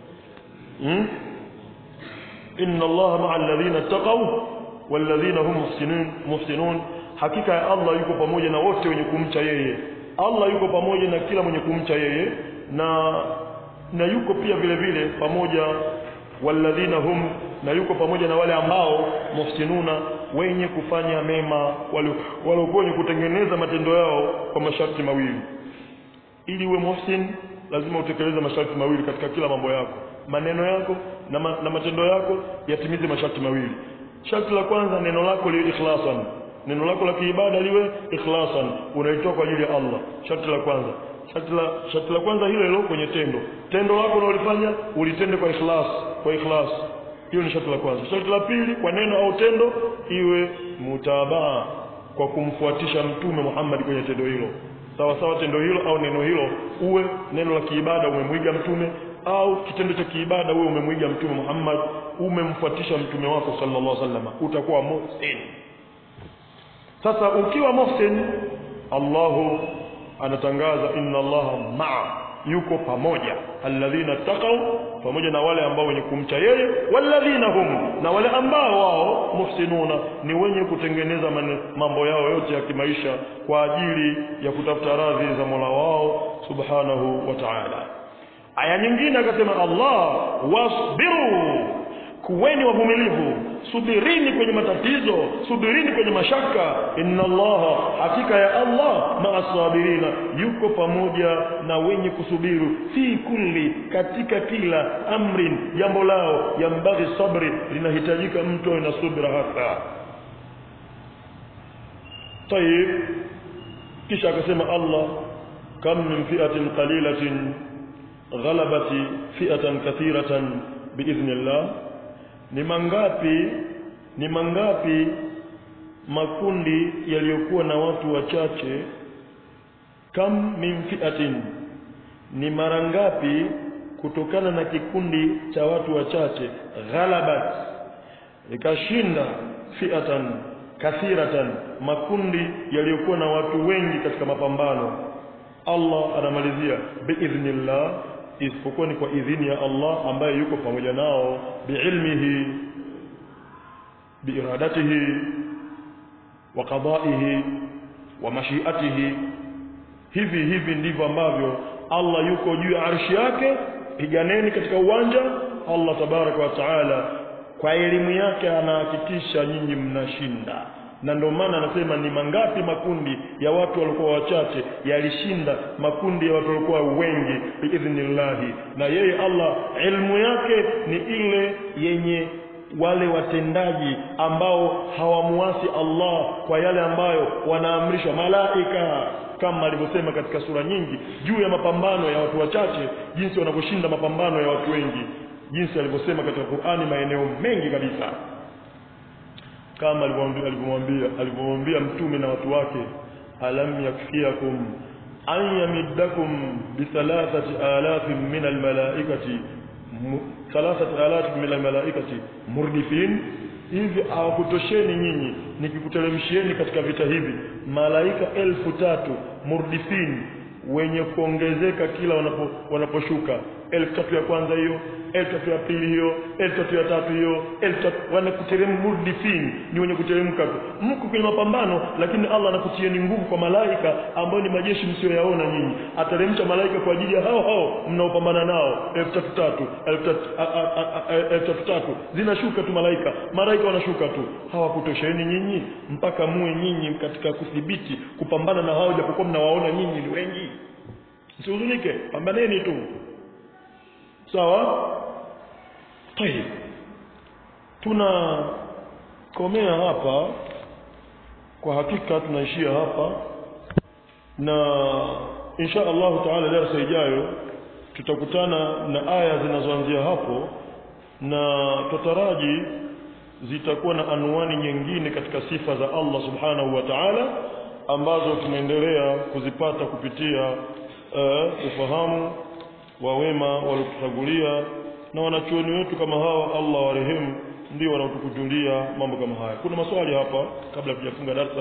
إن الله مع الذين اتقوا والذين هم محسنون محسنون hakika ya Allah yuko pamoja na wote wenye kumcha yeye Allah yuko pamoja na kila mwenye kumcha yeye na na yuko pia vile vile pamoja walladhina hum na yuko pamoja na wale ambao muhsinuna wenye kufanya mema waliokuwa wenye kutengeneza matendo yao kwa masharti mawili ili uwe muhsin lazima utekeleze masharti mawili katika kila mambo yako maneno yako na, ma, na matendo yako yatimize masharti mawili sharti la kwanza neno lako liwe ikhlasan neno lako la kiibada liwe ikhlasan unaitoa kwa ajili ya Allah sharti la kwanza sharti la sharti la kwanza hilo hilo kwenye tendo tendo lako unalofanya ulitende kwa ikhlas kwa ikhlas hiyo ni sharti la kwanza sharti la pili kwa neno au tendo iwe mutabaa kwa kumfuatisha mtume Muhammad kwenye tendo hilo sawa sawa tendo hilo au neno hilo uwe neno la kiibada umemwiga mtume au kitendo cha kiibada wewe umemwiga mtume Muhammad umemfuatisha mtume wako sallallahu alaihi wasallam utakuwa muhsin sasa ukiwa muhsin Allahu anatangaza inna Allaha ma'a yuko pamoja alladhina taqaw pamoja na wale ambao wenye kumcha yeye walladhina hum na wale ambao wao muhsinuna ni wenye kutengeneza mambo yao yote ya kimaisha kwa ajili ya kutafuta radhi za Mola wao subhanahu wa ta'ala aya nyingine akasema Allah wasbiru kuweni wavumilivu subirini kwenye matatizo subirini kwenye mashaka inna allaha hakika ya allah maasabirina yuko pamoja na wenye kusubiru fi kulli katika kila amrin jambo lao yambaghi sabri linahitajika mtu awe na subra hasa tayib kisha akasema allah kam min fi'atin qalilatin غلبت فئة كثيرة بإذن الله ni mangapi ni mangapi makundi yaliyokuwa na watu wachache kam min fi'atin ni mara ngapi kutokana na kikundi cha watu wachache ghalabat ikashinda fi'atan kathiratan makundi yaliyokuwa na watu wengi katika mapambano Allah anamalizia biidhnillah isipokuwa ni kwa idhini ya Allah ambaye yuko pamoja nao biilmihi biiradatihi wa qada'ihi wa mashiatihi hivi hivi ndivyo ambavyo Allah yuko juu ya arshi yake piganeni katika uwanja Allah tabaraka wa taala kwa elimu yake anahakikisha nyinyi mnashinda na ndio maana anasema ni mangapi makundi ya watu walikuwa wachache yalishinda makundi ya watu walikuwa wengi biidhnillahi na yeye Allah ilmu yake ni ile yenye wale watendaji ambao hawamuasi Allah kwa yale ambayo wanaamrishwa malaika kama alivyosema katika sura nyingi juu ya mapambano ya watu wachache jinsi wanavyoshinda mapambano ya watu wengi jinsi alivyosema katika Qur'ani maeneo mengi kabisa kama alivyomwambia alivyomwambia mtume na watu wake alam yakfiakum an yamiddakum bi thalathati alafin min almalaikati thalathati alafin min almalaikati murdifin hivi hawakutosheni nyinyi nikikuteremshieni katika vita hivi malaika elfu tatu murdifin wenye kuongezeka kila wanapo, wanaposhuka elfu tatu ya kwanza hiyo elfu tatu ya pili hiyo elfu tatu ya tatu hiyo elfu tatu wanakuteremka murdifin ni wenye kuteremka tu mko kwenye mapambano lakini Allah anakutieni nguvu kwa malaika ambao ni majeshi msioyaona nyinyi ateremsha malaika kwa ajili ya hao hao mnaopambana nao elfu tatu tatu elfu tatu a- a- a- a- elfu tatu tatu zinashuka tu malaika malaika wanashuka tu hawakutosheni nyinyi mpaka muwe nyinyi katika kudhibiti kupambana na hao japokuwa mnawaona nyinyi ni wengi msihuzunike pambaneni tu sawa tayib tunakomea hapa kwa hakika tunaishia hapa na insha Allah taala darasa ijayo tutakutana na aya zinazoanzia hapo na tutaraji zitakuwa na anwani nyingine katika sifa za Allah subhanahu wa ta'ala ambazo tunaendelea kuzipata kupitia uh, ufahamu wa wema waliotutangulia na wanachuoni wetu kama hawa Allah warehemu ndio wanaotukujulia mambo kama haya kuna maswali hapa kabla tujafunga darasa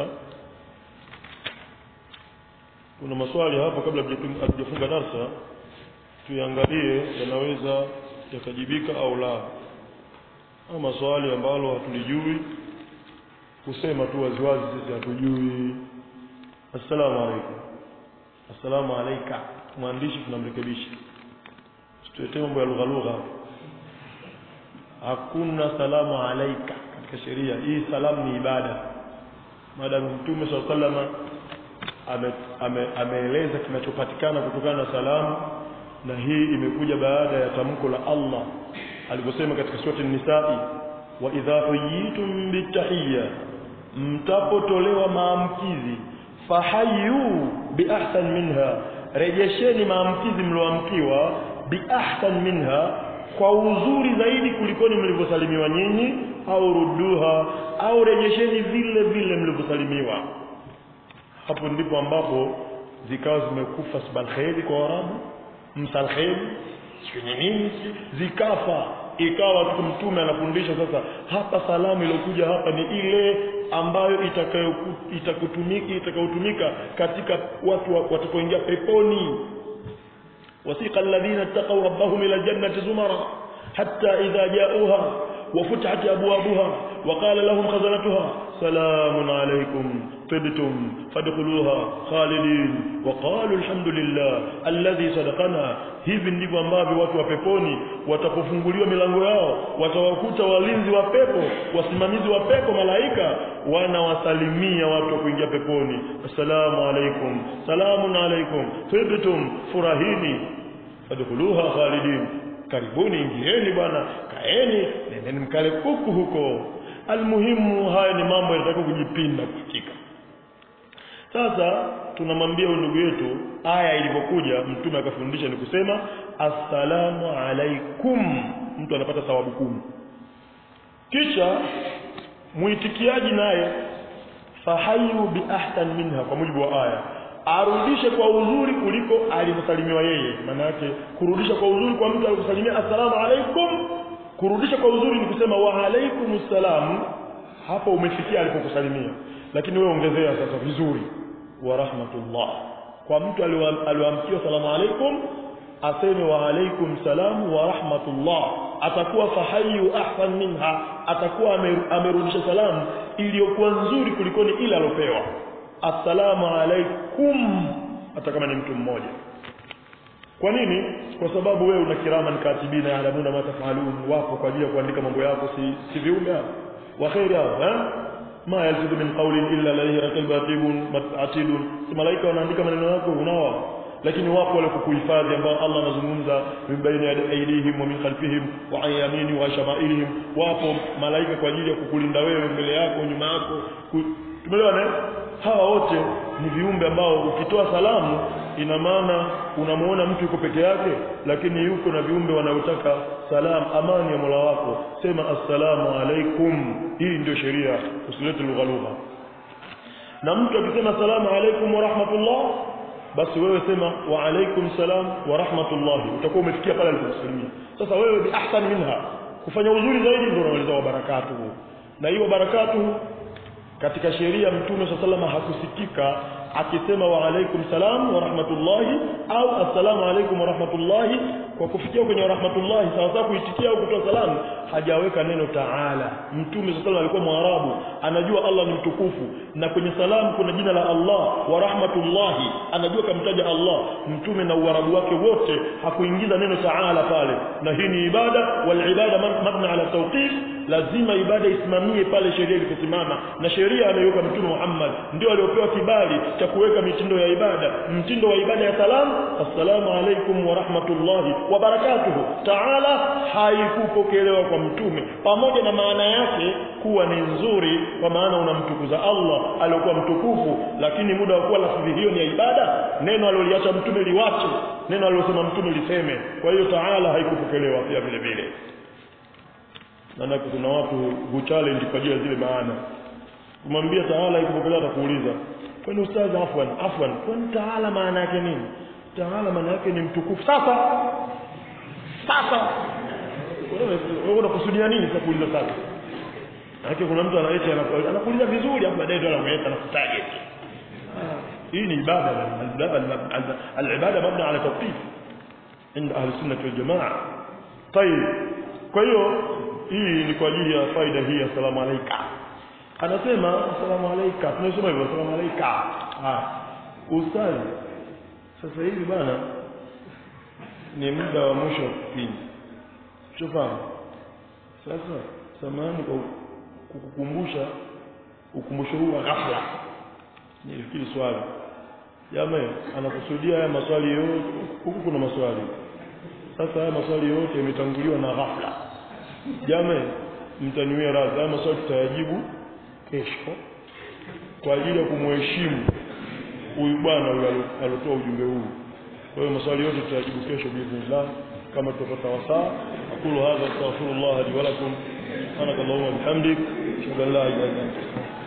kuna maswali hapa kabla hatujafunga darasa tuangalie yanaweza yakajibika au la ama maswali ambalo hatulijui kusema tu waziwazi sisi hatujui assalamu alaikum assalamu alaika mwandishi tunamrekebisha situetee mambo ya lugha lugha hakuna salamu alaika katika sheria hii salamu ni ibada maadamu mtume saa salama ame, ame, ameeleza kinachopatikana kutokana na salamu na hii imekuja baada ya tamko la Allah aliposema katika surati nisai wa idha huyitum bitahiyya mtapotolewa maamkizi fahayu biahsan minha rejesheni maamkizi mlioamkiwa biahsan minha kwa uzuri zaidi kulikoni mlivyosalimiwa nyinyi au ruduha au rejesheni vile vile mlivyosalimiwa hapo ndipo ambapo zikawa zimekufa sbalkheri kwa Waarabu msalkheri sio nini zikafa ikawa tu mtume anafundisha sasa hapa salamu iliyokuja hapa ni ile ambayo itakayotumika itakayotumika katika watu watakaoingia peponi wasiqa alladhina ittaqaw rabbahum ila jannati zumara hatta idha ja'uha وفتحت أبوابها وقال لهم خزنتها سلام عليكم طبتم فادخلوها خالدين وقالوا الحمد لله الذي صدقنا hivi ndivyo ambavyo watu wa peponi watapofunguliwa milango yao watawakuta walinzi wa pepo wasimamizi wa pepo malaika wanawasalimia watu wa kuingia peponi assalamu alaikum salamun alaikum tibtum furahini fadkhuluha khalidin karibuni ingieni bwana kaeni nendeni mkale kuku huko almuhimu haya ni mambo yanataka kujipinda hakika sasa tunamwambia huyu ndugu yetu aya ilivyokuja mtume akafundisha ni kusema assalamu alaikum mtu anapata thawabu kumi kisha muitikiaji naye fahayu biahsan minha kwa mujibu wa aya arudishe kwa uzuri kuliko alivyosalimiwa yeye maana yake kurudisha kwa uzuri kwa mtu alivyosalimia assalamu alaikum kurudisha kwa uzuri ni kusema wa alaikum salam hapo umefikia alipokusalimia lakini wewe ongezea sasa vizuri wa rahmatullah kwa mtu aliyoamkiwa salamu alaikum aseme wa alaikum salam wa rahmatullah atakuwa fahayu ahsan minha atakuwa amerudisha salamu iliyokuwa nzuri kulikoni ile alopewa assalamu alaikum hata kama ni mtu mmoja kwa nini kwa sababu wewe una kiraman katibina yaalamuna ma tafalun wapo kwa ajili ya kuandika mambo yako si, si viumbe hao wa khairi hao eh ma yalfidu min qawlin illa ladayhi raqibun atibun atidun si malaika wanaandika maneno yako unao lakini wapo wale kukuhifadhi ambao Allah anazungumza min baina aydihim wa min khalfihim wa an yamini wa shamailihim wapo malaika kwa ajili ya kukulinda wewe mbele yako nyuma yako tumeelewana hawa wote ni viumbe ambao ukitoa salamu ina maana unamuona mtu yuko peke yake lakini yuko na viumbe wanaotaka salam amani ya Mola wako sema assalamu alaikum hii ndio sheria usilete lugha lugha na mtu akisema salamu alaikum wa rahmatullah basi wewe sema wa alaikum salam wa rahmatullah utakuwa umefikia pale alipokusalimia sasa wewe bi ahsan minha kufanya uzuri zaidi ndio unaweza wa barakatuhu na hiyo barakatuhu katika sheria mtume swalla salama hakusikika akisema wa alaikum salam wa rahmatullahi au assalamu alaikum wa rahmatullahi kwa kufikia kwenye wa rahmatullahi sawa sawa kuitikia au kutoa salamu hajaweka neno taala mtume sallallahu alikuwa mwarabu anajua Allah ni mtukufu na kwenye salamu kuna jina la Allah wa rahmatullahi anajua kamtaja Allah mtume na uarabu wake wote hakuingiza neno taala pale na hii ni ibada wal ibada mabna ala tawqif lazima ibada isimamie pale sheria iliposimama na sheria ameiweka mtume Muhammad ndio aliopewa kibali cha kuweka mitindo ya ibada mtindo wa ibada ya salamu assalamu alaikum wa rahmatullahi wa barakatuhu taala haikupokelewa kwa mtume pamoja na maana yake kuwa ni nzuri kwa maana unamtukuza Allah aliyokuwa mtukufu lakini muda wa kuwa lafzi hiyo ni ya ibada neno aliloliacha mtume liwache neno alilosema mtume liseme kwa hiyo taala haikupokelewa pia vile vile maanake kuna watu huchallenge kwa ajili ya zile maana kumwambia taala ikupokelewa atakuuliza kwani ustadhi afwan afwan kwani taala maana yake nini taala maana yake ni mtukufu sasa sasa wewe unakusudia nini sasa kuuliza sasa Maana kuna mtu anaita anakuuliza vizuri hapo baadaye ndo anakuweka na kutarget hii ni ibada al-ibada mabna ala tawqif عند اهل السنه والجماعه طيب kwa hiyo hii ni kwa ajili ya faida hii assalamu alayka anasema assalamu alayka tunasema hivyo assalamu alayka ah ustazi sasa hivi bana ni muda wa mwisho wa kipindi shofahamu sasa samahani kwa kukukumbusha ukumbusho huu wa ghafla nilifikiri swali jamaa anakusudia haya maswali yote huku kuna maswali sasa haya maswali yote yametanguliwa na ghafla jamaa mtaniwia radhi haya maswali tutayajibu kesho kwa ajili ya kumheshimu huyu bwana huyu alotoa ujumbe huu kwa hiyo maswali yote tutayajibu kesho biidhnillah kama tutapata wasaa aqulu hadha astaghfirullah li wa lakum subhanakallahumma bihamdik ashhadu an la ilaha illa anta